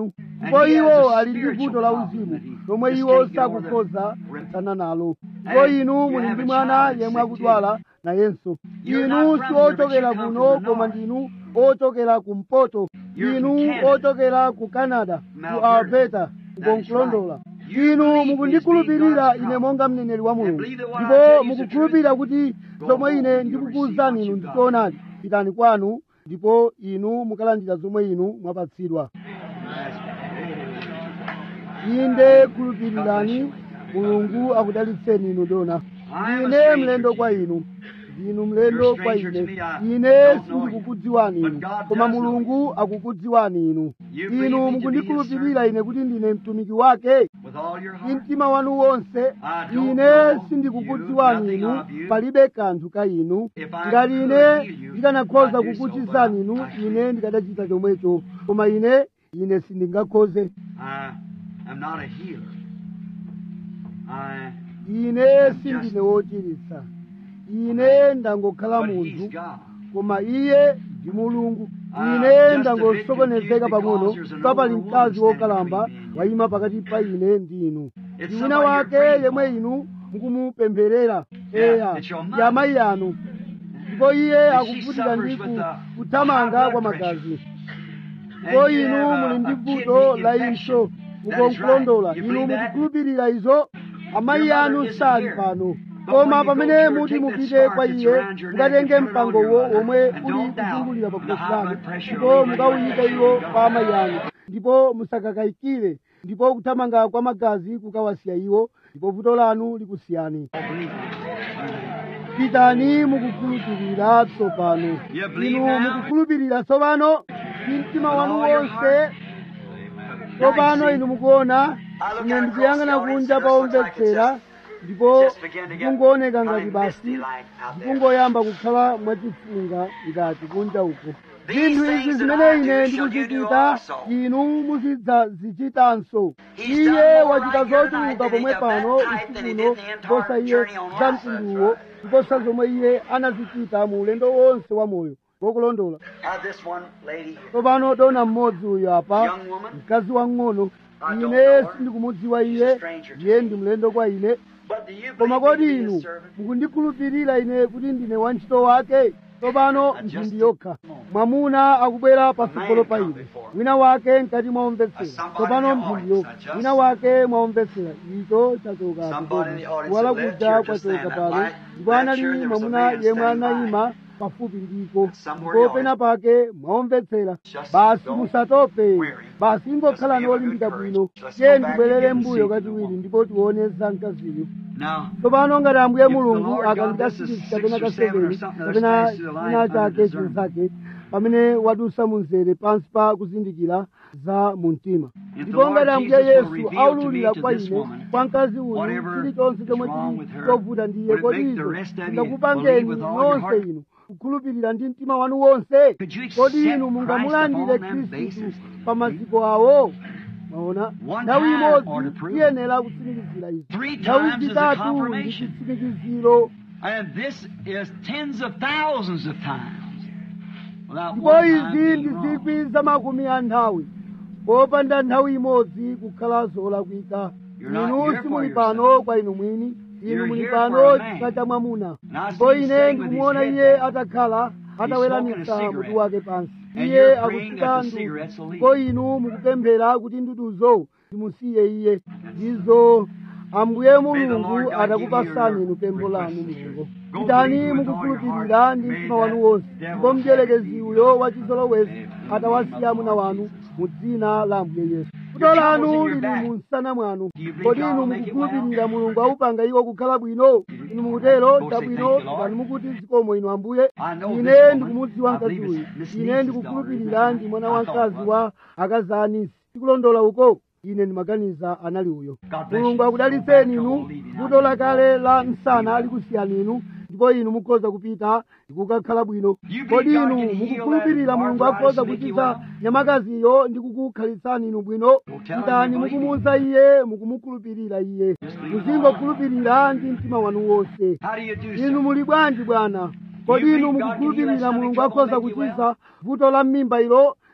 ndipo iwo ali ndi vuto la uzimu lomwe iwo sakukhoza kutsana nalo ndipo inu muli ndi mwana yemwe akudwala nayenso inu si ochokera kuno koma ndinu ochokera kumpoto inu ochokera ku canada ku alberta kukonkulondola inu mukundikhulupirira ine monga mneneri wa mulungu ndipo mukukhulupirira kuti zomwe ine ndikukuwuzani inu ndichoonadi pitani kwanu ndipo inu mukalandira zomwe inu mwapatsidwa inde khulupirirani mulungu akudalitseni inu dona ndine mlendo kwa inu ndinu mlendo kwa ine ine sindikukudziwani inu koma mulungu akukudziwani inu inu mukundikhulupirira ine kuti ndine mtumiki wake ndi mtima wanu wonse ine sindikukudziwani inu palibe kanthu ka inu ngati ine ndikanakhoza kukuchizani inu ine ndikadachita chomwecho koma ine ine sindingakhoze I'm not a healer. I ine sindine wochiritsa ine ndangokhala but he's munthu God. koma iye ndi mulungu ine ndangosokonezeka pang'ono pa pali mkazi wokalamba wayima pakati pa ine ndi inu ndi wina wake yemwe inu mukumupempherera eya ndi amayi anu ndipo iye akuvutira ndi ku- kuthamanga kwa magazi ndipo inu muli ndi vuto la impso mukonkulondola inu mukukhulupirira izo amayi anu sali pano koma pamene muti mupite kwa iye mukatenge mpangowo womwe uli kuzungulira pa khosi lanu ndipo mukawuyike iwo kwa amayi anu ndipo musakakayikire ndipo kuthamanga kwa magazi kukawasiya iwo ndipo vuto lanu likusiyani pitani mukukhulupirira tsopano You believe inu now? mukukhulupirira tsopano ndi mtima wanu wonse tsopano inu mukuona ine ndikuyang'ana kunja paomvetsera ndipo kungooneka ngati basi ndikungoyamba kukhala mwachifunga ngati kunja uko zinthu izi zimene ine ndikuzichita inu muzidzazichitanso iye wachita zochuluka pomwe pano usikuno kuposa iye za mtunduwo kuposa zomwe iye anazichita mu ulendo wonse wa moyo wokulondola Now this one lady here. tsopano dona mmodzi uyu apa Young woman. mkazi wang'ono I don't ine know her. sindikumudziwa She's iye a stranger to iye me. ndi mlendo kwa ine But do you koma believe kodi me to be inu a servant? mukundikhulupirira ine kuti ndine wantchito wake tsopano I just mphindi did. yokha mwamuna akubwera patsogolo pa come ine before. wina wake mkati mwaomvetsera Somebody tsopano in the mphindi audience. yokha I just- wina wake mwaomvetsera icho chachoka Somebody in the audience kuwala that left kuja here just kwachoka then, that pano light- ndipo that anali sure there was a mwamuna man yemwe standing by. anayima pafupi ndiko Somewhere ndipo in the pena pake mwaomvetsera Just basi don't musatope weary. basi ingokhala Just be of a nolimbika good bwino courage. Let's tiye go back ndibwerere again and mbuyo see the kachiwiri woman. ndipo tione za mkaziyo Now, tsopano ngati ambuye If the mulungu Lord God akandikasiri blesses kapena six or seven or kaseveni something other kapena space to the line china under chake discernment. chinzake pamene wadusa munzere pansi pa kuzindikira za mumtima If the ndipo Lord ngati ambuye Jesus will yesu reveal to aululira me, to kwa this ine woman, kwa mkazi uyu whatever chilichonse is chomwe wrong chili with her, chovuta ndiye would it make kodi the izo rest of you ndakupangeni believe with all your nonse heart? inu kukhulupirira ndi mtima wanu wonse Could you kodi accept inu Christ mungamulandire upon them khristu bases? pa maziko awo maona One nthawi time or to imodzi prove it. tiyenera kutsimikizira izi Three nthawi times is a zitatu ndi confirmation. chitsimikiziro and this is tens of thousands of times. Without ndipo one time izi being ndi wrong. zikwi za makumi a nthawi popanda nthawi imodzi kukhala zolakwika You're not inu here for simuli yourself. pano kwa inu mwini inu You're muli here pano for a man. chifukwa cha mwamuna And I see ndipo him ine sitting with his ndikumuona head iye down. atakhala ataweramitsa smoking a cigarette. mutu wake pansi And iye you're praying akuchita that the ndu cigarettes will ndipo leave. inu mukupemphera kuti nduduzo zimusiye iye ndizo ambuye mulungu God atakupasani give you inu pempho your lanu request. mulungu Go pitani believe with all your mukukhulupirira heart. ndi May mtima wanu that wonse devil ndipo mdierekezi have uyo wachizolowezi Amen. atawasiya muna wanu mu dzina la ambuye yesu kuto Your lanu trouble's in your lili back. mu msana mwanu Do you believe kodi God inu will make it mukukhulupirira well? mulungu awupanga iwo kukhala bwino inu mukutero Go say chabwino thank you, Lord. ngati mukuti zikomo inu ambuye I know this ine woman. ndikumudziwa I mkazi believe uyu it's Miss ine Niece's ndikukhulupirira daughter, ndi mwana I wa thought mkazi was. wa akazanisi tikulondola uko ine ndimaganiza anali uyo God bless mulungu you. akudalitseni Go back to inu old Eden. vuto lakale la msana likusiyani inu ndipo inu mukhoza kupita ndikukakhala bwino You kodi believe God inu can heal mukukhulupirira that mulungu arthritis akhoza and make you kuchiza well? nyamakaziyo ndi kukukhalisani inu bwino tell him pitani you believe mukumuuza iye mukumukhulupirira iye believe muzingokhulupirira ndi mtima wanu wonse How do you do inu so? muli bwanji bwana kodi You inu believe God can heal mukukhulupirira that mulungu stomach akhoza trouble, make you kuchiza vuto la mmimba ilo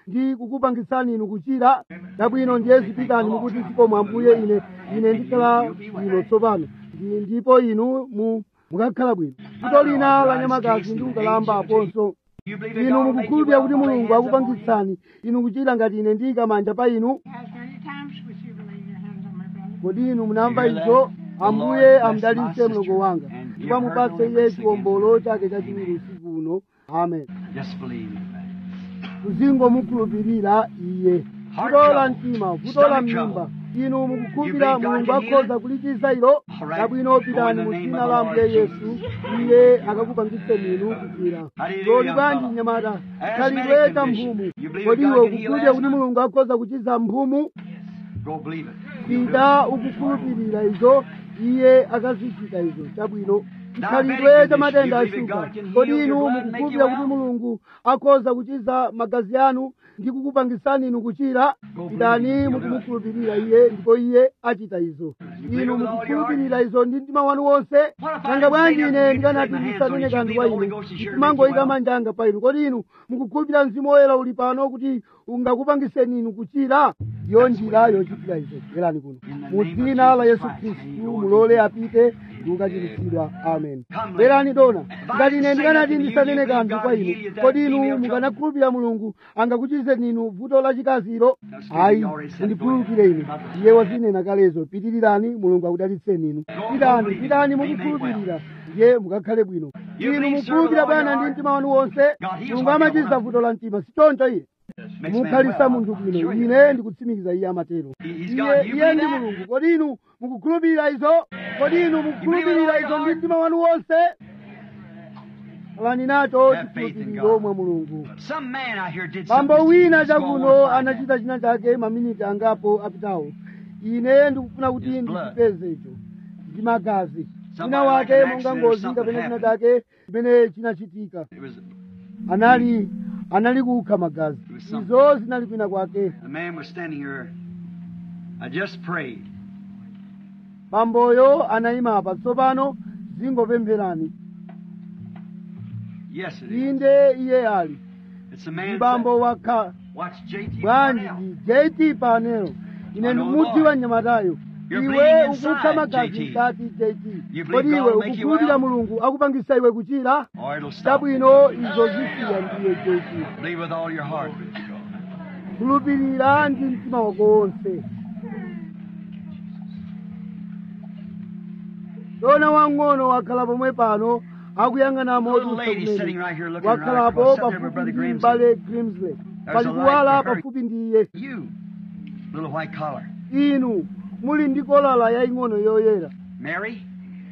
ndi kukupangisani inu kuchira chabwino ndiye zipitani mukuti zikomo ambuye ine ine ndikhala bwino tsopano Ndi- ndipo inu mu mukakhala bwino vuto lina la nyamakazi ndi ukalamba aponso You believe that inu God will make you mukukhulupirira well kuti and lay mulungu hands upon you? akupangitsani inu kuchira ngati ine ndiyika manja pa inu Has many times would you lay your hands on my brother? kodi inu munamva You hear izo that? ambuye The Lord amdalitse bless my mlongo sister wanga and ndipo give her amupatse no iye grace chiwombolo chake chachiwiri usiku uno amen Just believe it. muzingomukhulupirira iye Heart vuto la trouble. mtima vuto la Stomach mimba trouble. inu mukukhulupirira You believe God mulungu can heal akhoza kulichiza ilo All right. chabwino Go in pitani the mu name dzina of la the ambuye Lord yesu Jesus. iye akakupangitseni inu kuchira Hallelujah, kodi bwanji fellow. mnyamata Asthmatic khalidwe ta condition. mphumu You believe kodi God iwe can heal ukukhulupirira kuti asthma? mulungu akhoza kuchiza mphumu Go believe it. pita ukukhulupirira izo iye akazichita izo chabwino chikhalidwe cha matenda ashuga kodi inu mukukhulupirira kuti mulungu akhoza kuchiza magazi anu ndi kukupangisani inu kuchira pitani mukumukhulupirira iye ndipo iye achita izo inu mukukhulupirira izo ndi mtima wanu wonse nanga bwanji ine ndikanati ndisanene kanthu kwa inu ndimangoyika manja anga pa inu kodi inu mukukhulupirira mzimu woyera uli pano kuti ungakupangiseni inu kuchira ndiyo njira yochitira izo bwerani kuno mu dzina la yesu khristu mulole apite ndi kukachiritsidwa amen bwerani dona ngati ine ndikanati ndisanene kanthu kwa inu kodi inu mukanakhulupirira mulungu angakuchizeni inu vuto lachikaziro ayi mundikhulupirire inu iye wazinena kalezo pitirirani mulungu akudalitseni inu pitani pitani mukukhulupirira ndiye mukakhale bwino inu mukhulupirira bwana ndi mtima wanu wonse mulungu amachiza vuto la mtima sichoncho iye mukhalisa munthu bwino ine ndikutsimikiza iye amatero iye iye ndi mulungu kodi inu mukukhulupirira izo kodi inu mukukhulupirira izo ndi mtima wanu wonse alani nacho chikhulupiriro mwa mulungu Some man out here did bambo something. wina Let's go on chakuno and find anachita china chake maminiti angapo apitawo ine ndikufuna kuti His blood. ndipeze icho ndi magazi wina Somebody wake like an monga accident or ngozi something kapena china happened. chake chimene chinachitika It was anali anali kukha magazi It was something. izo zinali kwina kwake the man was standing here. I just prayed. bamboyo anayima apa tsopano zingopempherani Yes, it is. inde iye ali It's a ndi man. bambo wakha Watch JT bwanji Cornell. ndi jt panelo ine I know ndikumudziwa Lord. mnyamatayo You're iwe bleeding ukukha inside, magazi JT. mkati jt You believe kodi God iwe will make you ukukhulupirira well? mulungu akupangisa iwe kuchira Or it'll stop. chabwino izo zisiya ndiye jt Believe with all your heart. khulupirira ndi mtima wako wonse dona wang'ono wakhala pomwe pano akuyang'ana Little motusa lady sitting kumene right here looking right wakhalapo across, sitting there with pafupi Brother ndi Grimsley. mbale grimsley There's pali a light kuwala for her. pafupi ndi iye You, little white collar. inu muli ndi kolala yaying'ono yoyera Mary?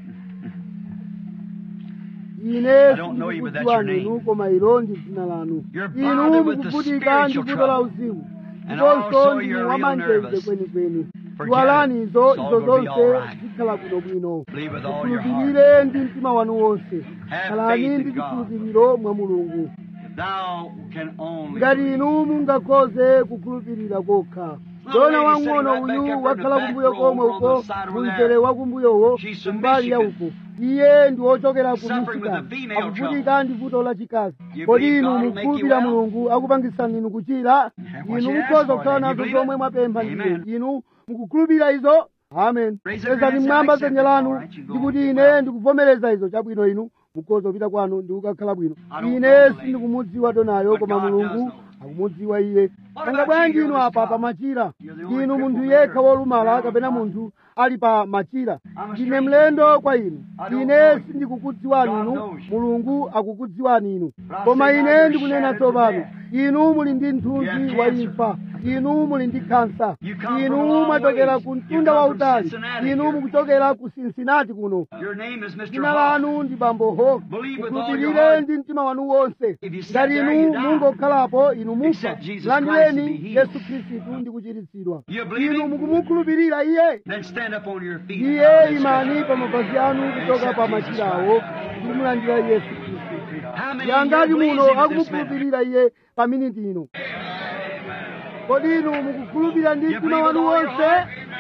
ine don't know you, but that's your sindikudziwani name. inu koma ilo ndi dzina lanu You're inu bothered with the mukuvutika ndi spiritual vuto la trouble. uzimu And ndiponso also ndinu you're real wamanjenje nervous. kwenikweni Forget iwalani it. izo It's all izo gonna be zonse all right. zikhala bwinobwino Believe with all your heart. mukhulupirire ndi mtima wanu wonse Have khalani faith ndi in God. chikhulupiriro mwa mulungu Thou can only ngati believe. inu mungakhoze kukhulupirira kokha dona lady sitting wang'ono right back uyu up in wakhala the back kumbuyo row komwe over on uko the side over kumzere there. wa kumbuyowo She's from kumbali ya Michigan. uko iye ndi wochokera ku Suffering with michigan the female akuvutika ndi vuto lachikazi You kodi believe inu God will make you mukhulupirira well? mulungu akupangisani inu kuchira What inu you ask mukhoza for, kukhala then. You nazo believe zomwe it? mwapempha Amen. ndiye inu mukukhulupirira izo amen Raise up your pezani hands, mmwamba I accept dzanja it. lanu All right, you go ndikuti on. ine Well. ndikuvomereza izo chabwino inu mukhoza kupita kwanu ndi kukakhala bwino I don't ine know the lady. sindikumudziwa donayo But koma God mulungu does know. akumudziwa iye What nanga about bwanji you? inu You're apa this pa God. machira You're the only inu munthu crippled yekha man wolumala around kapena the munthu ali pa machira I'm a ndine stranger. mlendo kwa inu I don't ine know you. sindikukudziwani God inu knows you. mulungu akukudziwani inu But I koma say now ine you're ndikunena shattered to tsopano death. inu muli ndi You mthunzi have wa cancer. imfa inu muli ndi kansa You come from a inu long mwachokera ways. ku You mtunda come from wautali Cincinnati inu here. mukuchokera ku cincinnati kuno Your name is Mr. dzina Hawk. lanu ndi bambo hawk Believe with all your mukhulupirire heart. ndi mtima wanu wonse If you sat ngati there, inu you die. mungokhalapo inu mufa Accept Jesus Christ landireni and be healed. yesu khristu ndi kuchiritsidwa You believe inu him? mukumukhulupirira iye Then stand up on your feet. iye imani pa mapazi anu kuchoka pa Accept Jesus machirawo Christ. ndi kumulandira yesu khristu How many yangati of you muno believes in this man? akumukhulupirira iye pa miniti ino kodi inu mukukhulupirira ndi You mtima believe with wanu all your wonse heart?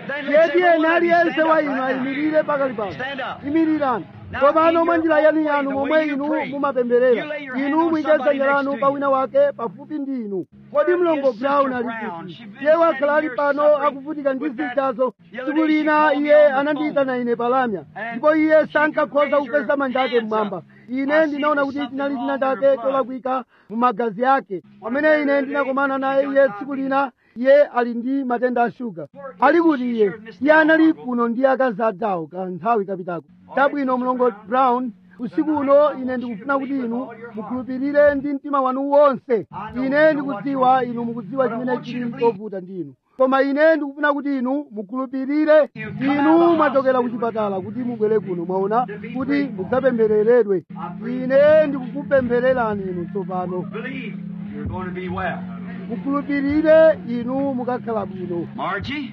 Then ndiye let's say, tiyeni well, let me aliyense stand wa up inu right now. ayimirire pakali pano Stand up. imirirani Now, tsopano in mwa your njira yanu own way, yanu the momwe way you inu pray, mumapemberera you lay your hand inu on muyike somebody dzanja lanu next pa to wina you. wake pafupi ndi inu kodi Where mlongo is Sister brown ali Brown? kuti She's been iye wakhala standing ali here pano suffering akuvutika ndi with that. zintchazo The other tsiku day she lina called me iye on the anandiyitana phone. ine palamya And ndipo iye she sankakhoza could raise kupeza her manja ake hands mmwamba up. ine I see ndinaona there's kuti something chinali wrong china with her chake blood. cholakwika mu magazi ake pamene ine ndinakomana naye iye tsiku lina iye ali ndi matenda a shuga ali kuti iye iye anali kuno ndi akazi adawo ka nthawi kapitako chabwino mlongo brown usiku uno ine ndikufuna kuti inu mukhulupirire ndi mtima wanu wonse ine ndikudziwa inu mukudziwa chimene chili chovuta ndi inu koma ine ndikufuna kuti inu mukhulupirire inu mwachokera ku chipatala kuti mubwere kuno mwaona kuti mudzapemphereredwe ine ndikukupemphererani inu tsopano Believe you're going to be well. mukhulupirire inu mukakhala bwino Margie,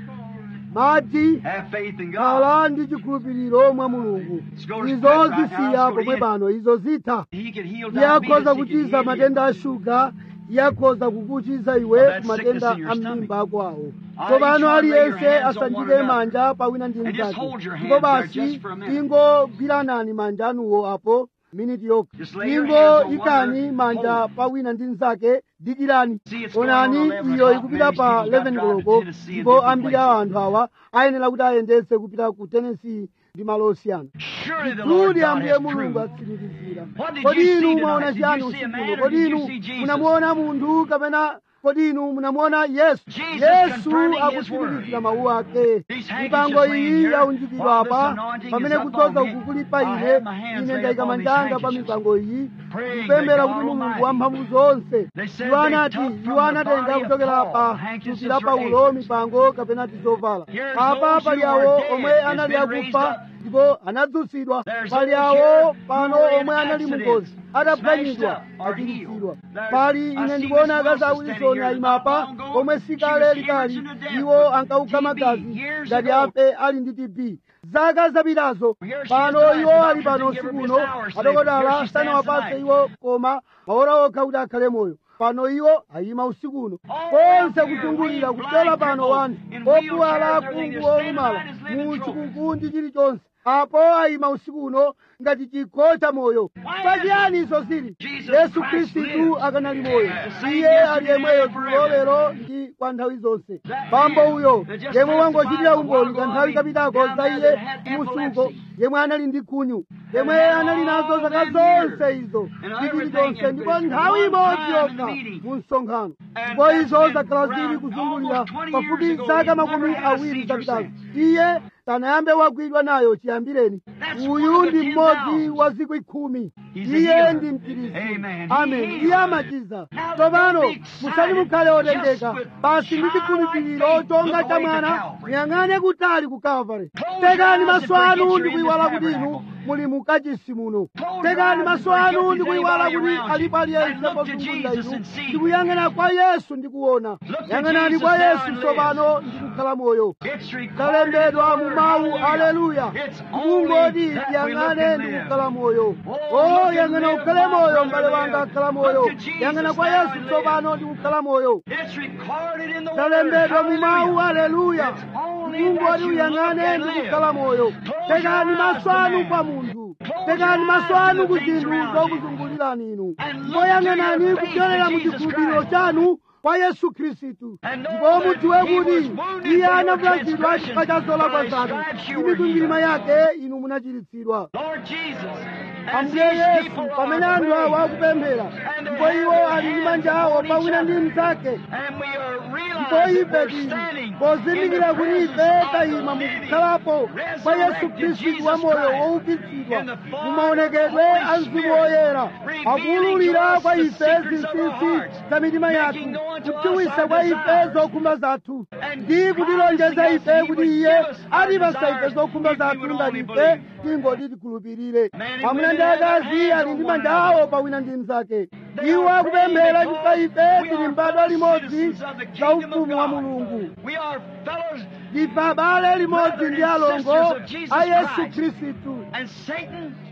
madzi have faith in God. khala ndi chikhulupiriro mwa mulungu izo zisiya pomwe pano izo zitha He can heal iye akhoza diabetes. He can kuchiza heal matenda you. a shuga iye akhoza kukuchiza iwe that ku matenda sickness in your a stomach. m'mimba akwawo Ah, tsopano each one lay your aliyense hands on one asanjike another. manja pawina ndi And just mnzake hold your hands ndipo there basi just for a minute. ingogwiranani manja anuwo apo miniti yokha Just lay your ingo hands on one ikani another. manja Hold. pawina ndi mnzake dikirani See, it's going on onani 11 iyo o'clock. ikupita Many pa people got 11 drive to koloko Tennessee and ndipo different ambiri a places. anthu awa ayenera kuti ayendetse kupita ku tennessee ndi malo osiyana Surely the Lord kuti God ambuye has mulungu proved. atsimikizira What did kodi you inu see mwaona tonight? Did chiyani you see a usiku man uno or kodi did you inu see Jesus? munamuona munthu kapena kodi inu munamuona yesu Jesus yesu confirming his akutsimikizira word. mawu ake These mipango handkerchiefs laying iyi here, yaunjikidwa while this apa anointing pamene is kudzoza upon me, uku kuli pa I ine have my hands ine laid ndayika upon these manjanga pa handkerchiefs, mipango iyi praying kupembera that kuti God mulungu Almighty- wamphamvu zonse They said iwo they anati took from iwo the anatenga body of kuchokera Paul pa handkerchiefs thupi la or paulo aprons. mipango kapena tizovala Here's apa those pali who are awo dead omwe has anali been raised akufa up. ndipo anadzutsidwa There's pali those awo here pano who were in omwe anali accidents, mukozi adaphwanyidwa smashed up or achiritsidwa healed. There's- pali I ine see ndikuona Miss akazi a Wilson wilson standing here ayima apa not long ago. omwe She sikale was likali hemorrhaging to death iwo with ankauka TB magazi years ngati ago. ape ali ndi tb zaka zapitazo Here she is pano tonight. iwo The ali doctor pano didn't give her usiku just uno hours sleep. Here adokotala she stands sanawapase tonight. iwo koma maora okha kuti akhale moyo pano iwo ayima usiku uno All konse around here, kuzungulira blind, kupyola pano crippled, wanthu in opuwala wheelchairs, everything. akhungu They're standing olumala by as living mu trophies. chikuku ndi chilichonse apo ayima usiku uno ngati chikho cha moyo Why pachiyani izo zili Jesus yesu Christ khristu lives. akanali moyo The same iye ali yesterday, yemweyo today, and forever. lero ndi kwa nthawi zonse That pambo man uyo that just yemwe testified wangochitira a umboni while kanthawi ago kapitako down za there iye that had musuko epilepsy. yemwe anali ndi khunyu yemwe had anali nazo all zaka them zonse years izo and ndi everything chilichonse in ndipo this nthawi one imodzi time in the yokha meeting. mu msonkhano And ndipo that's izo been zakhala zili around kuzungulira almost 20 pafupi years ago. zaka He makumi never had a awiri seizure zapitazo since. iye sanayambe wagwidwa nayo chiyambireni That's uyu one of the ndi mmodzi 10,000. wa zikwi khumi He's a iye healer. ndi mchiritsi Amen. He amen heals. iye amachiza Now, tsopano don't be excited musati mukhale otendeka just with basi ndi childlike chikhulupiriro faith. chonga Look cha away to mwana Calvary. muyang'ane kutali ku kalvari Close tekani your eyes maso and anu forget ndi you're in kuyiwala the kuti inu tabernacle. muli mukachisi muno Close tekani your eyes maso and anu forget ndi there's kuyiwala anybody kuti around you. alipo aliyense And look to pozungulira Jesus inu and see. ndikuyang'ana kwa yesu ndikuona Look to yang'anani Jesus kwa now yesu and tsopano ndikukhala moyo It's recorded in the zalembedwa mu Word. mawu Hallelujah. aleluya It's kungoti only that we look tiyang'ane and ndi live. kukhala moyo Oh, o look and yang'ana live, ukhale my moyo brother, m'bale wanga live. akhala Look moyo to Jesus yang'ana kwa now yesu and tsopano ndi kukhala moyo It's recorded in the Word. zalembedwa mu mawu Hallelujah. aleluya It's only mulungu that ati you uyang'ane look and ndi live. kukhala moyo Close tekani your eyes maso to anu man. kwa munthu Close tekani your maso eyes to anu the ku things zinthu around you. zokuzungulirani inu And ndipo look to yang'anani your faith kupyolera in mu Jesus chikhulupiriro Christ. chanu kwa yesu khristu And know ndipo that mudziwe he kuti was wounded iye for your anavulazidwa transgressions, chifukwa cha zolakwa by his zanu stripes you ndi were mikwingwirima healed. yake inu munachiritsidwa Lord Jesus, as ambuye these yesu people pamene are anthu awo praying, akupemphera and they ndipo have iwo their ali ndi hands manja awo upon pa each wina ndi other, mnzake and we are ndipo realizing ife we're tili standing in pozindikira the kuti ife presence of tayima the mukukhalapo living, kwa yesu resurrected khristu Jesus wa moyo Christ, woukitsidwa in the form mu of maonekedwe the a Holy mzimu Spirit, woyera revealing to akuwululira us kwa the ife secrets of our zinsinsi hearts, za mitima yathu making known to us kudziwitsa our kwa ife desires, zokhumba zathu and ndi kutilonjeza promising us ife that he kuti would iye give us our atipasa ife desires zokhumba if we zathu would ngati only ife believe. tingoti tikhulupirire Men and amuna women ndi have their akazi hands ali on ndi one manja another. awo pa wina ndi mnzake They iwo are akupemphera praying chifukwa because ife we tili are mbadwa fellow limodzi citizens of the za kingdom of ufumu wa God. mulungu We are fellows, ndife abale limodzi ndi alongo brothers and sisters of Jesus a yesu Christ. khristu and Satan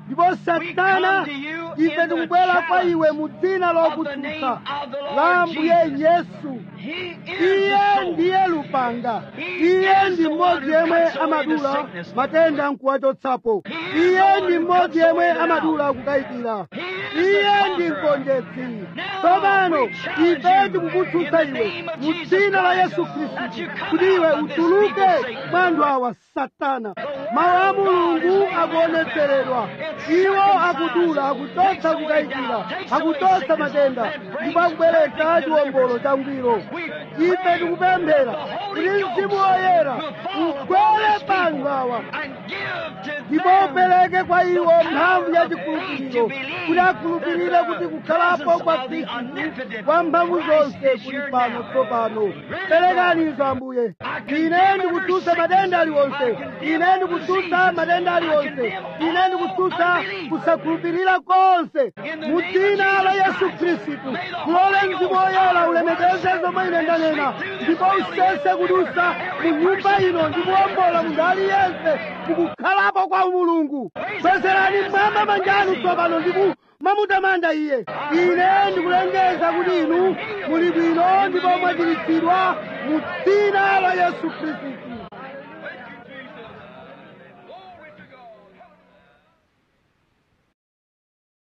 ndipo satana ife tikubwera kwa iwe mu dzina lokutsutsa la ambuye yesu iye ndiye lupanga iye ndi mmodzi yemwe amadula matenda nkuwachotsapo iye ndi mmodzi yemwe amadula kukayikira iye ndi mgonjetsi tsopano ife tikukutsutsa iwe mu dzina la yesu khristu kuti iwe utuluke mwa anthu awa satana mawu a mulungu akuonetseredwa iwo akudula akuchotsa kukayikira akuchotsa matenda ndipo akubweretsa chiwombolo changwiro ife tikupemphera kuti mzimu woyera ugwere pa anthu awa ndipo upereke kwa iwo mphamvu ya chikhulupiriro kuti akhulupirire kuti kukhalapo kwa khristu kwa mphamvu zonse kuli pano tsopano perekanizo ambuye ine ndikutsutsa matenda aliwonse ine ndikutsutsa matenda aliwonse ine ndikutsutsa kusakhulupirira konse mu dzina la yesu khristu mulole mzimu woyera ulemekeze zomwe ine ndanena ndipo usese kudusa mu nyumba ino ndikuwombola munthu aliyense mukukhalapo kwa mulungu kwezerani mmwamba manjanu tsopano ndiku mamutamanda iye ine ndikulengeza kuti inu muli bwino ndipo mwachiritsidwa mu dzina la yesu khristu